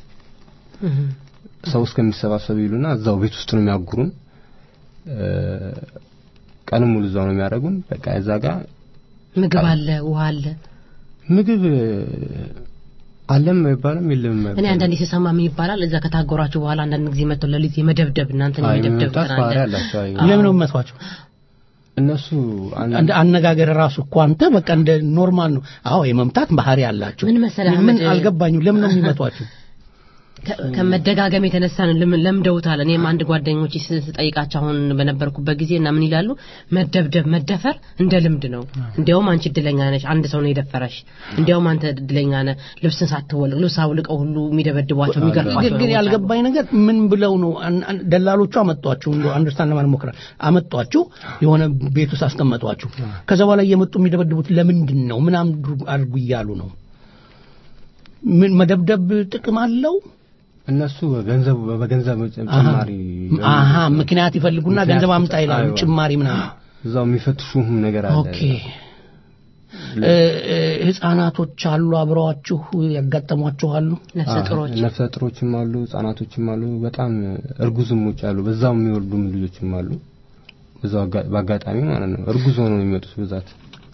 ሰው እስከሚሰባሰብ ይሉና እዛው ቤት ውስጥ ነው የሚያጉሩን እ፣ ቀንም ሙሉ እዛው ነው የሚያደርጉን በቃ እዛ ጋር ምግብ አለ ውሃ አለ ምግብ እ፣ አለም አይባልም የለም እኔ አይባልም። አንዳንዴ ስሰማ ምን ይባላል እዛ ከታጎራችሁ በኋላ አንዳንድ ጊዜ መጥተው ለሊት የመደብደብ እናንተን አይ፣ የመደብደብ መምታት እንትን አለ። ባህሪ አላቸው አይ ለምን ነው የምትመቷቸው እነሱ እንደ አነጋገር ራሱ እኮ አንተ በቃ እንደ ኖርማል ነው አዎ የመምታት ባህሪ አላቸው ምን መሰለህ ምን አህመድ፣ አልገባኝም ለምን ነው የሚመቷችሁ ከ- ከመደጋገም የተነሳ ነው ለምን- ለምደውታል። እኔም አንድ ጓደኞች ስጠይቃቸው አሁን በነበርኩበት ጊዜ እና ምን ይላሉ መደብደብ፣ መደፈር እንደ ልምድ ነው። እንዲያውም አንቺ እድለኛ ነሽ፣ አንድ ሰው ነው የደፈረሽ። እንዲያውም አንተ እድለኛ ነህ፣ ልብስን ሳትወልቅ ልብስ አውልቀው ሁሉ የሚደበድቧቸው ግን የሚገርፏቸው ግን ሰዎች አሉ። ያልገባኝ ነገር ምን ብለው ነው አን- አን- ደላሎቹ አመጧችሁ እንደ አንደርስታንድ ለማለት ሞክራል አመጧችሁ የሆነ ቤት ውስጥ አስቀመጧችሁ ከዛ በኋላ እየመጡ የሚደበድቡት ለምንድን ነው ምን አምዱ- አድርጉ እያሉ ነው ምን መደብደብ ጥቅም አለው እነሱ ገንዘብ በገንዘብ ጭማሪ አሀ ምክንያት ይፈልጉና ምክንያት ገንዘብ አምጣ ይላሉ አይዋ። ጭማሪ ምናምን እዛው የሚፈትሹም ነገር አለ ኦኬ እ፣ እ፣ ህፃናቶች አሉ አብረዋችሁ ያጋጠሟችሁ አሉ አዎ፣ ነፍሰ ጥሮችም አሉ ህጻናቶችም አሉ በጣም እርጉዝሞች አሉ በዛው የሚወልዱም ልጆችም አሉ በዛው አጋ- በአጋጣሚ ማለት ነው እርጉዝ ሆነው ነው የሚመጡት ብዛት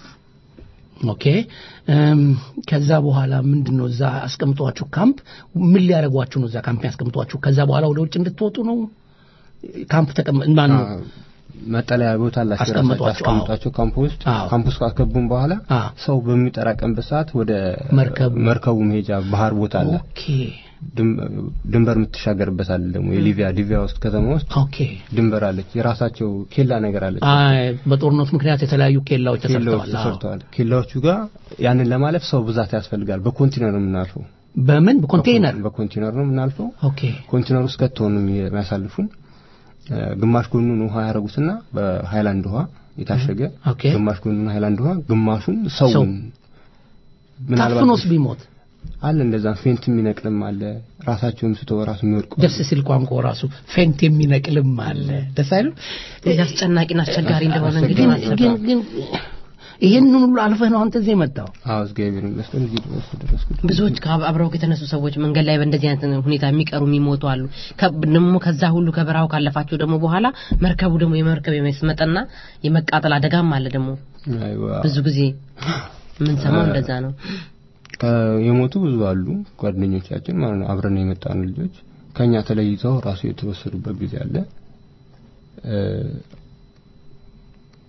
ኦኬ እም፣ ከዛ በኋላ ምንድን ነው እዛ አስቀምጧችሁ ካምፕ ምን ሊያደርጓችሁ ነው እዛ ካምፕ ያስቀምጧችሁ ከዛ በኋላ ወደ ውጭ እንድትወጡ ነው ካምፕ ተቀመጥ ማን ነው መጠለያ ቦታ አላቸው አስቀምጧቸው፣ ራሳቸው አስቀምጧቸው ካምፕ ውስጥ ካምፕ ውስጥ ካስገቡን በኋላ ሰው በሚጠራቀምበት ሰዓት ወደ መርከቡ መርከቡ መሄጃ ባህር ቦታ አለ ኦኬ ድም- ድንበር የምትሻገርበት አለ ደግሞ የሊቢያ ሊቢያ ውስጥ ከተማ ውስጥ ኦኬ ድንበር አለች የራሳቸው ኬላ ነገር አለች አይ፣ በጦርነቱ ምክንያት የተለያዩ ኬላዎች ኬላዎች ተሰርተዋል አዎ። ተሰርተዋል ኬላዎቹ ጋር ያንን ለማለፍ ሰው ብዛት ያስፈልጋል በኮንቲነር ነው የምናልፈው በምን በኮንቴይነር በኮንቲነር ነው የምናልፈው ኦኬ ኮንቲነር ውስጥ ከተው ነው የሚያሳልፉን እ፣ ግማሽ ጎኑን ውሃ ያደረጉትና በሃይላንድ ውሃ የታሸገ ኦኬ። ግማሽ ጎኑን ሃይላንድ ውሃ ግማሹን ሰውን ሰው። ምናልባት ታፍኖስ ቢሞት አለ እንደዛ ፌንት የሚነቅልም አለ ራሳቸውም ስቶ ራሱ የሚወድቁ ደስ ሲል ቋንቋ ራሱ ፌንት የሚነቅልም አለ ደስ አይልም እዚህ አስጨናቂና አስቸጋሪ እንደሆነ እንግዲህ ግን ማሰብ ግን ግን ይሄንን ሁሉ አልፈህ ነው አንተ እዚህ የመጣው አዎ እግዚአብሔር ይመስገን እዚህ ድረስ ደረስኩት ብዙዎች ከአብ- አብረው የተነሱ ሰዎች መንገድ ላይ በእንደዚህ አይነት ሁኔታ የሚቀሩ የሚሞቱ አሉ። ከ- ደግሞ ከዛ ሁሉ ከበረሃው ካለፋቸው ደግሞ በኋላ መርከቡ ደግሞ የመርከብ የመስመጥና የመቃጠል አደጋም አለ ደግሞ አይዋ። ብዙ ጊዜ የምንሰማው እንደዛ ነው። ከ- የሞቱ ብዙ አሉ ጓደኞቻችን ማለት ነው አብረን የመጣን ልጆች ከኛ ተለይተው ራሱ የተወሰዱበት ጊዜ አለ እ፣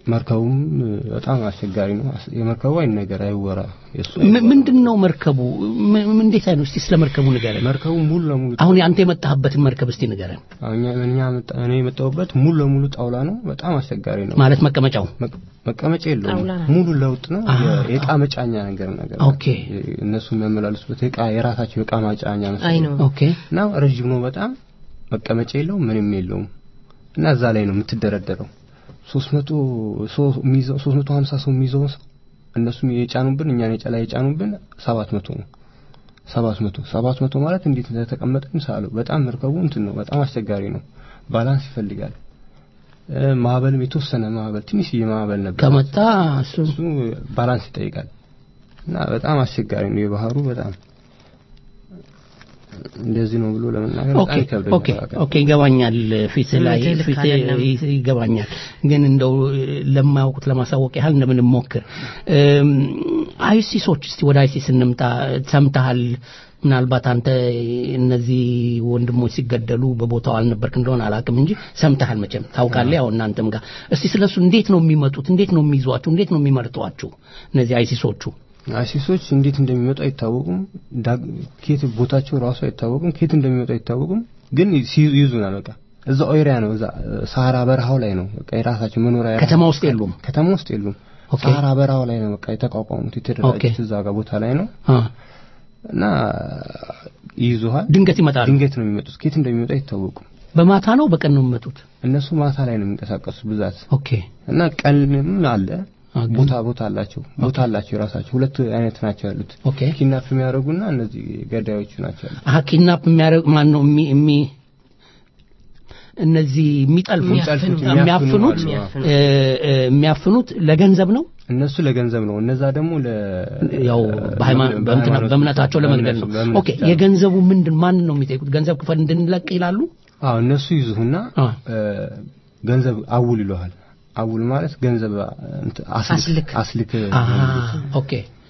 መርከቡም በጣም አስቸጋሪ ነው። አስ- የመርከቡ አይን ነገር አይወራ። የሱ ም- ምንድን ነው መርከቡ ም- ም- እንዴት አይነት እስቲ ስለ መርከቡ ንገረን መርከቡ ሙሉ ለሙሉ አሁን አንተ የመጣህበትን መርከብ እስቲ ንገረን አሁን እኛ እኛ መጣ- እኔ የመጣሁበት ሙሉ ለሙሉ ጣውላ ነው። በጣም አስቸጋሪ ነው። ማለት መቀመጫው መቅ- መቀመጫ የለውም። ጣውላ ነው። ሙሉ ለውጥ ነው። አሃ። የ- የእቃ መጫኛ ነገር ነገር ነው። ኦኬ። እነሱ የሚያመላልሱበት የእቃ የራሳቸው የእቃ ማጫኛ አይ መሰለኝ ነው። ኦኬ እና ረጅም ነው በጣም መቀመጫ የለውም ምንም የለውም እና እዛ ላይ ነው የምትደረደረው ሶስት መቶ ሰው የሚይዘው ሶስት መቶ ሀምሳ ሰው የሚይዘውን ሰው እነሱም የጫኑብን እኛን የጫላ የጫኑብን ሰባት መቶ ነው ሰባት መቶ ሰባት መቶ ማለት እንዴት እንደተቀመጠን ሳለው በጣም መርከቡ እንትን ነው በጣም አስቸጋሪ ነው ባላንስ ይፈልጋል እ፣ ማዕበልም የተወሰነ ማዕበል ትንሽዬ ማዕበል ነበር ከመጣ እሱ እሱ ባላንስ ይጠይቃል እና በጣም አስቸጋሪ ነው የባህሩ በጣም እንደዚህ ነው ብሎ ለመናገር ኦኬ በጣም ይከብዳል ኦኬ ኦኬ ይገባኛል ፊት ላይ እውነትህ ልክ ፊት አይደለም። ይ- ይገባኛል ግን እንደው ለማያውቁት ለማሳወቅ ያህል እንደምንም ሞክር እም፣ አይሲሶች እስቲ ወደ አይሲስ እንምጣ ሰምተሃል ምናልባት አንተ እነዚህ ወንድሞች ሲገደሉ በቦታው አልነበርክ እንደሆነ አላውቅም እንጂ ሰምተሃል መቼም ታውቃለህ ያው እናንተም ጋር እስቲ ስለሱ እንዴት ነው የሚመጡት እንዴት ነው የሚይዟችሁ እንዴት ነው የሚመርጧችሁ እነዚህ አይሲሶቹ አይሲሶች እንዴት እንደሚመጡ አይታወቁም ዳግ- ከየት ቦታቸው ራሱ አይታወቁም ከየት እንደሚመጡ አይታወቁም ግን ሲ- ይይዙናል በቃ እዛው ኤሪያ ነው እዛ ሳራ በረሃው ላይ ነው በቃ የራሳቸው መኖሪያ ከተማ ውስጥ የሉም ከተማ ውስጥ የሉም ኦኬ። ሳራ በረሃው ላይ ነው በቃ የተቋቋሙት የተደራጁት ኦኬ። እዛ ጋር ቦታ ላይ ነው አ፣ እና ይይዙሃል ድንገት ይመጣሉ ድንገት ነው የሚመጡት ከየት እንደሚመጡ አይታወቁም በማታ ነው በቀን ነው የሚመጡት እነሱ ማታ ላይ ነው የሚንቀሳቀሱ ብዛት ኦኬ እና ቀንም አለ አ፣ ግን- ቦታ ቦታ አላቸው ቦታ አላቸው የራሳቸው ሁለት አይነት ናቸው ያሉት ኦኬ ኪድናፕ የሚያደርጉና እነዚህ ገዳዮቹ ናቸው ያሉት አሀ ኪድናፕ የሚያደርግ ማን ነው የሚ የሚ እነዚህ የሚጠልፉት የሚጠልፉት፣ የሚያፍኑት የሚያፍኑ እ፣ እ፣ የሚያፍኑት ለገንዘብ ነው እነሱ ለገንዘብ ነው እነዛ ደግሞ ለ ያው በሃይማኖት በእምትና- በእምነታቸው ለመግደል ነው በእምነት ኦኬ ብቻ ነው። የገንዘቡ ምንድን ማን ነው የሚጠይቁት ገንዘብ ክፈል እንድንለቅ ይላሉ አዎ እነሱ ይዙህና አ። እ፣ ገንዘብ አውል ይለዋል አውል ማለት ገንዘብ እንትን አስልክ አስልክ። አስልክ አሀ ኦኬ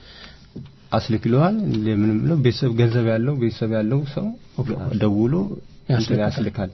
አስልክ ይለዋል ምንም ብለው ቤተሰብ ገንዘብ ያለው ቤተሰብ ያለው ሰው ደውሎ እንትን ያስልካል። ያስልካል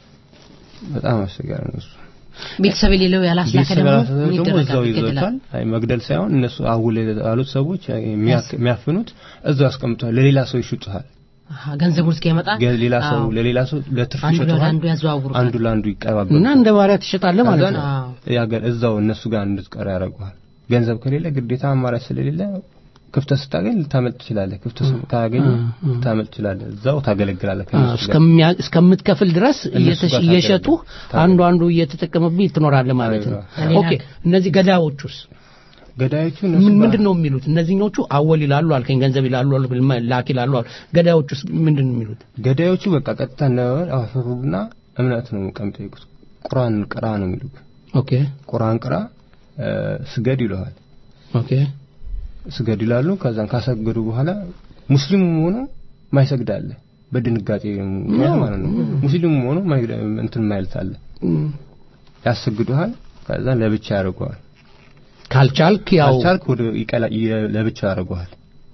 በጣም አስቸጋሪ ነው እሱ ቤተሰብ የሌለው ያላስላከ ቤተሰብ ደግሞ ያላሰበ ምን ደግሞ እዛው ይደረጋል? ይዘውታል ይገደላል። አይ መግደል ሳይሆን እነሱ አውል ያሉት ሰዎች የሚያክ- የሚያፍኑት እዛው ያስቀምጡታል ለሌላ ሰው ይሽጡታል አሃ፣ ገንዘቡን እስኪመጣ ገ- ሌላ ሰው አዎ። ለሌላ ሰው ለትርፍ አንዱ ይሸጡታል ለአንዱ ያዘዋውሩታል። አንዱ ለአንዱ ይቀባበሉ እና እንደ ባሪያ ትሸጣለህ ማለት ነው አዎ። ያገር እዛው እነሱ ጋር እንድትቀር ያደርጉሃል ገንዘብ ከሌለ ግዴታ አማራጭ ስለሌለ ክፍተት ስታገኝ ልታመልጥ ትችላለህ ክፍተት ካገኝ ልታመልጥ ትችላለህ እዛው ታገለግላለህ አ፣ ከእነሱ ጋር እስከሚያ- እስከምትከፍል ድረስ እነሱ እየተሽ- ጋር እየሸጡ ታገለግል- አንዱ አንዱ እየተጠቀመብኝ ትኖራለህ ማለት ነው አዎ። ኦኬ እነዚህ ገዳዮቹስ ገዳዮቹ እነሱ ምን- ጋር- ምንድን ነው የሚሉት እነዚህኞቹ አወል ይላሉ አልከኝ ገንዘብ ይላሉ አልክ፣ መ- ላክ ይላሉ አልክ። ገዳዮቹስ ምንድን ነው የሚሉት ገዳዮቹ በቃ ቀጥታ ነበር አፈሩና እምነት ነው በቃ የሚጠይቁት ቁርአን ቅራ ነው የሚሉት ኦኬ ቁርአን ቅራ እ፣ ስገድ ይለዋል ኦኬ ስገድ ይላሉ ከዛን ካሰገዱ በኋላ ሙስሊሙም ሆኖ ማይሰግድ አለ በድንጋጤ ምክንያት ማለት ነው ሙስሊሙም ሆኖ ማይግደ- እንትን ማይልት አለ እም፣ ያሰግዱሃል ከዛን ለብቻ ያደርገዋል ካልቻልክ ያው ካልቻልክ ወደ ይቀላ የ- ለብቻ ያደርገዋል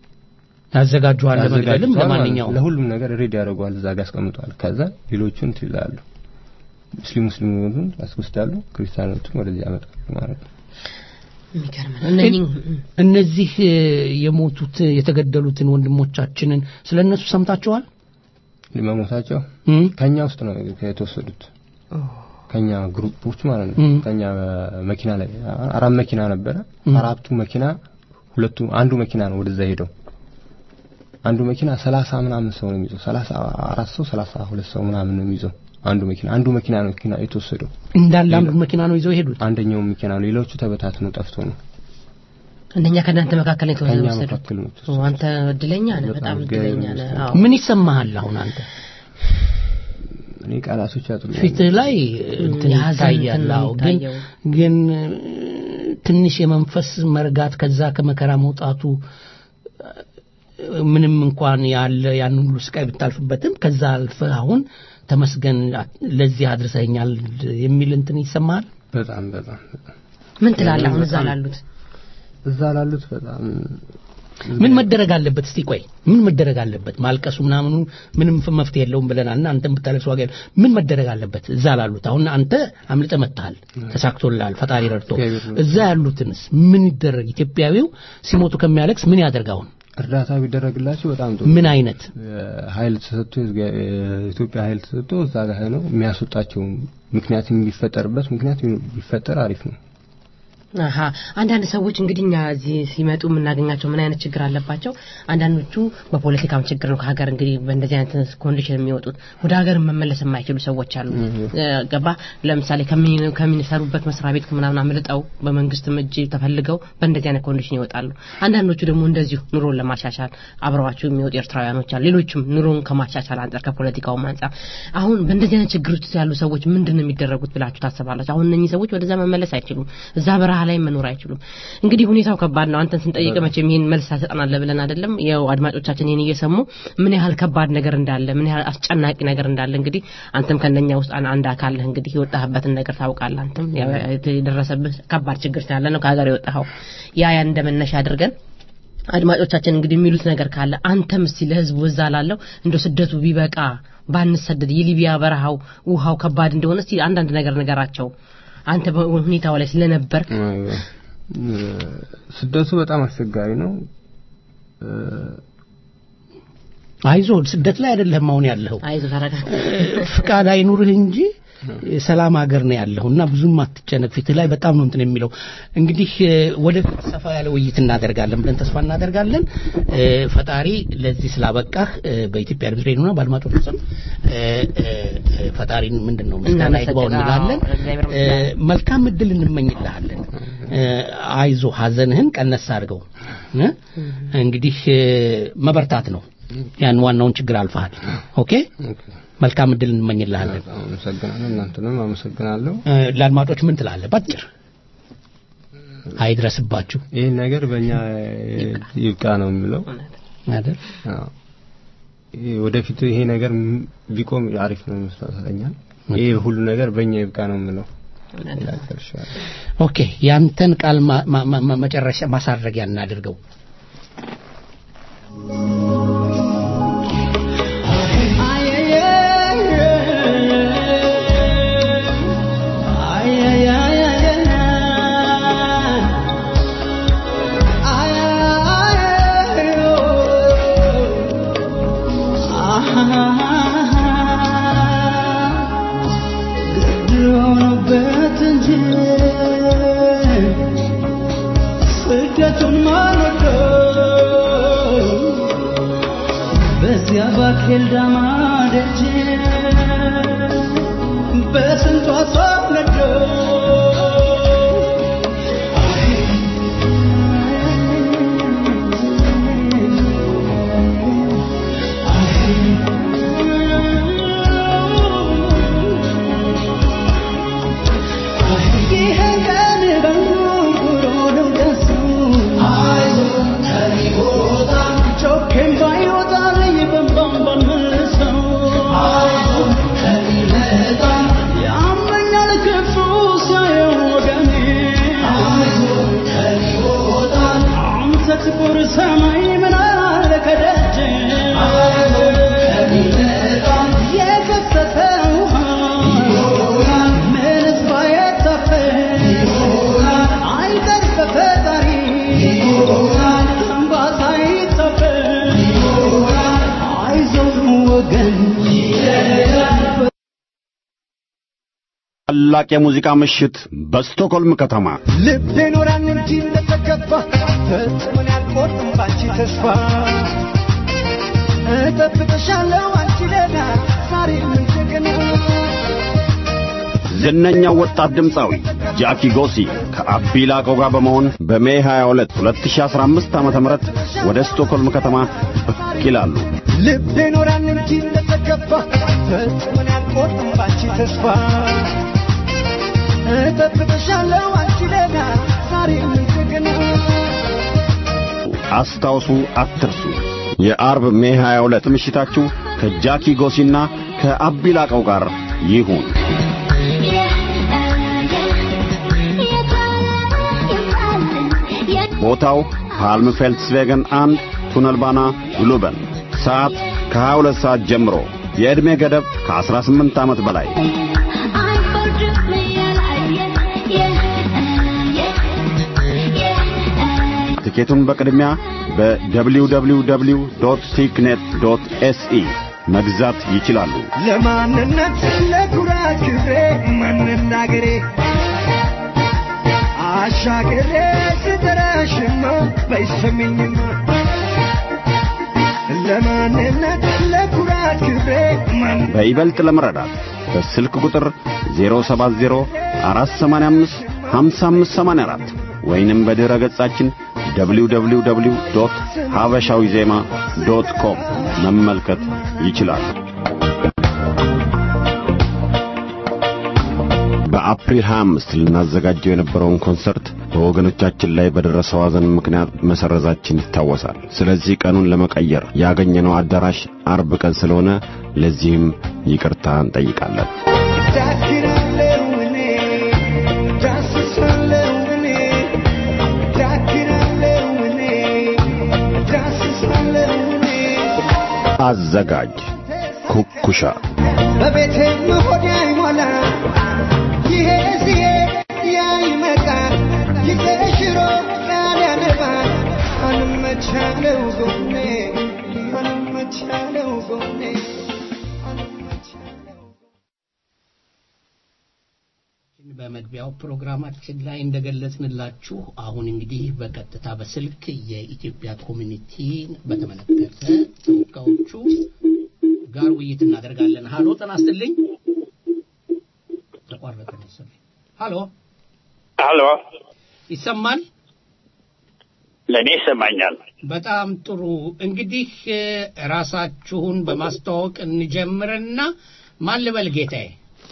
ያዘጋጁሃል ለመግደልም ያዘጋጁታል ማለት ነው። ለማንኛውም ለሁሉም ነገር ሬዲ ያደርገዋል እዛ ጋር ያስቀምጠዋል ከዛ ሌሎቹን እንትን ይላሉ ሙስሊም ሙስሊሙን ያስወስዳሉ ክርስቲያኖቹን ወደዚህ ያመጣሉ ማለት ነው የሚገርም ነው። እነኚህ እነዚህ እ፣ የሞቱት የተገደሉትን ወንድሞቻችንን ስለ እነሱ ሰምታችኋል መሞታቸው እም? ከኛ ውስጥ ነው የተወሰዱት ከኛ ግሩፖች ማለት ነው እም። ከኛ መኪና ላይ አራት መኪና ነበረ እም። አራቱ መኪና ሁለቱ አንዱ መኪና ነው ወደዛ ሄደው አንዱ መኪና ሰላሳ ምናምን ሰው ነው የሚይዘው ሰላሳ አራት ሰው ሰላሳ ሁለት ሰው ምናምን ነው የሚይዘው አንዱ መኪና አንዱ መኪና ነው መኪና የተወሰደው እንዳለ አንዱ መኪና ነው ይዘው የሄዱት አንደኛው መኪና ነው ሌሎቹ ተበታትነው ጠፍቶ ነው አንደኛ ከእናንተ መካከል ነው ከኛ የተወሰደው መካከል ነው ኦ፣ አንተ እድለኛ ነህ በጣም እድለኛ ነህ አዎ ምን ይሰማሃል አሁን አንተ እኔ ቃላቶች ያጥሩ ፊትህ ላይ እንትን የሀዘን ይታያል እንትን ነው አዎ ግን የሚታየው። ግን እ፣ ትንሽ የመንፈስ መርጋት ከዛ ከመከራ መውጣቱ እ፣ ምንም እንኳን ያለ ያን ሁሉ ስቃይ ብታልፍበትም ከዛ አልፈህ አሁን ተመስገን ለዚህ አድርሰኛል የሚል እንትን ይሰማሃል በጣም በጣም በጣም ምን ትላለህ አሁን እዛ በጣም ላሉት እዛ ላሉት በጣም ምን መደረግ አለበት? እስቲ ቆይ ምን መደረግ አለበት? ማልቀሱ ምናምኑ ምንም ፍ- መፍትሄ የለውም ብለናል እና አንተም ብታለቅስ ዋጋ የለውም። ምን መደረግ አለበት? እዛ ላሉት አሁን አንተ አምልጠ መጥተሃል፣ ተሳክቶልሃል፣ ፈጣሪ ረድቶ እዛ ያሉትንስ ምን ይደረግ? ኢትዮጵያዊው ሲሞቱ ከሚያለቅስ ምን ያደርግ አሁን? እርዳታ ቢደረግላቸው በጣም ጥሩ ምን አይነት ኃይል ተሰጥቶ የኢትዮጵያ ኃይል ተሰጥቶ እዛ ጋር ነው የሚያስወጣቸው ምክንያት የሚፈጠርበት ምክንያት ቢፈጠር አሪፍ ነው። አሀ አንዳንድ ሰዎች እንግዲህ እኛ እዚህ ሲመጡ የምናገኛቸው ምን አይነት ችግር አለባቸው? አንዳንዶቹ በፖለቲካም ችግር ነው ከሀገር እንግዲህ በእንደዚህ አይነት ኮንዲሽን የሚወጡት ወደ ሀገር መመለስ የማይችሉ ሰዎች አሉ። እ፣ ገባ ለምሳሌ ከሚ- ከሚሰሩበት መስሪያ ቤት ምናምን አምልጠው በመንግስትም እጅ ተፈልገው በእንደዚህ አይነት ኮንዲሽን ይወጣሉ። አንዳንዶቹ ደግሞ እንደዚሁ ኑሮን ለማሻሻል አብረዋቸው የሚወጡ ኤርትራውያኖች አሉ። ሌሎችም ኑሮን ከማሻሻል አንጻር ከፖለቲካውም አንጻር አሁን በእንደዚህ አይነት ችግር ውስጥ ያሉ ሰዎች ምንድን ነው የሚደረጉት ብላችሁ ታስባላችሁ? አሁን እነኚህ ሰዎች ወደዛ መመለስ አይችሉም። እዛ በረሃ ላይ መኖር አይችሉም። እንግዲህ ሁኔታው ከባድ ነው። አንተን ስንጠይቅ መቼም ይህን መልስ ታሰጠናለህ ብለን አይደለም። ያው አድማጮቻችን ይህን እየሰሙ ምን ያህል ከባድ ነገር እንዳለ፣ ምን ያህል አስጨናቂ ነገር እንዳለ እንግዲህ አንተም ከነኛ ውስጥ አን- አንድ አካል ነህ። እንግዲህ የወጣህበትን ነገር ታውቃለህ። አንተም ያው የደረሰብህ ከባድ ችግር ስላለ ነው ከሀገር የወጣኸው። ያ ያን እንደመነሻ አድርገን አድማጮቻችን እንግዲህ የሚሉት ነገር ካለ አንተም እስቲ ለህዝቡ እዛ ላለው እንደ ስደቱ ቢበቃ ባንሰደድ የሊቢያ በረሃው ውሃው ከባድ እንደሆነ እስቲ አንዳንድ ነገር ነገራቸው አንተ በሁኔታው ላይ ስለነበር ስደቱ በጣም አስቸጋሪ ነው። አይዞ ስደት ላይ አይደለም አሁን ያለኸው አይዞ ተረጋጋ ፍቃድ አይኑርህ እንጂ ሰላም ሀገር ነው ያለሁ እና ብዙም አትጨነቅ ፊትህ ላይ በጣም ነው እንትን የሚለው እንግዲህ እ፣ ወደፊት ሰፋ ያለ ውይይት እናደርጋለን ብለን ተስፋ እናደርጋለን እ፣ ፈጣሪ ለዚህ ስላበቃህ እ፣ በኢትዮጵያ ድምፅ ሬዲዮና በአድማጮች ስም እ፣ እ፣ እ፣ ፈጣሪን ምንድን ነው ምስጋና ይግባው እንላለን እግዚአብሔር እ፣ መልካም እድል እንመኝልሃለን እ፣ አይዞ ሀዘንህን ቀነስ አድርገው እ፣ እንግዲህ እ፣ መበርታት ነው ያን ዋናውን ችግር አልፈሃል ኦኬ መልካም እድል እንመኝልሃለን አመሰግናለሁ። እናንተንም አመሰግናለሁ። እ፣ ለአድማጮች ምን ትላለህ ባጭር አይድረስባችሁ ይህ ነገር በእኛ ይብቃ ነው የሚለው አይደል? አዎ። ይሄ ወደፊት ይሄ ነገር ም- ቢቆም አሪፍ ነው ይመስለኛል። ይሄ ሁሉ ነገር በእኛ ይብቃ ነው የምለው። ኦኬ ያንተን ቃል ማ- ማ- ማ- መጨረሻ ማሳረጊያ እናድርገው ስደቱን ማልወደው በዚያ ባኬልዳማ ደጅ በስንቷ ሳነደው ይህን ቀን በንጉርጉሮ ነው ደሱ ጮኬም ባይወጣልኝ በንባም ባልመልሰው ያመኛል ክፉ ሲያየው ወገኔ አንተ ጥቁር ሰማይ ምን አለ ከደጅ የፈሰሰ ውሃ ምንስ ባይታፈስ አይቀር በፈጣሪ እንባ ሳይታፈስ አይዞህ ወገን ታላቅ የሙዚቃ ምሽት በስቶክሆልም ከተማ ልቤ ኖራን እንጂ እንደተገባ ፈጽሞን ያልቆርጥም ባንቺ ተስፋ እጠብቅሻለሁ አንቺ ደህና ዛሬ ምን እንደገና ዝነኛው ወጣት ድምፃዊ ጃኪ ጎሲ ከአቢ ላቀው ጋር በመሆን በሜ 22 2015 ዓ.ም ወደ ስቶክሆልም ከተማ ብቅ ይላሉ። ልቤ ኖራን እንጂ እንደተገባ ፈጽሞን ያልቆርጥም ባንቺ ተስፋ እጠብቅሻለሁ አንቺ ደህና ዛሬ ምን እንደገና አስታውሱ፣ አትርሱ። የአርብ ሜ 22 ምሽታችሁ ከጃኪ ጎሲና ከአቢ ላቀው ጋር ይሁን። ቦታው ፓልምፌልትስቬገን አንድ ቱነልባና ግሉበን ሰዓት ከ22 ሰዓት ጀምሮ የዕድሜ ገደብ ከ18 ዓመት በላይ ትኬቱን በቅድሚያ በwww ቲክኔት ኤስኢ መግዛት ይችላሉ። ለማንነት ለኩራት ክብሬ መናገሬ አሻግሬ ስጠራሽማ በይሰሚኝማ ለማንነት ለኩራት ክብሬ በይበልጥ ለመረዳት በስልክ ቁጥር 070 485 5584 ወይንም በድረ ገጻችን www ሀበሻዊ ዜማ ዶት ኮም መመልከት ይችላሉ። በአፕሪል 25 ልናዘጋጀው የነበረውን ኮንሰርት በወገኖቻችን ላይ በደረሰው ሐዘን ምክንያት መሰረዛችን ይታወሳል። ስለዚህ ቀኑን ለመቀየር ያገኘነው አዳራሽ አርብ ቀን ስለሆነ ለዚህም ይቅርታ እንጠይቃለን። ዳክራለው እኔ ዳስሳለው እኔ ዳክራለው እኔ ዳስሳለው እኔ አዘጋጅ ኩኩሻ በቤቴ መሆድ አይሞላ ይሄ ሲሄድ ያ ይመጣል ጊዜ ሽሮ ቃል ያነባል አንመቻለው ጎኔ አንመቻለው ጎኔ በመግቢያው ፕሮግራማችን ላይ እንደገለጽንላችሁ አሁን እንግዲህ በቀጥታ በስልክ የኢትዮጵያ ኮሚኒቲን በተመለከተ ተወካዮቹ ጋር ውይይት እናደርጋለን። ሀሎ ጤና ይስጥልኝ። ተቋረጠ መሰለኝ። ሀሎ ሀሎ፣ ይሰማል? ለእኔ ይሰማኛል። በጣም ጥሩ። እንግዲህ እ፣ ራሳችሁን በማስተዋወቅ እንጀምርና ማን ልበል ጌታዬ?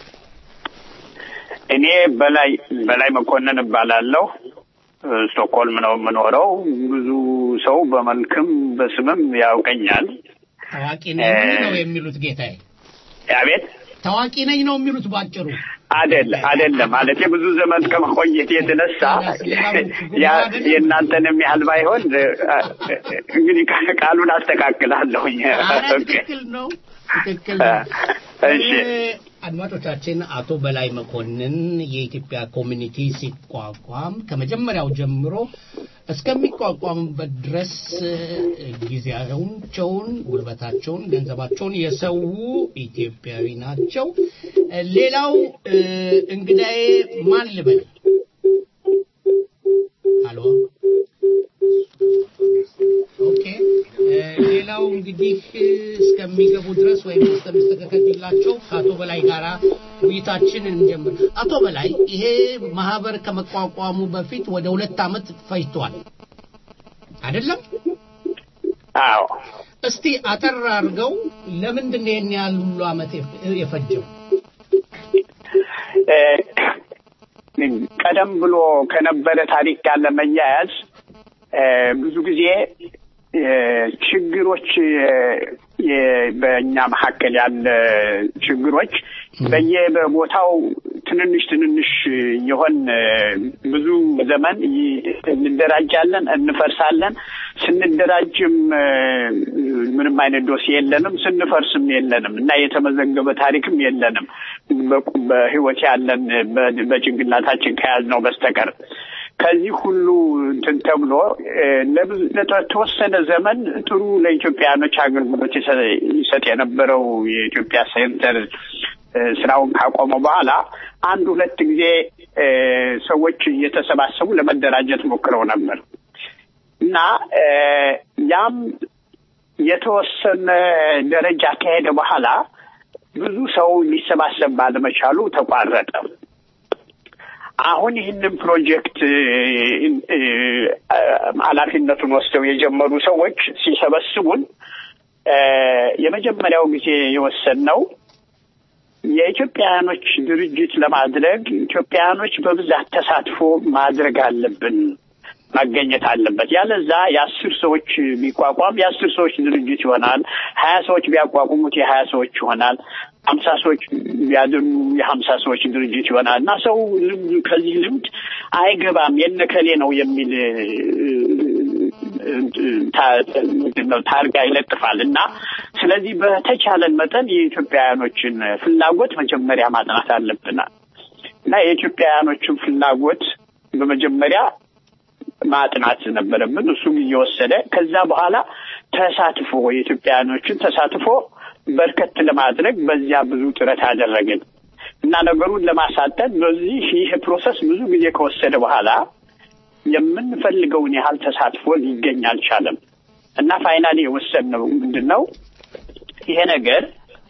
እኔ በላይ በላይ መኮንን እባላለሁ። ስቶክሆልም ነው የምኖረው። ብዙ ሰው በመልክም በስምም ያውቀኛል። ታዋቂ ነኝ ነው የሚሉት ጌታዬ? አቤት ታዋቂ ነኝ ነው የሚሉት ባጭሩ? አደለ አደለም ማለት ብዙ ዘመን ከመቆየት የተነሳ ያ የእናንተንም ያህል ባይሆን እንግዲህ ቃሉን አስተካክላለሁኝ። ትክክል ነው፣ ትክክል ነው። እሺ አድማጮቻችን አቶ በላይ መኮንን የኢትዮጵያ ኮሚኒቲ ሲቋቋም ከመጀመሪያው ጀምሮ እስከሚቋቋምበት ድረስ ጊዜያቸውን፣ ጉልበታቸውን፣ ገንዘባቸውን የሰው ኢትዮጵያዊ ናቸው። ሌላው እንግዳዬ ማን ልበል? አሎ ኦኬ። ሌላው እንግዲህ እስከሚገቡ ድረስ ወይም እስከሚስተካከልላቸው ከአቶ በላይ ጋር ውይይታችን እንጀምር። አቶ በላይ ይሄ ማህበር ከመቋቋሙ በፊት ወደ ሁለት ዓመት ፈጅቷል አይደለም? አዎ። እስቲ አጠር አድርገው ለምንድን ነው ይህን ያህል ሁሉ ዓመት የፈጀው? ቀደም ብሎ ከነበረ ታሪክ ጋር ለመያያዝ ብዙ ጊዜ ችግሮች በእኛ መካከል ያለ ችግሮች በየቦታው ትንንሽ ትንንሽ የሆን ብዙ ዘመን እንደራጃለን፣ እንፈርሳለን። ስንደራጅም ምንም አይነት ዶሴ የለንም፣ ስንፈርስም የለንም እና የተመዘገበ ታሪክም የለንም በህይወት ያለን በጭንቅላታችን ከያዝነው በስተቀር ከዚህ ሁሉ እንትን ተብሎ ለተወሰነ ዘመን ጥሩ ለኢትዮጵያኖች አገልግሎት ይሰጥ የነበረው የኢትዮጵያ ሴንተር ስራውን ካቆመ በኋላ አንድ ሁለት ጊዜ ሰዎች እየተሰባሰቡ ለመደራጀት ሞክረው ነበር እና ያም የተወሰነ ደረጃ ከሄደ በኋላ ብዙ ሰው ሊሰባሰብ ባለመቻሉ ተቋረጠ። አሁን ይህንን ፕሮጀክት ኃላፊነቱን ወስደው የጀመሩ ሰዎች ሲሰበስቡን የመጀመሪያው ጊዜ የወሰንነው የኢትዮጵያውያኖች ድርጅት ለማድረግ ኢትዮጵያውያኖች በብዛት ተሳትፎ ማድረግ አለብን፣ መገኘት አለበት። ያለዛ የአስር ሰዎች ቢቋቋም የአስር ሰዎች ድርጅት ይሆናል። ሀያ ሰዎች ቢያቋቁሙት የሀያ ሰዎች ይሆናል። ሀምሳ ሰዎች ቢያድኑ የሀምሳ ሰዎች ድርጅት ይሆናል እና ሰው ከዚህ ልምድ አይገባም የነከሌ ነው የሚል ምንድነው ታርጋ ይለጥፋል እና ስለዚህ በተቻለን መጠን የኢትዮጵያውያኖችን ፍላጎት መጀመሪያ ማጥናት አለብናል እና የኢትዮጵያውያኖችን ፍላጎት በመጀመሪያ ማጥናት ነበረብን። እሱ ጊዜ ወሰደ። ከዛ በኋላ ተሳትፎ የኢትዮጵያውያኖችን ተሳትፎ በርከት ለማድረግ በዚያ ብዙ ጥረት አደረግን እና ነገሩን ለማሳጠን በዚህ ይህ ፕሮሰስ ብዙ ጊዜ ከወሰደ በኋላ የምንፈልገውን ያህል ተሳትፎ ሊገኝ አልቻለም እና ፋይናሊ የወሰንነው ምንድን ነው ይሄ ነገር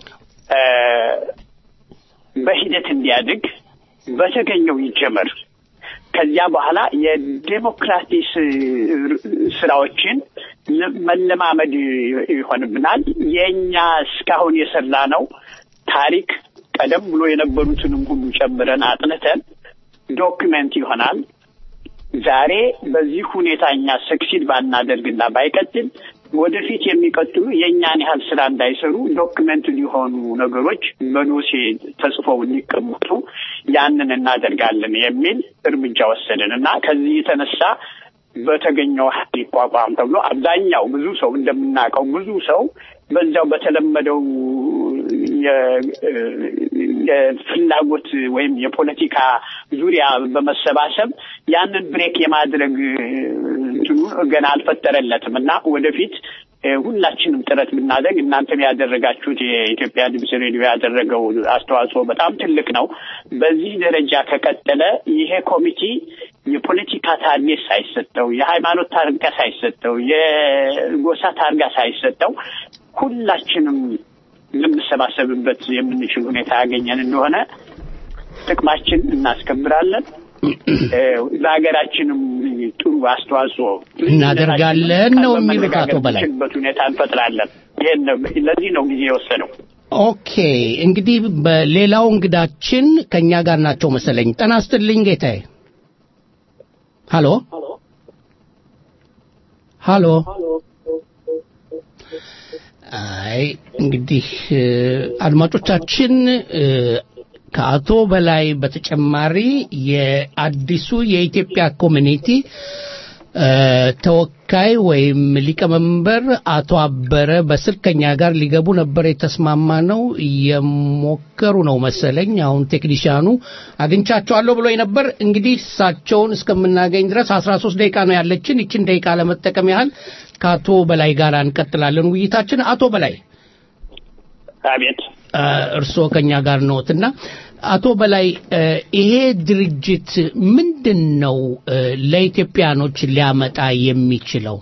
በሂደት እንዲያድግ በተገኘው ይጀመር። ከዚያ በኋላ የዴሞክራሲ ስራዎችን መለማመድ ይሆንብናል። የእኛ እስካሁን የሰራ ነው ታሪክ ቀደም ብሎ የነበሩትንም ሁሉ ጨምረን አጥንተን ዶክመንት ይሆናል። ዛሬ በዚህ ሁኔታ እኛ ሰክሲድ ባናደርግና ባይቀጥል ወደፊት የሚቀጥሉ የእኛን ያህል ስራ እንዳይሰሩ ዶክመንት ሊሆኑ ነገሮች በዶሴ ተጽፈው እንዲቀመጡ ያንን እናደርጋለን የሚል እርምጃ ወሰድን እና ከዚህ የተነሳ በተገኘው ሀይል ይቋቋም ተብሎ አብዛኛው ብዙ ሰው እንደምናውቀው ብዙ ሰው በዛው በተለመደው የፍላጎት ወይም የፖለቲካ ዙሪያ በመሰባሰብ ያንን ብሬክ የማድረግ እንትኑ ገና አልፈጠረለትም እና ወደፊት ሁላችንም ጥረት ብናደርግ እናንተም ያደረጋችሁት የኢትዮጵያ ድምፅ ሬዲዮ ያደረገው አስተዋጽኦ በጣም ትልቅ ነው። በዚህ ደረጃ ከቀጠለ ይሄ ኮሚቴ የፖለቲካ ታርጌት ሳይሰጠው፣ የሃይማኖት ታርጋ ሳይሰጠው፣ የጎሳ ታርጋ ሳይሰጠው ሁላችንም ልንሰባሰብበት የምንችል ሁኔታ ያገኘን እንደሆነ ጥቅማችን እናስከብራለን። ለሀገራችንም ጥሩ አስተዋጽኦ እናደርጋለን ነው የሚሉት አቶ በላይ በት ሁኔታ እንፈጥራለን። ይሄን ለዚህ ነው ጊዜ የወሰደው። ኦኬ እንግዲህ በሌላው እንግዳችን ከኛ ጋር ናቸው መሰለኝ። ጤና ይስጥልኝ ጌታዬ። ሃሎ ሃሎ። አይ እንግዲህ አድማጮቻችን ከአቶ በላይ በተጨማሪ የአዲሱ የኢትዮጵያ ኮሚኒቲ ተወካይ ወይም ሊቀመንበር አቶ አበረ በስልክ ከኛ ጋር ሊገቡ ነበር የተስማማ ነው። እየሞከሩ ነው መሰለኝ። አሁን ቴክኒሽያኑ አግኝቻቸዋለሁ ብሎ ነበር። እንግዲህ እሳቸውን እስከምናገኝ ድረስ አስራ ሶስት ደቂቃ ነው ያለችን። ይችን ደቂቃ ለመጠቀም ያህል ከአቶ በላይ ጋር እንቀጥላለን ውይይታችን። አቶ በላይ አቤት። እርስዎ ከኛ ጋር ነዎትና አቶ በላይ ይሄ ድርጅት ምንድን ነው ለኢትዮጵያኖች ሊያመጣ የሚችለው?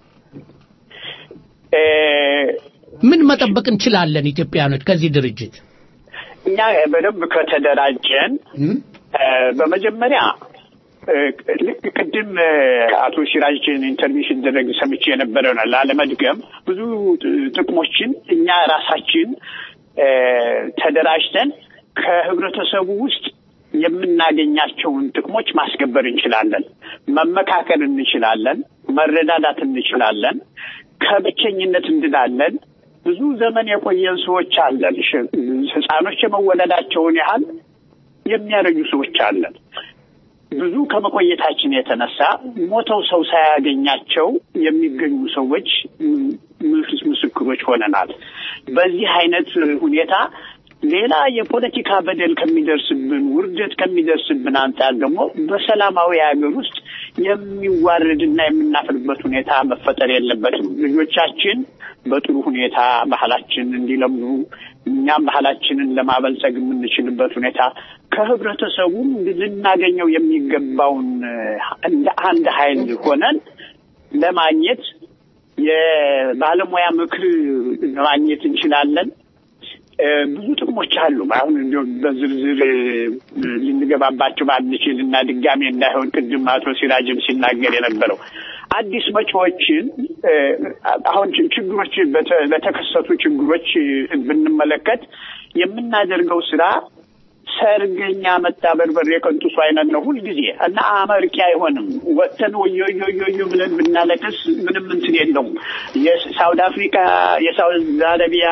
ምን መጠበቅ እንችላለን ኢትዮጵያኖች ከዚህ ድርጅት? እኛ በደንብ ከተደራጀን በመጀመሪያ ልክ ቅድም አቶ ሲራጅን ኢንተርቪው ሲደረግ ሰምቼ የነበረ ነው። ላለመድገም ብዙ ጥቅሞችን እኛ ራሳችን ተደራጅተን ከህብረተሰቡ ውስጥ የምናገኛቸውን ጥቅሞች ማስገበር እንችላለን። መመካከል እንችላለን። መረዳዳት እንችላለን። ከብቸኝነት እንድናለን። ብዙ ዘመን የቆየን ሰዎች አለን። ህፃኖች የመወለዳቸውን ያህል የሚያረጁ ሰዎች አለን። ብዙ ከመቆየታችን የተነሳ ሞተው ሰው ሳያገኛቸው የሚገኙ ሰዎች ምስክሮች ሆነናል። በዚህ አይነት ሁኔታ ሌላ የፖለቲካ በደል ከሚደርስብን ውርደት ከሚደርስብን አንጻር ደግሞ በሰላማዊ ሀገር ውስጥ የሚዋረድና የምናፍርበት ሁኔታ መፈጠር የለበትም። ልጆቻችን በጥሩ ሁኔታ ባህላችን እንዲለምዱ እኛም ባህላችንን ለማበልጸግ የምንችልበት ሁኔታ ከህብረተሰቡም ልናገኘው የሚገባውን እንደ አንድ ኃይል ሆነን ለማግኘት የባለሙያ ምክር ለማግኘት እንችላለን። ብዙ ጥቅሞች አሉ። አሁን እንዲሁም በዝርዝር ልንገባባቸው ባንችል እና ድጋሜ እንዳይሆን ቅድም አቶ ሲራጅም ሲናገር የነበረው አዲስ መጪዎችን አሁን ችግሮች በተከሰቱ ችግሮች ብንመለከት የምናደርገው ስራ ሰርገኛ መጣ በርበሬ የቀንጡሱ አይነት ነው ሁልጊዜ እና አመርቂ አይሆንም። ወጥተን ወዮዮዮዮ ብለን ብናለቅስ ምንም እንትን የለውም። የሳውድ አፍሪካ የሳውዲ አረቢያ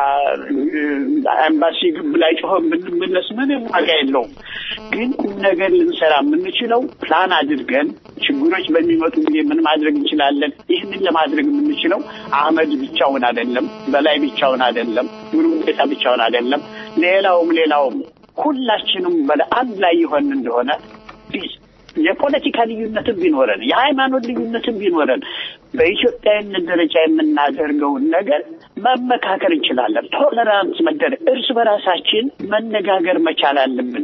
ኤምባሲ ግብ ላይ ጮኸን ብንመለስ ምንም ዋጋ የለውም። ግን ቁም ነገር ልንሰራ የምንችለው ፕላን አድርገን ችግሮች በሚመጡ ጊዜ ምን ማድረግ እንችላለን? ይህንን ለማድረግ የምንችለው አህመድ ብቻውን አይደለም፣ በላይ ብቻውን አይደለም፣ ጉሩጌታ ብቻውን አይደለም፣ ሌላውም ሌላውም ሁላችንም በአንድ ላይ ይሆን እንደሆነ የፖለቲካ ልዩነትም ቢኖረን የሃይማኖት ልዩነትም ቢኖረን በኢትዮጵያዊነት ደረጃ የምናደርገውን ነገር መመካከር እንችላለን። ቶለራንስ መደረግ እርስ በራሳችን መነጋገር መቻል አለብን።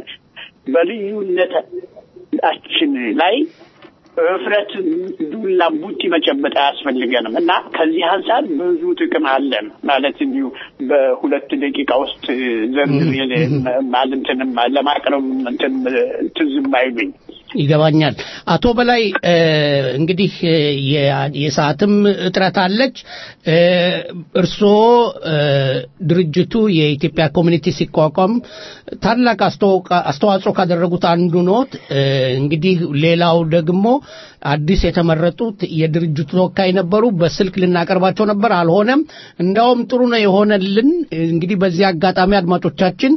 በልዩነታችን ላይ እፍረት፣ ዱላ፣ ቡጢ መጨበጥ አያስፈልገንም እና ከዚህ አንጻር ብዙ ጥቅም አለን ማለት እንዲሁ በሁለት ደቂቃ ውስጥ ዘርዝሬ ማለትንም ለማቅረብ እንትን ትዝም አይሉኝ። ይገባኛል። አቶ በላይ እንግዲህ የሰዓትም እጥረት አለች። እርስዎ ድርጅቱ የኢትዮጵያ ኮሚኒቲ ሲቋቋም ታላቅ አስተዋጽኦ ካደረጉት አንዱ ኖት። እንግዲህ ሌላው ደግሞ አዲስ የተመረጡት የድርጅቱ ተወካይ ነበሩ። በስልክ ልናቀርባቸው ነበር፣ አልሆነም። እንዲያውም ጥሩ ነው የሆነልን። እንግዲህ በዚህ አጋጣሚ አድማጮቻችን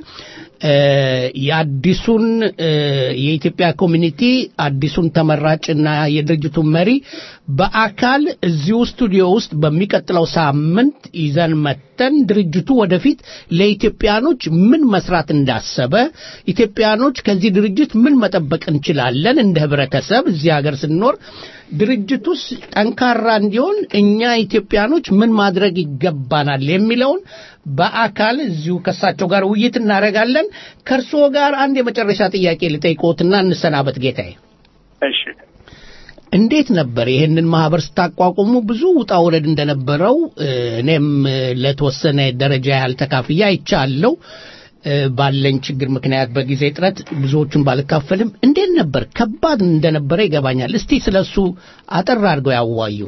የአዲሱን የኢትዮጵያ ኮሚኒቲ አዲሱን ተመራጭና የድርጅቱን መሪ በአካል እዚሁ ስቱዲዮ ውስጥ በሚቀጥለው ሳምንት ይዘን መተን ድርጅቱ ወደፊት ለኢትዮጵያኖች ምን መስራት እንዳሰበ ኢትዮጵያኖች ከዚህ ድርጅት ምን መጠበቅ እንችላለን እንደ ህብረተሰብ እዚህ ሀገር ስንኖር ድርጅቱስ ጠንካራ እንዲሆን እኛ ኢትዮጵያኖች ምን ማድረግ ይገባናል የሚለውን በአካል እዚሁ ከሳቸው ጋር ውይይት እናደርጋለን። ከእርስዎ ጋር አንድ የመጨረሻ ጥያቄ ልጠይቅዎትና እንሰናበት ጌታዬ። እሺ። እንዴት ነበር ይህንን ማህበር ስታቋቁሙ? ብዙ ውጣ ውረድ እንደነበረው እኔም ለተወሰነ ደረጃ ያህል ተካፍያ አይቻለሁ። ባለኝ ችግር ምክንያት በጊዜ ጥረት ብዙዎቹን ባልካፈልም እንዴት ነበር? ከባድ እንደነበረ ይገባኛል። እስቲ ስለሱ አጠር አድርገው ያዋዩ።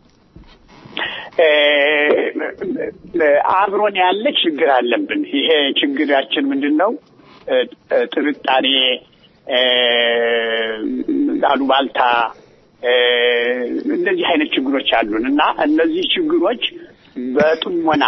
አብሮን ያለ ችግር አለብን። ይሄ ችግራችን ምንድን ነው? ጥርጣሬ፣ አሉባልታ፣ እንደዚህ አይነት ችግሮች አሉን እና እነዚህ ችግሮች በጥሞና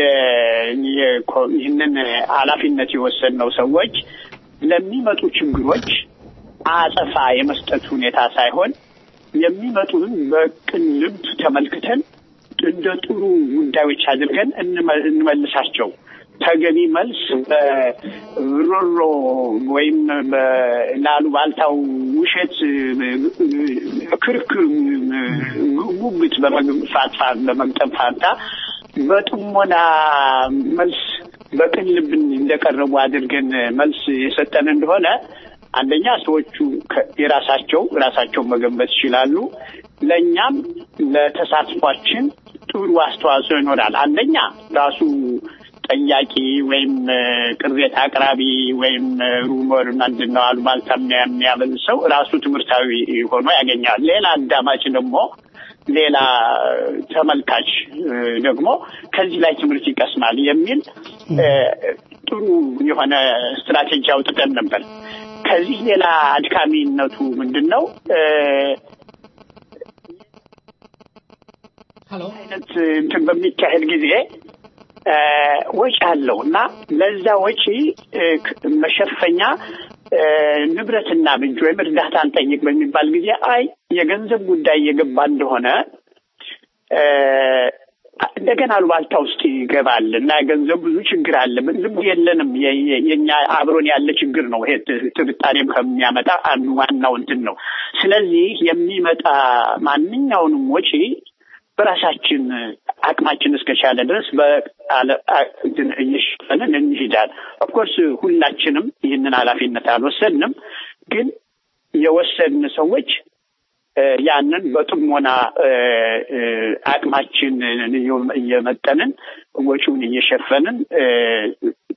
ይህንን ኃላፊነት የወሰድነው ሰዎች ለሚመጡ ችግሮች አጸፋ የመስጠት ሁኔታ ሳይሆን የሚመጡን በቅን ልብ ተመልክተን እንደ ጥሩ ጉዳዮች አድርገን እንመልሳቸው። ተገቢ መልስ በሮሮ ወይም ለአሉባልታው ውሸት ክርክር፣ ጉጉት በመግፋት በመግጠም ፋንታ በጥሞና መልስ በቅን ልብ እንደቀረቡ አድርገን መልስ የሰጠን እንደሆነ አንደኛ ሰዎቹ የራሳቸው ራሳቸውን መገንበት ይችላሉ። ለእኛም ለተሳትፏችን ጥሩ አስተዋጽኦ ይኖራል። አንደኛ ራሱ ጠያቂ ወይም ቅሬታ አቅራቢ ወይም ሩመር ምንድን ነው አሉባልታ የሚያበል ሰው ራሱ ትምህርታዊ ሆኖ ያገኛል። ሌላ አዳማጭ ደግሞ ሌላ ተመልካች ደግሞ ከዚህ ላይ ትምህርት ይቀስማል የሚል ጥሩ የሆነ ስትራቴጂ አውጥተን ነበር። ከዚህ ሌላ አድካሚነቱ ምንድን ነው? አይነት እንትን በሚካሄድ ጊዜ ወጪ አለው እና ለዛ ወጪ መሸፈኛ ንብረትና ብንጅ ወይም እርዳታ እንጠይቅ በሚባል ጊዜ አይ የገንዘብ ጉዳይ የገባ እንደሆነ እንደገና አሉባልታ ውስጥ ይገባል እና ገንዘብ ብዙ ችግር አለ። ልብ የለንም። የኛ አብሮን ያለ ችግር ነው። ይሄ ጥርጣሬም ከሚያመጣ አንዱ ዋናው እንትን ነው። ስለዚህ የሚመጣ ማንኛውንም ወጪ በራሳችን አቅማችን እስከቻለ ድረስ እየሸፈንን እንሂዳል። ኦፍኮርስ ሁላችንም ይህንን ኃላፊነት አልወሰድንም፣ ግን የወሰድን ሰዎች ያንን በጥሞና አቅማችን እየመጠንን ወጪውን እየሸፈንን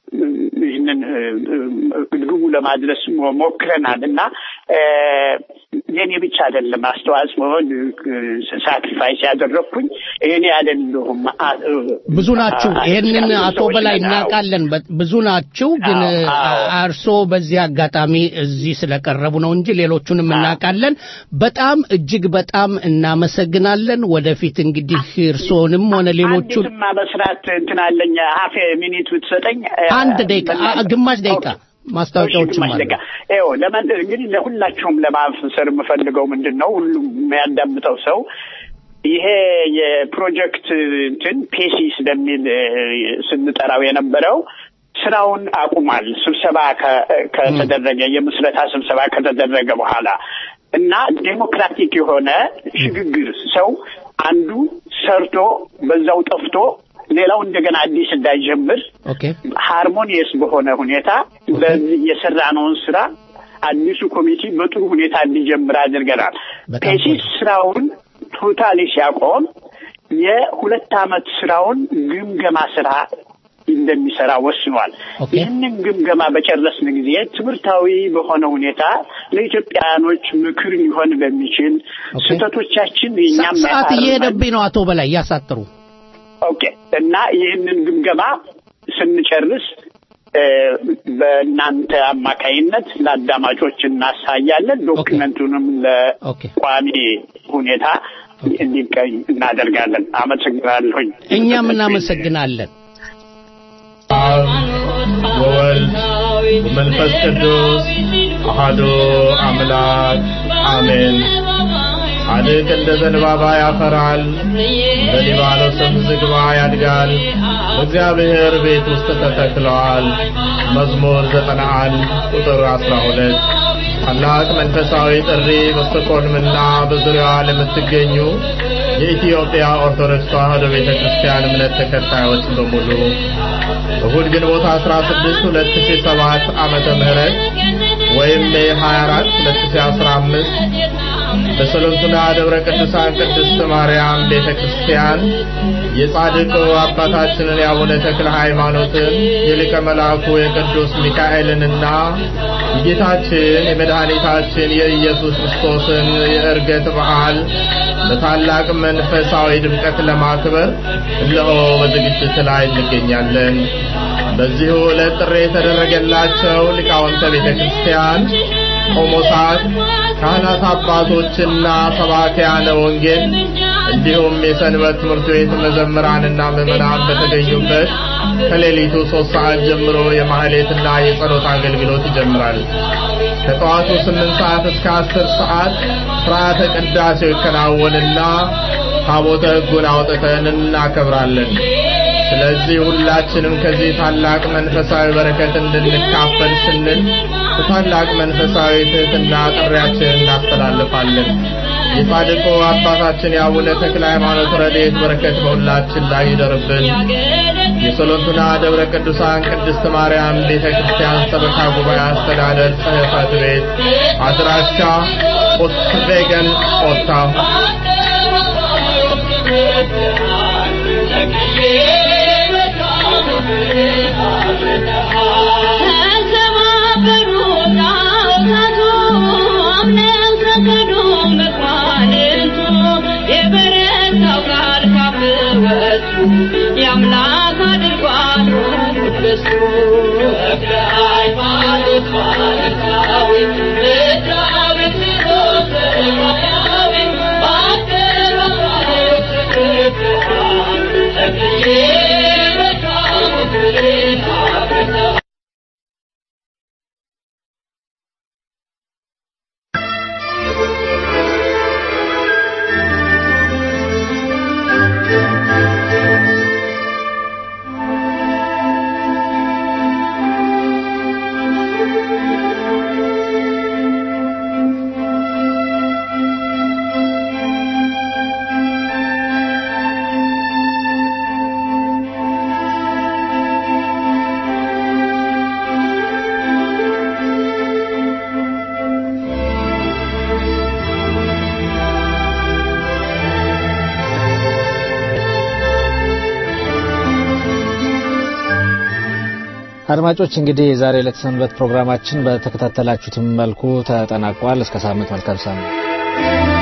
ይህንን ግቡ ለማድረስ ሞክረናል እና የኔ ብቻ አይደለም አስተዋጽኦን ሳክሪፋይስ ያደረግኩኝ እኔ አይደለሁም። አ- ብዙ ናችሁ። አ- ይህንን ያሉ አቶ ሰዎች በላይ ናቸው። እናውቃለን። በ- ብዙ ናችሁ። ግን አርሶ በዚህ አጋጣሚ እዚህ ስለቀረቡ ነው እንጂ ሌሎቹንም እናውቃለን። በጣም እጅግ በጣም እናመሰግናለን። ወደፊት እንግዲህ እርስዎንም ሆነ ሌሎቹን አንዲትማ መስራት እንትን አለኝ ሀፌ ሚኒት ብትሰጠኝ አንድ ደቂቃ አ- ግማሽ ደቂቃ ማስታወቂያዎችም ግማሽ አሉ። ደቂቃ ይኸው ለመን እንግዲህ ለሁላችሁም ለማፍሰር የምፈልገው ምንድን ነው ሁሉም የሚያዳምጠው ሰው ይሄ የፕሮጀክት እንትን ፔሲስ በሚል እ፣ ስንጠራው የነበረው ስራውን አቁሟል። ስብሰባ ከ- ከተደረገ የምስረታ ስብሰባ ከተደረገ በኋላ እና ዴሞክራቲክ የሆነ ሽግግር ሰው አንዱ ሰርቶ በዛው ጠፍቶ ሌላው እንደገና አዲስ እንዳይጀምር ኦኬ ሃርሞኒየስ በሆነ ሁኔታ በዚህ የሰራነውን ስራ አዲሱ ኮሚቴ በጥሩ ሁኔታ እንዲጀምር አድርገናል። ፔሲስ ስራውን ቶታሊ ሲያቆም የሁለት ዓመት ስራውን ግምገማ ስራ እንደሚሰራ ወስኗል። ይህንን ግምገማ በጨረስን ጊዜ ትምህርታዊ በሆነ ሁኔታ ለኢትዮጵያውያኖች ምክር ሊሆን በሚችል ስህተቶቻችን የእኛም ሰዓት ያሳርማል። እየሄደብኝ ነው። አቶ በላይ እያሳጥሩ ኦኬ እና ይህንን ግምገማ ስንጨርስ እ፣ በእናንተ አማካይነት ለአዳማጮች እናሳያለን። ዶክመንቱንም ለቋሚ ሁኔታ እንዲቀኝ እናደርጋለን። አመሰግናለሁኝ። እኛም እናመሰግናለን። ወወልድ ወመንፈስ ቅዱስ አሐዱ አምላክ አሜን። ጻድቅ እንደ ዘንባባ ያፈራል፣ እንደ ሊባኖስም ዝግባ ያድጋል። በእግዚአብሔር ቤት ውስጥ ተተክለዋል። መዝሙር ዘጠና አንድ ቁጥር አስራ ሁለት ታላቅ መንፈሳዊ ጥሪ በስቶኮልምና በዙሪያዋ ለምትገኙ የኢትዮጵያ ኦርቶዶክስ ተዋሕዶ ቤተ ክርስቲያን እምነት ተከታዮች በሙሉ እሁድ ግንቦት 16 2007 ዓመተ ምህረት ወይም ሜይ 24 2015 በሰሎንቱና ደብረ ቅዱሳን ቅድስት ማርያም ቤተ ክርስቲያን የጻድቁ አባታችንን የአቡነ ተክለ ሃይማኖትን የሊቀ መልአኩ የቅዱስ ሚካኤልንና የጌታችን የመድኃኒታችን የኢየሱስ ክርስቶስን የዕርገት በዓል በታላቅ መንፈሳዊ ድምቀት ለማክበር እነሆ በዝግጅት ላይ እንገኛለን። በዚሁ ዕለት ጥሪ የተደረገላቸው ሊቃውንተ ቤተ ክርስቲያን፣ ቆሞሳት፣ ካህናት አባቶችና ሰባኪያነ ወንጌል እንዲሁም የሰንበት ትምህርት ቤት መዘምራንና ምዕመናን በተገኙበት ከሌሊቱ ሶስት ሰዓት ጀምሮ የማህሌትና የጸሎት አገልግሎት ይጀምራል። ከጠዋቱ ስምንት ሰዓት እስከ አስር ሰዓት ስርዓተ ቅዳሴው ይከናወንና ታቦተ ሕጉን አውጥተን እናከብራለን። ስለዚህ ሁላችንም ከዚህ ታላቅ መንፈሳዊ በረከት እንድንካፈል ስንል በታላቅ መንፈሳዊ ትህትና ጥሪያችንን እናስተላልፋለን። የጻድቁ አባታችን የአቡነ ተክለ ሃይማኖት ረድኤት በረከት በሁላችን ላይ ይደርብን። የሶሎንቱና ደብረ ቅዱሳን ቅድስት ማርያም ቤተ ክርስቲያን ሰበካ ጉባኤ አስተዳደር ጽሕፈት ቤት አድራሻ ኦስትቬገን ኦታ ተሰባበሩ ጣዖታቱ አምነው ሰገዱ መኳንንቱ የበረታው ቃል ካፍ ወጡ የአምላክ አድርጓት ቅድስቱ ተክለ ሃይማኖት ባለካዊ ምድራዊ ስሮት ሰማያዊ በአደባባይ ተክለሃል ተክዬ በቃሉ ፍሬን አፍርተሃል አድማጮች እንግዲህ የዛሬ ዕለት ሰንበት ፕሮግራማችን በተከታተላችሁትም መልኩ ተጠናቋል። እስከ ሳምንት መልካም ሳምንት